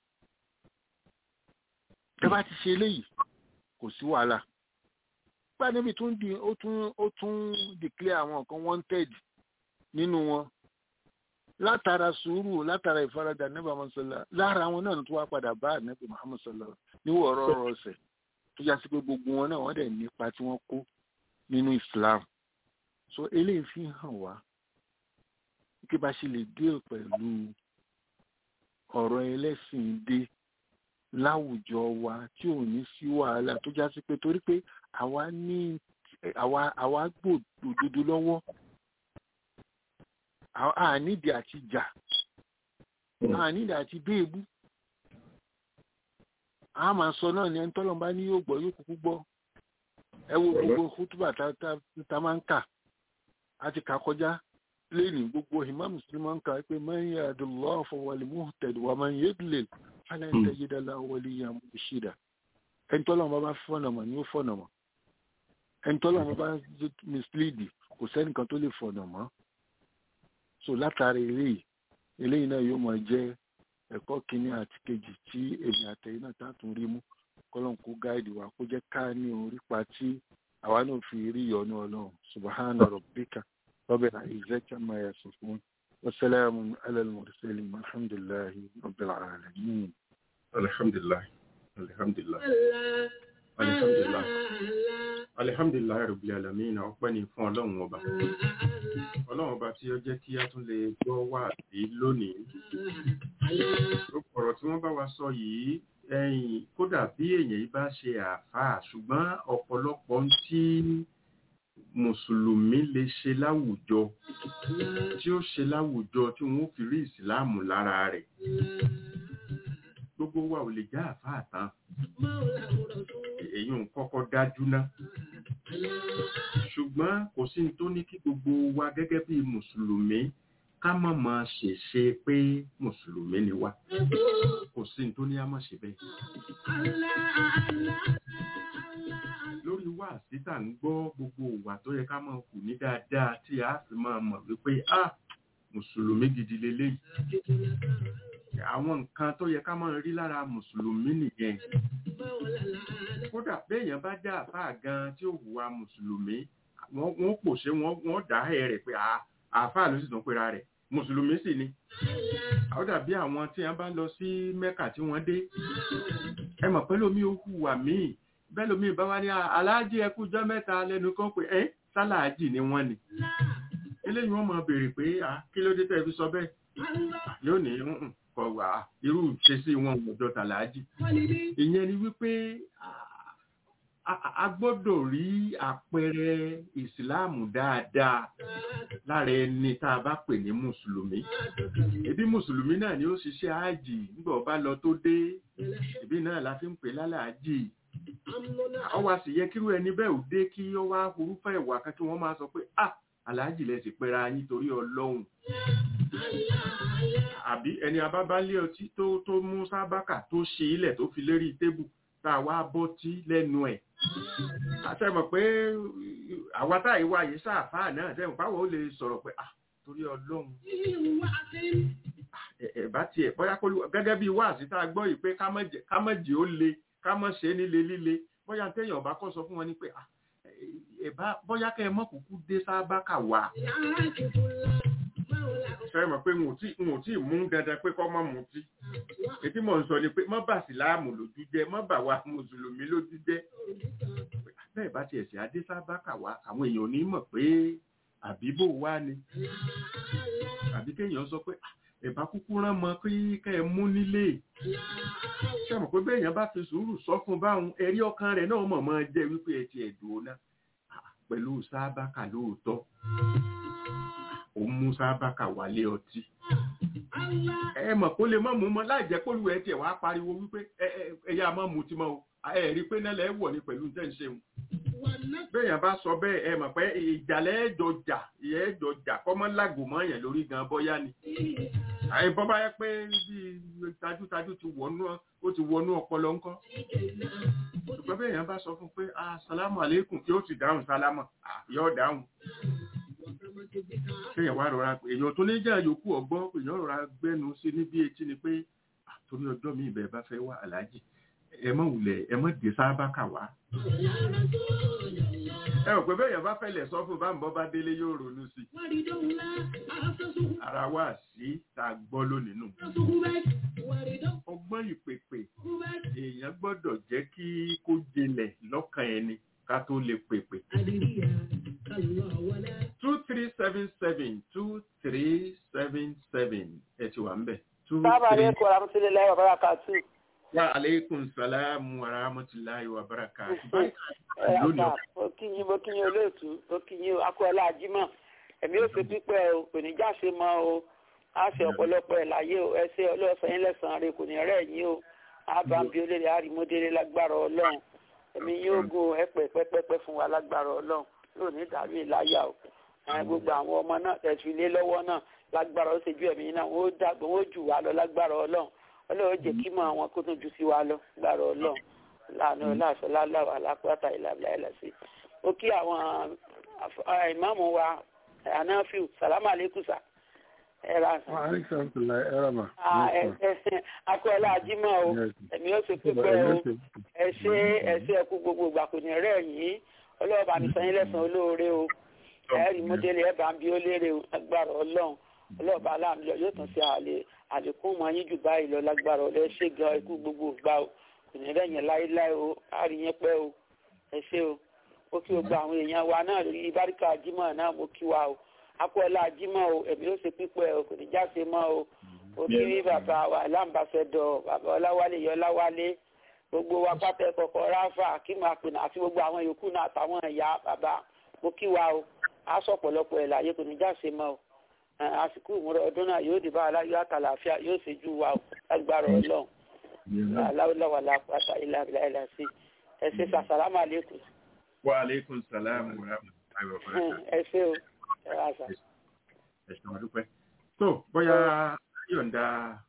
tẹ́ bá ti ṣe eléyìí kò sí wàhálà gbá níbi tó ń di ó tún ó tún declare àwọn nǹkan wanted nínú wọn látara sùúrù látara ìfaradà níbà mọ́sálà lára àwọn náà tó wá padà bá ànábì Muhammad sallallahu níwọ̀ ọ̀rọ̀ ọ̀rọ̀ ọ̀sẹ̀ tó já sí pé gbogbo wọn náà wọ́n dẹ̀ nípa tí wọ́n kó nínú Islam so eléyìí fi hàn wá kí bá ṣe lè deal pẹ̀lú ọ̀rọ̀ ẹlẹ́sìn dé láwùjọ wa tí ò ní sí wàhálà tó já sí pé torí pé àwa ní àwa àwa gbòdodo lọ́wọ́ ànídìí àti jà ànídìí àti béèbú a máa sọ náà ní ẹni tọ́lọ́mbá ní yóò gbọ́ yóò kúkú gbọ́ ẹ wo gbogbo kútùbà tá máa ń kà á ti kà kọjá lẹ́yìn gbogbo imam muslim máa ń kà pé man yahdillahu fahuwal muhtad wa man yudlil falan tajida lahu waliyyan murshida ẹni tọ́lọ́mbá bá fọ̀nà mọ̀ ni ó fọ̀nà mọ̀ ẹni tọ́lọ́mbá bá mislead kò sẹ́nìkan tó lè fọ̀nà mọ́ so látàrí eléyìí eléyìí náà yóò máa jẹ́ ẹ̀kọ́ kínní àti kejì tí èmi àtẹ̀yìn náà tààtún rí mú kọ́lọ́n kó gáìdì wa kó jẹ́ ká ní orípa tí àwa náà fi rí ìyọ́nú ọlọ́run subahana rabbika rabbil izzati amma yasifun wa salamun ala al-mursalin alhamdulillahi rabbil alamin. alhamdulilayi alhamdulilayi alhamdulilayi alihamdulilayi rabbil alamin ọpẹ́ ni fún ọlọ́run ọba ọlọ́run ọba tí ó jẹ́ kí a tún lè gbọ́ wá sí lónìí ọ̀rọ̀ tí wọ́n bá wa sọ yìí ẹ̀yìn kódà bí èèyàn yìí bá ṣe àáfàá ṣùgbọ́n ọ̀pọ̀lọpọ̀ tí mùsùlùmí lè ṣe láwùjọ tí ó ṣe láwùjọ tí wọ́n fi rí ìsìláàmù lára rẹ̀ gbogbo wa ò lè já àáfàá tán èyí ń kọ́kọ́ dájú ná ṣùgbọ́n kò sí ní tó ní kí gbogbo wa gẹ́gẹ́ bí mùsùlùmí ká má máa ṣèṣe pé mùsùlùmí ni wá kò sí ní tó ní á má ṣe bẹ́ẹ̀. lórí wá síta ń gbọ́ gbogbo ìwà tó yẹ ká máa kù ní dáadáa tí a fi máa mọ̀ wípé a mùsùlùmí gidi leléyìí àwọn nǹkan tó yẹ ká máa rí lára mùsùlùmí nìyẹn kódà béèyàn bá já àfáà gan tí ó hùwà mùsùlùmí wọ́n pòṣé wọ́n dá ẹ̀ rẹ̀ pé àfáà ló sì tún pera rẹ̀ mùsùlùmí sì ni àwọn dàbí àwọn tí wọ́n bá lọ sí mẹ́kà tí wọ́n dé ẹ mọ̀ pé lómi ó hùwà míì bẹ́ẹ̀ lómi bá wá ní aláàjì ẹkújọ́ mẹ́ta lẹ́nu kan pé ẹ́ sálàájì ni wọ́n ni eléyìí wọ́n máa béèrè pé kí ló dé tẹ́ fi sọ bẹ́ẹ̀ yóò ní kọ̀wà irú ṣe sí wọn ọjọ́ tàlàájì ìyẹn ni wípé a- a- a gbọ́dọ̀ rí àpẹẹrẹ ìsìláàmù dáadáa lára ẹni tá a bá pè ní mùsùlùmí ẹbí mùsùlùmí náà ni ó ṣiṣẹ́ ájì nígbà ọba lọ tó dé ẹbí náà la fi ń pè lálàájì ó wá sì yẹ kírú ẹni bẹ́ẹ̀ ò dé kí ó wá orúfẹ́ ìwà kan kí wọ́n máa sọ pé ah aláàjì lẹ sì pera yín torí ọlọ́run àbí ẹni abábálé ọtí tó tó mú sábàkà tó ṣe ilẹ̀ tó fi lérí tébù tá a wá bọ́tí lẹ́nu ẹ̀ àtẹ̀mọ̀ pé àwa táyì wá yìí sáàfáà náà tẹ̀mọ̀ páwọn ó lè sọ̀rọ̀ pé ah torí ọlọ́run ẹ- ẹ bá tiẹ̀ bóyá kó lù- gẹ́gẹ́ bí wáàsí tá a gbọ́ yìí pé ká má jẹ- ká má jẹ́ ó le ká má ṣe é níle líle bóyá téèyàn bá kọ́ sọ fún wọn ni pé ah, ẹ- ẹ bá bóyá kẹ́ ẹ mọ́ kúkú dé sábàkà wá fẹ́ mọ̀ pé n ò tí n ò tí ì mú dandan pé kọ́ mọ́ mutí ètí mò ń sọ ni pé mọ́ bà síláàmù lójú jẹ́ mọ́ bà wá mùsùlùmí lójú jẹ́ bẹ́ẹ̀ bá tiẹ̀ sí adé sábàkà wá àwọn èèyàn ò ní mọ̀ pé àbíbò wá ni àbí kéèyàn sọ pé "Ah, ẹ̀bá kúkú rán mọ kí kẹ́ ẹ mú nílé ṣé mọ̀ pé bẹ́ẹ̀ yẹn bá fi sùúrù sọ fún báwọn ẹ̀rí ọkàn rẹ̀ náà mọ̀ mọ́ jẹ́ wípé ẹ ti ẹ̀dùn náà pẹ̀lú sábàkà lóòótọ́ ó mú sábàkà wálé ọtí ẹ mọ̀ kó lè mọ́ mú mọ́ láì jẹ́ kó lu ẹ̀ tiẹ̀ wá pariwo wípé ẹ ẹ ẹ yá mọ́ mu ti mọ́ o ẹ rí i pé náà lẹ́ wọ̀ ní pẹ̀lú tẹ́ ń ṣe wọn béèyàn bá sọ bẹ́ẹ̀ ẹ mọ̀ pé ìjàlẹ̀ ẹ̀jọ̀ jà ìyẹn ẹ̀jọ̀ jà kọ́mọ́ lágò mọ́ yẹn lórí gan bọ́yá ni àyè bọ́ bá yẹ pé bí tajútajú ti wọnú ó ti wọnú ọpọlọ ńkọ́ ṣùgbọ́n béèyàn bá sọ fún pé asalamu aleykum yóò ti dáhùn sálámà Ah, yóò dáhùn kéèyàn wá rọra èèyàn tó ní jà yòókù ọgbọ́n èèyàn rọra gbẹ́nu sí ní bí etí ni pé "Ah, torí ọjọ́ mi ìbẹ̀ bá fẹ́ wá aláàjì ẹ mọ̀ wulẹ̀ ẹ mọ̀ dé sábà kà wá ẹ rò pé bẹ́ẹ̀yàn bá fẹ́lẹ̀ sọ fún bá ń bọ́ bá délé yóò ronú sí i ara wa sí tá a gbọ́ lónìí nù ọgbọ́n ìpèpè èèyàn gbọ́dọ̀ jẹ́ kí kó jinlẹ̀ lọ́kàn ẹni ká tó lè pèpè two three seven seven two three seven seven ẹ ti wà ń bẹ̀ two Sábà three ní kò rámúsílẹ̀ wa barakatu. wa aleykum salaam wa rahmatulahi wa barakatuh. Ẹ lónìí ọ̀pá mo kí yín mo kí yín olóòtú mo kí yín akọ́lá ajímọ̀ ẹ̀mí ó ṣe pípẹ́ o kò ní jáṣe mọ́ o á ṣe ọ̀pọ̀lọpọ̀ ẹ̀ láyé o ẹ ṣe ọlọ́sàn yín lẹ́sàn-án rẹ kò ní rẹ̀ yín o ábàmbí olórí àrímọ́délé lágbára ọlọ́run ẹ̀mí yóò gùn ẹ̀pẹ̀ pẹ́pẹ́pẹ́ fún wa lágbára ọlọ́run yóò ní dàrú ìláyà o Ẹ, gbogbo àwọn ọmọ náà tẹ̀sí ilé lọ́wọ́ náà lágbára ó ṣe ju ẹ̀mí náà wọ́n ó dàgbà wọ́n ó jù wá lọ lágbára ọlọ́run ọlọ́run jẹ́ kí mọ̀ àwọn kó tún ju sí wa lọ lágbára ọlọ́run láàánú láàṣọ láláwà lápáta ìlàbílà ẹlẹ́sìn ó kí àwọn àf- à, ìmáàmù wa anáfíù sàlámà lẹ́kùsà ẹ̀rà Wa alaikum salam ẹ̀rọ̀mà. akọ́lá ajímọ̀ o ẹ̀mí ó ṣe pípẹ́ o ẹ ṣe ẹ ṣe ẹkú gbogbo ìgbà kò ní rẹ̀ yín ọlọ́ọ̀bà mi sọ yín lẹ́sàn-án olóore o ẹ̀rí mọ́délé ẹ̀ bá ń bí ó léèrè o lágbára ọlọ́run ọlọ́ọ̀bà aláàmì lọ yóò tún ṣe àlè àlékún mọ́ yín jù báyìí lọ lágbára ọlọ́ ẹ ṣe gan ẹkú gbogbo ìgbà o kò ní rẹ̀ yẹn láéláé o á rí yẹn pẹ́ o ẹ ṣe o ó kí o gba àwọn èèyàn wa náà lórí báríkà jímọ̀ náà mo kí wa o akọ́lá jímọ̀ o ẹ̀mí ó ṣe pípẹ́ o kò ní jáse mọ́ o ó kí rí bàbá wa láǹbàṣẹ́dọ̀ bàbá ọláwálé yọ ọláwálé gbogbo wa pátá kọ̀ọ̀kan ráfà kí máa pè náà àti gbogbo àwọn yòókù náà àtàwọn ẹ̀yà bàbá mo kí wa o á sọ ọ̀pọ̀lọpọ̀ ẹ̀ láyé kò ní jáse mọ́ o Ẹ̀, àsìkò ìmúra ọdún náà yóò dìbò aláyọ̀ àtàlàáfíà yóò ṣe jù wa o lágbára ọlọ́run aláwọ̀láwà lápáta ilà ilà ilà sí ẹ ṣe sàṣàlámà lẹ́kùn wa aleykum salaam wa rahmatulahi wa barakatuh. ẹ ṣe o ẹ wá sà. ẹ̀sùn àdúpẹ́. tó bóyá ayọ̀ǹda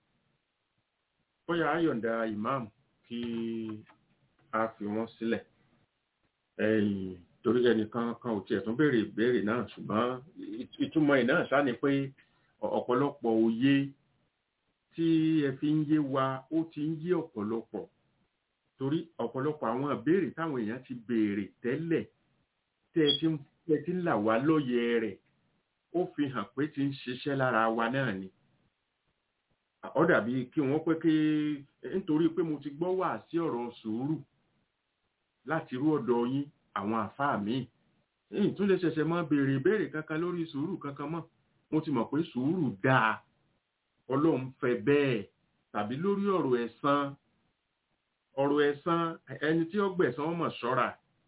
bóyá ayọ̀ǹda imam kí a fi wọ́n sílẹ̀ ẹ̀yìn torí ẹnìkan kan ò tiẹ̀ tún béèrè ìbéèrè náà ṣùgbọ́n ìt- ìtumọ̀ ẹ̀ náà sáà ni pé ọ- ọ̀pọ̀lọpọ̀ òye tí ẹ fi ń yé wa ó ti ń yé ọ̀pọ̀lọpọ̀ torí ọ̀pọ̀lọpọ̀ àwọn ìbéèrè táwọn èèyàn ti béèrè tẹ́lẹ̀ tẹ́ ẹ ti ń tẹ́ ẹ ti ń là wá lóye rẹ̀ ó fi hàn pé ti ń ṣiṣẹ́ lára wa náà ni ó dàbí kí wọ́n pé kí nítorí pé mo ti gbọ́ wà sí ọ̀rọ̀ sùúrù láti rú ọ̀dọ̀ yín àwọn àfáà míì èyí tún lè ṣẹ̀ṣẹ̀ mọ́ béèrè ìbéèrè kankan lórí sùúrù kankan mọ́ mo ti mọ̀ pé sùúrù dáa ọlọ́run fẹ́ bẹ́ẹ̀ tàbí lórí ọ̀rọ̀ ẹ̀san ọ̀rọ̀ ẹ̀san ẹni tí ó gbẹ̀san ọmọ ṣọ́ra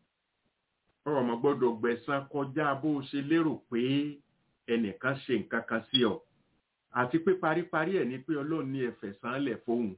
ọmọ gbọ́dọ̀ gbẹ̀san kọjá bó o ṣe lérò pé ẹnìkan ṣe nǹkan kan sí ọ àti pé paríparí ẹ̀ ni pé ọlọ́run ní ẹ̀fẹ̀ sánlẹ̀ fóun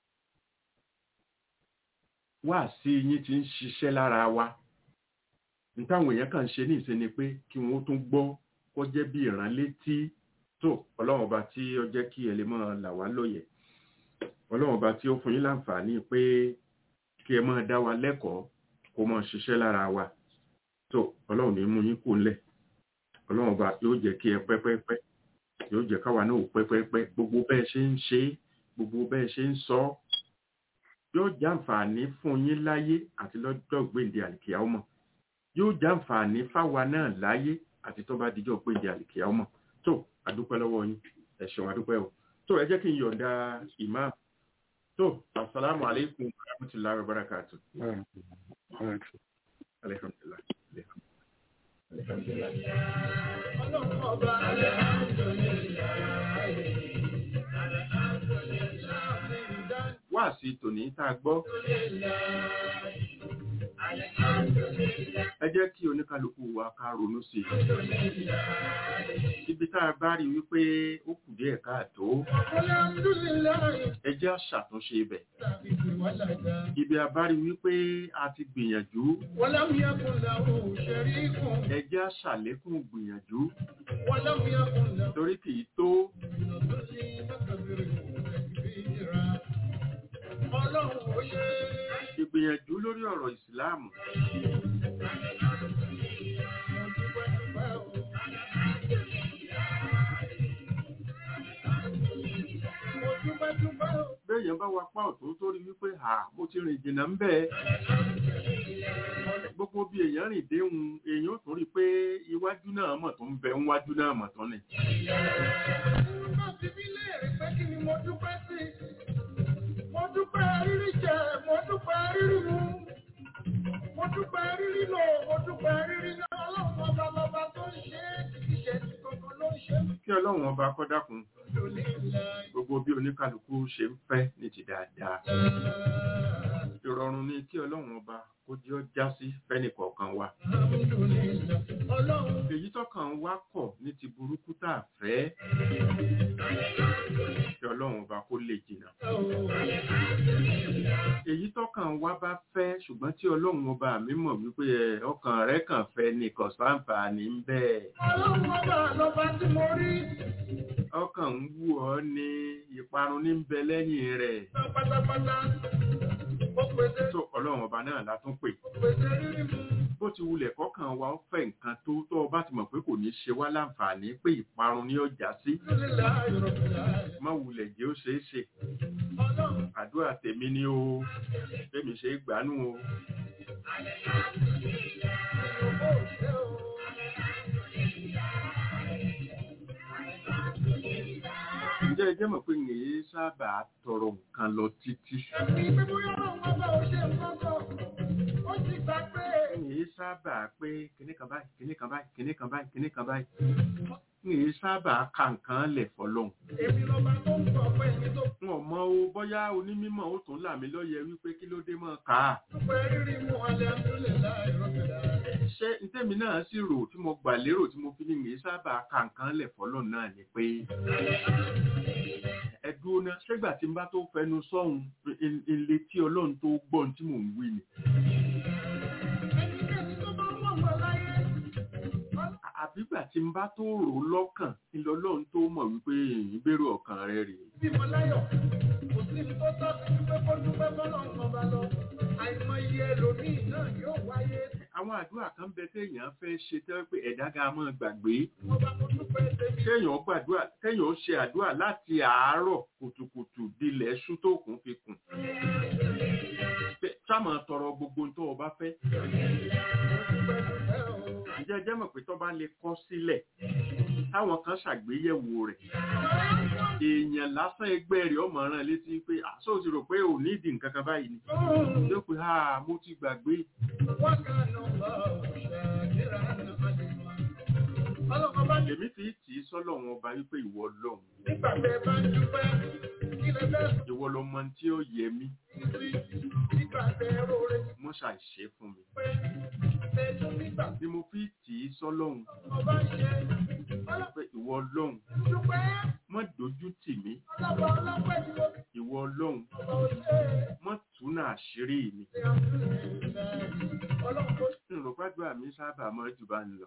wá sí yín ti ń ṣiṣẹ́ lára wa nítawọn èèyàn kàn ń ṣe ní ìsinmi pé kí wọ́n tún gbọ́ kó jẹ́ bí ìránlétí tó ọlọ́run ọba tí ó jẹ́ kí ẹ lè máa là wá lóye ọlọ́run ọba tí ó fún yín láǹfààní pé kí ẹ máa dá wa lẹ́kọ̀ọ́ kó máa ṣiṣẹ́ lára wa tó ọlọ́run ní mú yín kú ńlẹ̀ ọlọ́run ọba yóò jẹ́ kí ẹ pẹ́pẹ́pẹ́ yóò jẹ́ káwa náà pẹ́pẹ́pẹ́ gbogbo bẹ́ẹ̀ ṣe ń ṣe gbogbo bẹ́ẹ̀ ṣe ń sọ yóò jàǹfààní fún yín láyé àti lọ́jọ́ gbèǹde àlìkìyà ọmọ yóò jàǹfààní fáwa náà láyé àti tó bá dijọ́ gbèǹde àlìkìyà ọmọ tó àdúpẹ́ lọ́wọ́ yín ẹ ṣeun àdúpẹ́ o tó ẹ jẹ́ kí n yọ̀ǹda imam tó asalaamu aleykum wa rahmatulahi wa barakatu. alhamdulilah. alhamdulilah. wá sí tòní tá a gbọ́. ẹ jẹ́ kí oníkálukú wa ká ronú sí i. ibi tá a bá rí wípé ó kù díẹ̀ káàtó. ẹ jẹ́ àṣàtúnṣe ibẹ̀. ibi a bá rí wípé a ti gbìyànjú. ẹ jẹ́ àṣàlékún gbìyànjú. torí kì í tó. Ìgbìyànjú lórí ọ̀rọ̀ ìsìláàmù. Béèyàn bá wa pa ọ̀tún tó rí wípé à mo ti rìn jìnnà ń bẹ́ẹ̀. Gbogbo bí èèyàn rìn déhun èèyàn tó rí pé iwájú náà mọ̀ tó ń bẹ níwájú náà mọ̀ tán ni. Mo dúpẹ́ rírí jẹ, mo dúpẹ́ rírí mu, mo dúpẹ́ rírí lò, mo dúpẹ́ rírí náà, ọlọ́run ọba lọba tó ń ṣe é, kìí ṣe ti kankan ló ń ṣe é. Kí ọlọ́run ọba kọ́ dákun gbogbo bí oníkálukú ṣe ń fẹ́ ní ti dáadáa. Ìrọ̀rùn ni kí ọlọ́run ọba kó jẹ́ ó já sí fẹ́nì kọ̀ọ̀kan wa. Èyí tọ́kàn wá kọ̀ ní ti burúkú tá a fẹ́. Kí ọlọ́run ọba kó lè jìnnà. Èyí tọ́kàn wá bá fẹ́ ṣùgbọ́n tí ọlọ́run ọba mi mọ̀ wípé ọkàn rẹ̀ kàn fẹ́ ní kọ̀sáǹfààní ń bẹ́ẹ̀. Ọlọ́run ọba lọba tí mo rí ọkàn ń wù ọ́ ní ìparun ní bẹ lẹ́yìn rẹ̀. pátápátá, ó pèsè tó ọlọ́run ọba náà la tún pè. pèsè rírí mu. bó ti wulẹ̀ kọ́kàn wa ó fẹ́ nǹkan tó tó o bá ti mọ̀ pé kò ní ṣe wá láǹfààní pé ìparun ni ó já sí. Alhamdulillah, Rabbil má wulẹ̀ jẹ́ ó ṣeé ṣe. Ọlọ́run àdúrà tèmi ni o bẹ́mi ṣe é gbánú o. ó ṣe o. ǹjẹ́ ẹ jẹ́ mọ̀ pé yìí sábà tọrọ nǹkan lọ títí. Ẹ̀mí pé bóyá ọlọ́run ọba ò ṣe nǹkan kan, ó ti gbà pé yìí sábà pé kinní kan báyìí kinní kan báyìí kinní kan báyìí kinní kan báyìí. yìí sábà ka nǹkan lẹ̀ fọlọ́hún. èmi lọ́ba tó ń sọ pé èmi tó wọn mọ o bóyá onímọ̀ ó tún là mí lọ́yẹ wípé kí ló dé mọ́ ká. dúpẹ́ rírí mu Alhamdulillah, Rabbil Alamin. ṣé ntẹ́mi náà sì rò tí mo gbà lérò tí mo fi ní yìí sábà ka nǹkan lẹ̀ fọlọ́hún náà ni pé ẹ dúró ná ṣégbà tí n bá tó fẹnu sọ́hun ilé tí ọlọ́run tó gbọ́n tí mò ń wí ni. Ẹnikẹ́ni tó bá mọ̀ mọ̀ láyé, àbígbà tí n bá tó rò ó lọ́kàn ilé ọlọ́run tó mọ̀ wípé ìbéèrè ọkàn rẹ rèé. bímọ láyọ̀, kò sí ní tó tọ́ sí pé kó dúpẹ́ bọ́lọ́run ọba lọ. Àìmọye ẹlòmíì náà yóò wáyé. àwọn àdúrà kan bẹ téèyàn fẹ́ ṣe tẹ́ pé ẹ̀dá ga máa gbàgbé Mo bá mo dúpẹ́ tèmi. kéèyàn gbàdúrà kéèyàn ó ṣe àdúrà láti àárọ̀ kùtùkùtù dilẹ̀ ṣú tó kún fi kùn. Pé sáàmà tọrọ gbogbo tó o bá fẹ́. Ǹjẹ́ ẹ jẹ́ mọ̀ pé tó bá lè kọ́ sílẹ̀ táwọn kan ṣàgbéyẹ̀wò rẹ̀. Èèyàn lásán ẹgbẹ́ rẹ̀ ọmọ rán létí pé àṣọ ti rò pé ò ní ìdí nǹkan kan báyìí ni. Yóò pé ha mo ti gbàgbé. Wọ́n kà nù bá òṣà kíra nù àdìmọ́. Ọlọ́kọ̀ bá ní Èmi fi tì í sọ́lọ̀ wọn ọba wípé ìwọ lọ́hùn. nígbà tẹ́ bá ń dúpẹ́, kí lẹ fẹ́ Ìwọ lọ mọ tí ó yẹ mí. sí nígbà tẹ́ róore Mọ́ ṣàìṣe fún mi. pé ni mo fi tì í sọ́lọ́hun pé ìwọ ọlọ́hun má dojú tì mí ìwọ ọlọ́hun má túnà àṣírí mi ìrọ̀págbà mi sábà mọ́ jù bá ń lọ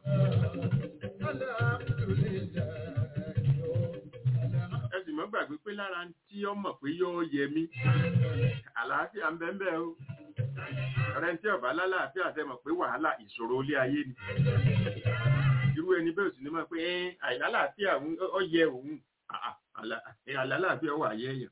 ẹ sì mọ́ gbàgbé pé lára tí ó mọ̀ pé yóò yẹ mí àlàáfíà ń bẹ́ẹ̀ bẹ́ẹ̀ o ọ̀rẹ́ tí ọ̀bá lálàáfíà tẹ́ mọ̀ pé wàhálà ìṣòro ilé ayé ni irú ẹni bẹ́ẹ̀ sì ni mọ̀ pé àìlálàáfíà ó yẹ òun àlàáfíà wà yẹ èèyàn.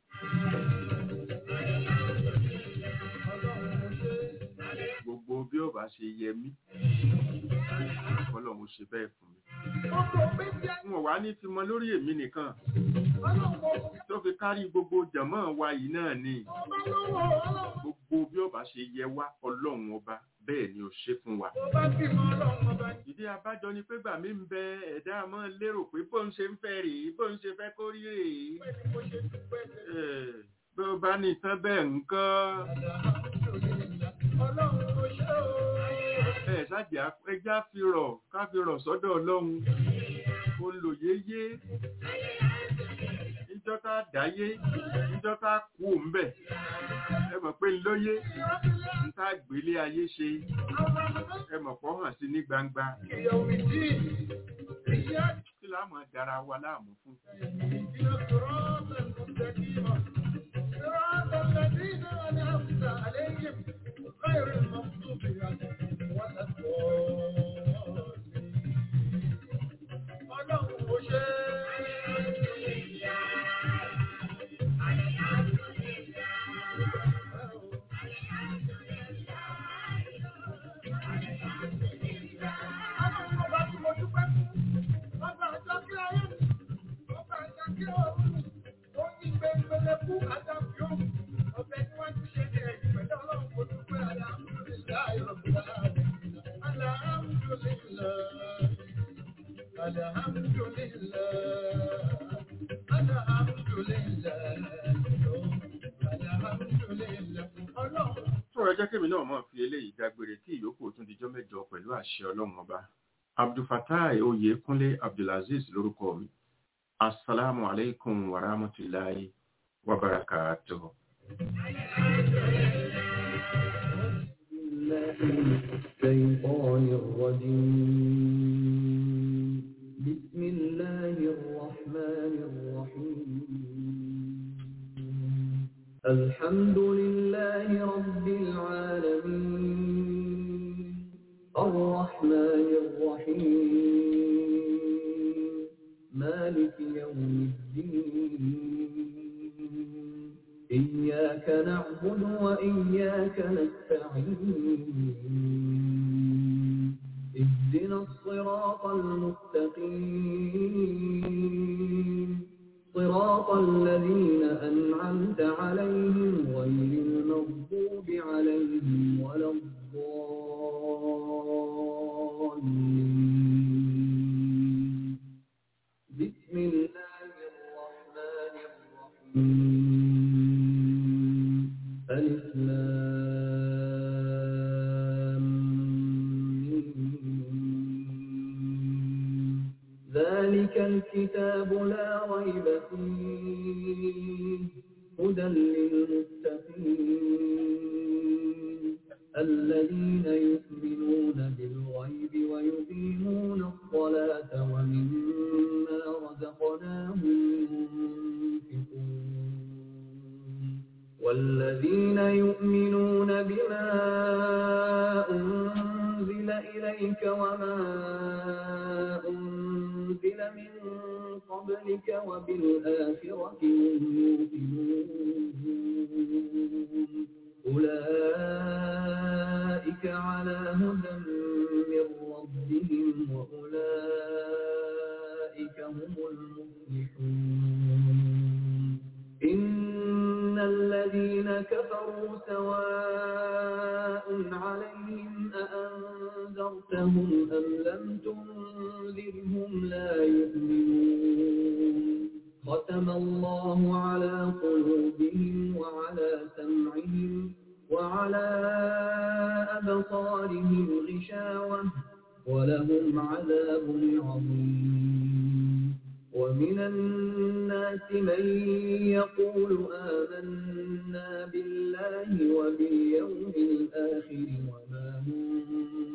gbogbo bí ọba ṣe yẹ mí ọlọ́run ṣe bẹ́ẹ̀ fún mi wọn wá ní fi mọ lórí èmi nìkan tó fi kárí gbogbo jàmọ́ wa yìí náà ni gbogbo bí ọba ṣe yẹ wá ọlọ́run ọba bẹ́ẹ̀ ni ó ṣe fún wa. ìdí abájọ ni pé gbà mí ń bẹ ẹ̀dá mọ́ lérò pé bó ń ṣe ń fẹ́ rèé bó ń ṣe fẹ́ kó rí rèé. bí ó bá ní tán bẹ́ẹ̀ nǹkan. ẹ ṣáàjì ẹja fi rọ̀ ká fi rọ̀ sọ́dọ̀ ọlọ́run ó lò yéyé níjọ́ tá dáyé níjọ́ tá kú òǹbẹ̀ ẹ mọ̀ pé lóyé ń tá gbélé ayé ṣe ẹ mọ̀ pọ̀ hàn sí ní gbangba kí láàmú dára wa láàmú fún. غير المغضوب عليهم ولا الضالين ọlọ́run kò ṣe Ọlọ́run ọba tí mo dúpẹ́ fún, ọba àjọ kí ayé mi, ọba àjọ kí ọ̀run mi, ó ní gbẹ̀ngbẹ̀lẹ̀ fún àjàkí òun, ọbẹ̀ tí wọ́n ti ṣe ní ẹ̀yìn pẹ̀lú ọlọ́run kò dúpẹ́ alhamdulillahi rabbil alamin. Alhamdulillah. tó ẹ jẹ́ kémi náà mọ̀ fi eléyìí dágbére kí ìyókù tún dijọ́ mẹ́jọ pẹ̀lú àṣẹ ọlọ́run ọba abdulfatai oyèkúnlé abdulaziz lórúkọ mi asalaamu aleykum wa rahmatulahi wa barakatuh. الشيطان الرجيم بسم الله الرحمن الرحيم الحمد لله رب العالمين الرحمن الرحيم مالك يوم الدين إياك نعبد وإياك نستعين اهدنا الصراط المستقيم صراط الذين أنعمت عليهم غير المغضوب عليهم ولا الضالين بسم الله الرحمن الرحيم ألف لام ميم. ذلك الكتاب لا ريب فيه هدى للمتقين الذين يؤمنون بالغيب ويقيمون الصلاة ومما رزقناهم ينفقون والذين يؤمنون بما أنزل إليك وما أنزل من قبلك وبالآخرة هم يوقنون أولئك على هدى من ربهم وأولئك هم المفلحون إن الذين كفروا سواء عليهم أأنذرتهم أم لم تنذرهم لا يؤمنون ختم الله على قلوبهم وعلى سمعهم وعلى أبصارهم غشاوة ولهم عذاب عظيم ومن الناس من يقول آمنا بالله وباليوم الآخر وما هم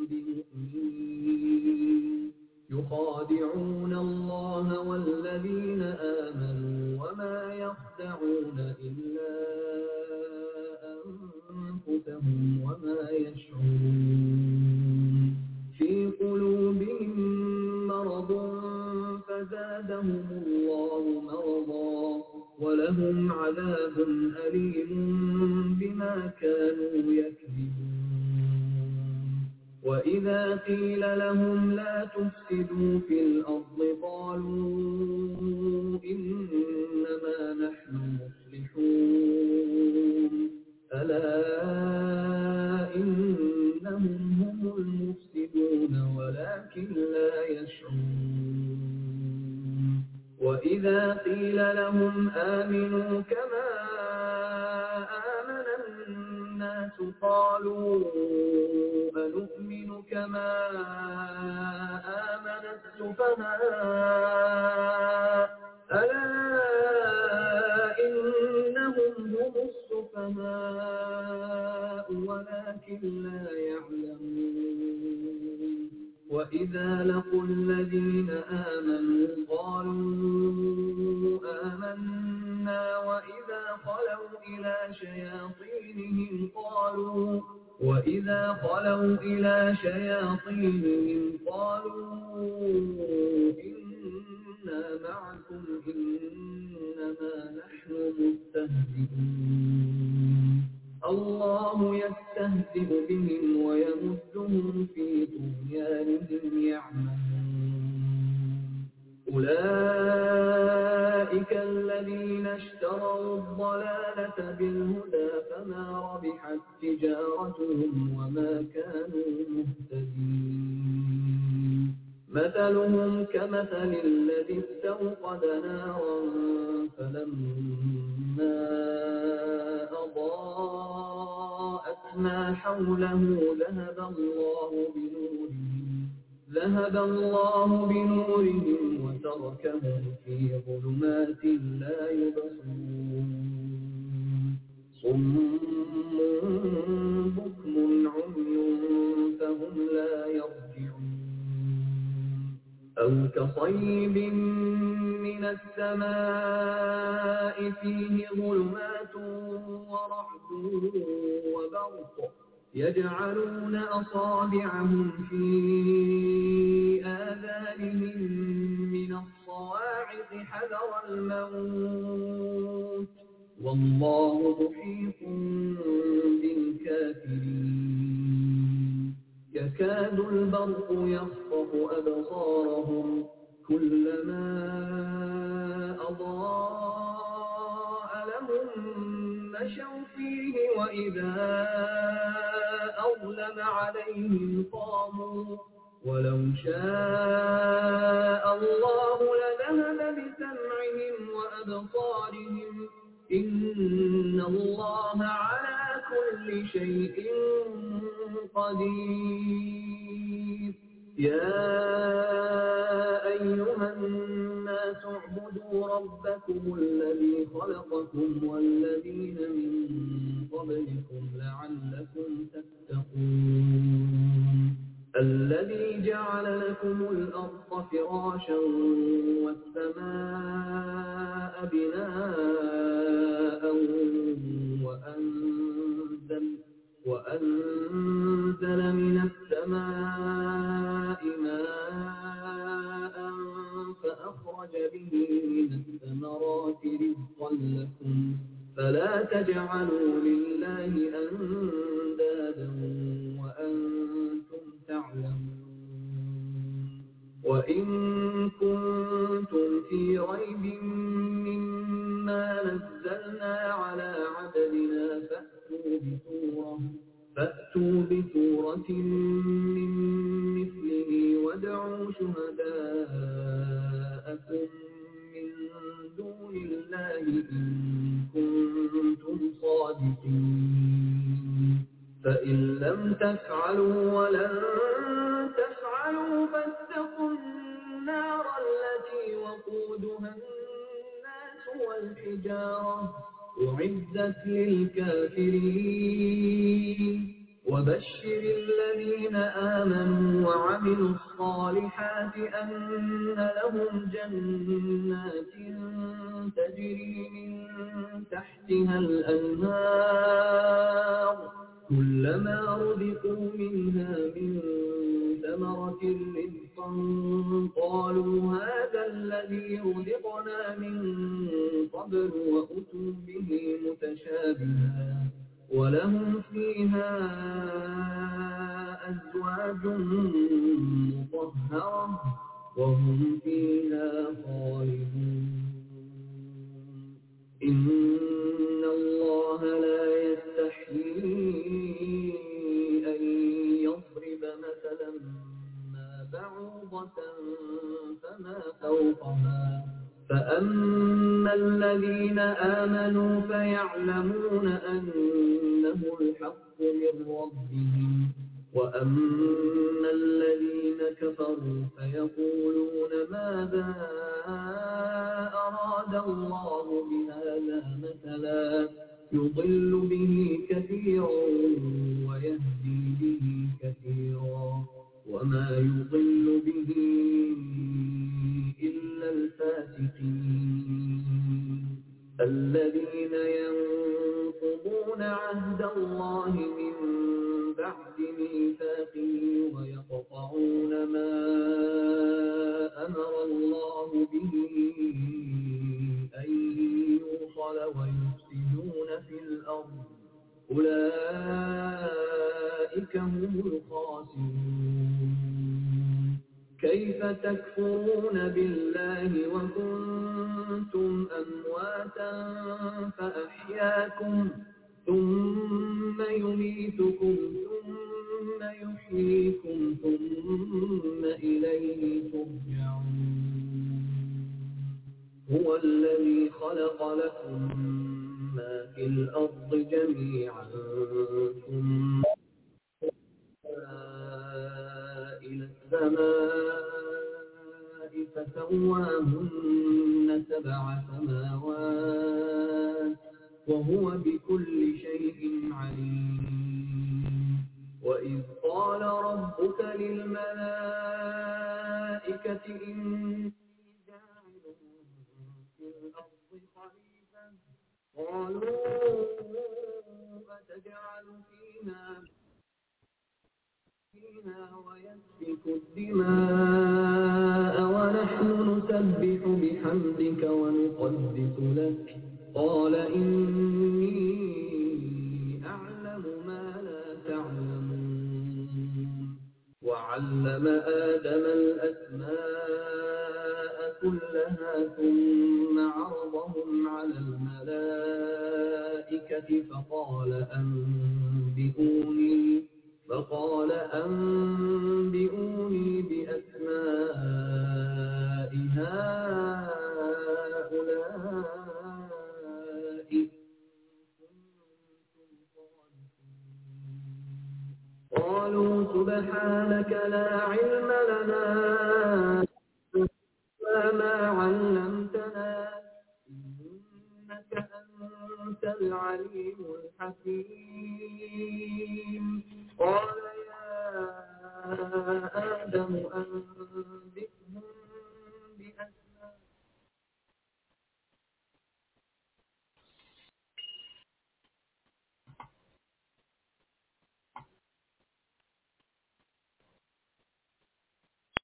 بمؤمنين يخادعون الله والذين آمنوا وما يخدعون إلا أنفسهم وما يشعرون في قلوبهم مرض فزادهم الله مرضا ولهم عذاب أليم بما كانوا يكذبون وإذا قيل لهم لا تفسدوا في الأرض قالوا إنما نحن مصلحون ألا إنهم هم المفسدون ولكن لا يشعرون وإذا قيل لهم آمنوا كما آمن الناس قالوا أنؤمن كما آمن السفهاء ألا إنهم هم السفهاء ولكن لا يعلمون وإذا لقوا الذين آمنوا قالوا آمنا وإذا خلوا إلى شياطينهم قالوا وإذا خلوا إلى شياطينهم قالوا إنا معكم إنما نحن مستهزئون الله يستهزئ بهم ويمدهم في طغيانهم يعمهون أولئك الذين اشتروا الضلالة بالهدى فما ربحت تجارتهم وما كانوا مهتدين مثلهم كمثل الذي استوقد نارا فلما أضاءت ما حوله ذهب الله بنورهم ذهب الله بنورهم وتركهم في ظلمات لا يبصرون صم بكم عمي فهم لا يرجعون أو كصيب من السماء فيه ظلمات ورعد وبرق يجعلون أصابعهم في آذانهم من الصواعق حذر الموت والله محيط بالكافرين يكاد البرق يخطف أبصارهم كلما أضاء لهم مشوا فيه وإذا أظلم عليهم قاموا ولو شاء الله لذهب بسمعهم وأبصارهم إن الله على كل شيء قدير يا أيها الناس اعبدوا ربكم الذي خلقكم والذين من قبلكم لعلكم تتقون الذي جعل لكم الأرض فراشا والسماء بناء وأنزل, وأنزل من السماء ماء فأخرج به من الثمرات رزقا لكم فلا تجعلوا لله أندادا وأنتم تعلمون وإن كنتم في ريب مما نزلنا على عبدنا فأتوا بسورة فأتوا بسورة من مثله وادعوا شهداءكم من دون الله إن كنتم صادقين فإن لم تفعلوا ولن تفعلوا فاتقوا النار التي وقودها الناس والحجارة أعدت للكافرين وبشر الذين آمنوا وعملوا الصالحات أن لهم جنات تجري من تحتها الأنهار كلما رزقوا منها من ثمرة رزقا قالوا هذا الذي رزقنا من قبل وأتوا به متشابها ولهم فيها أزواج مطهرة وهم فيها خالدون إن الله لا يستحيي أن يضرب مثلا ما بعوضة فما فوقها فأما الذين آمنوا فيعلمون أنه الحق من ربهم وأما الذين كفروا فيقولون ماذا أراد الله بهذا مثلا يضل به كثيرا ويهدي به كثيرا وما يضل به إلا الفاسقين الذين ينقضون عهد الله من بعد ميثاقه ويقطعون ما أمر الله به أن يوصل ويفسدون في الأرض أولئك هم الخاسرون كيف تكفرون بالله وكنتم أمواتا فأحياكم ثم يميتكم ثم يحييكم ثم إليه ترجعون هو الذي خلق لكم ما في الأرض جميعا ثم إلى السماء فسواهن سبع سماوات وهو بكل شيء عليم وإذ قال ربك للملائكة إني جاعل في الأرض خليفة قالوا أتجعل فيها فيها ويسفك الدماء ونحن نسبح بحمدك ونقدس لك قال إني أعلم ما لا تعلمون وعلم آدم الأسماء كلها ثم عرضهم على الملائكة فقال أنبئوني فقال أنبئوني بأسماء هؤلاء إن كنتم صادقين قالوا سبحانك لا علم لنا إلا ما علمتنا إنك أنت العليم الحكيم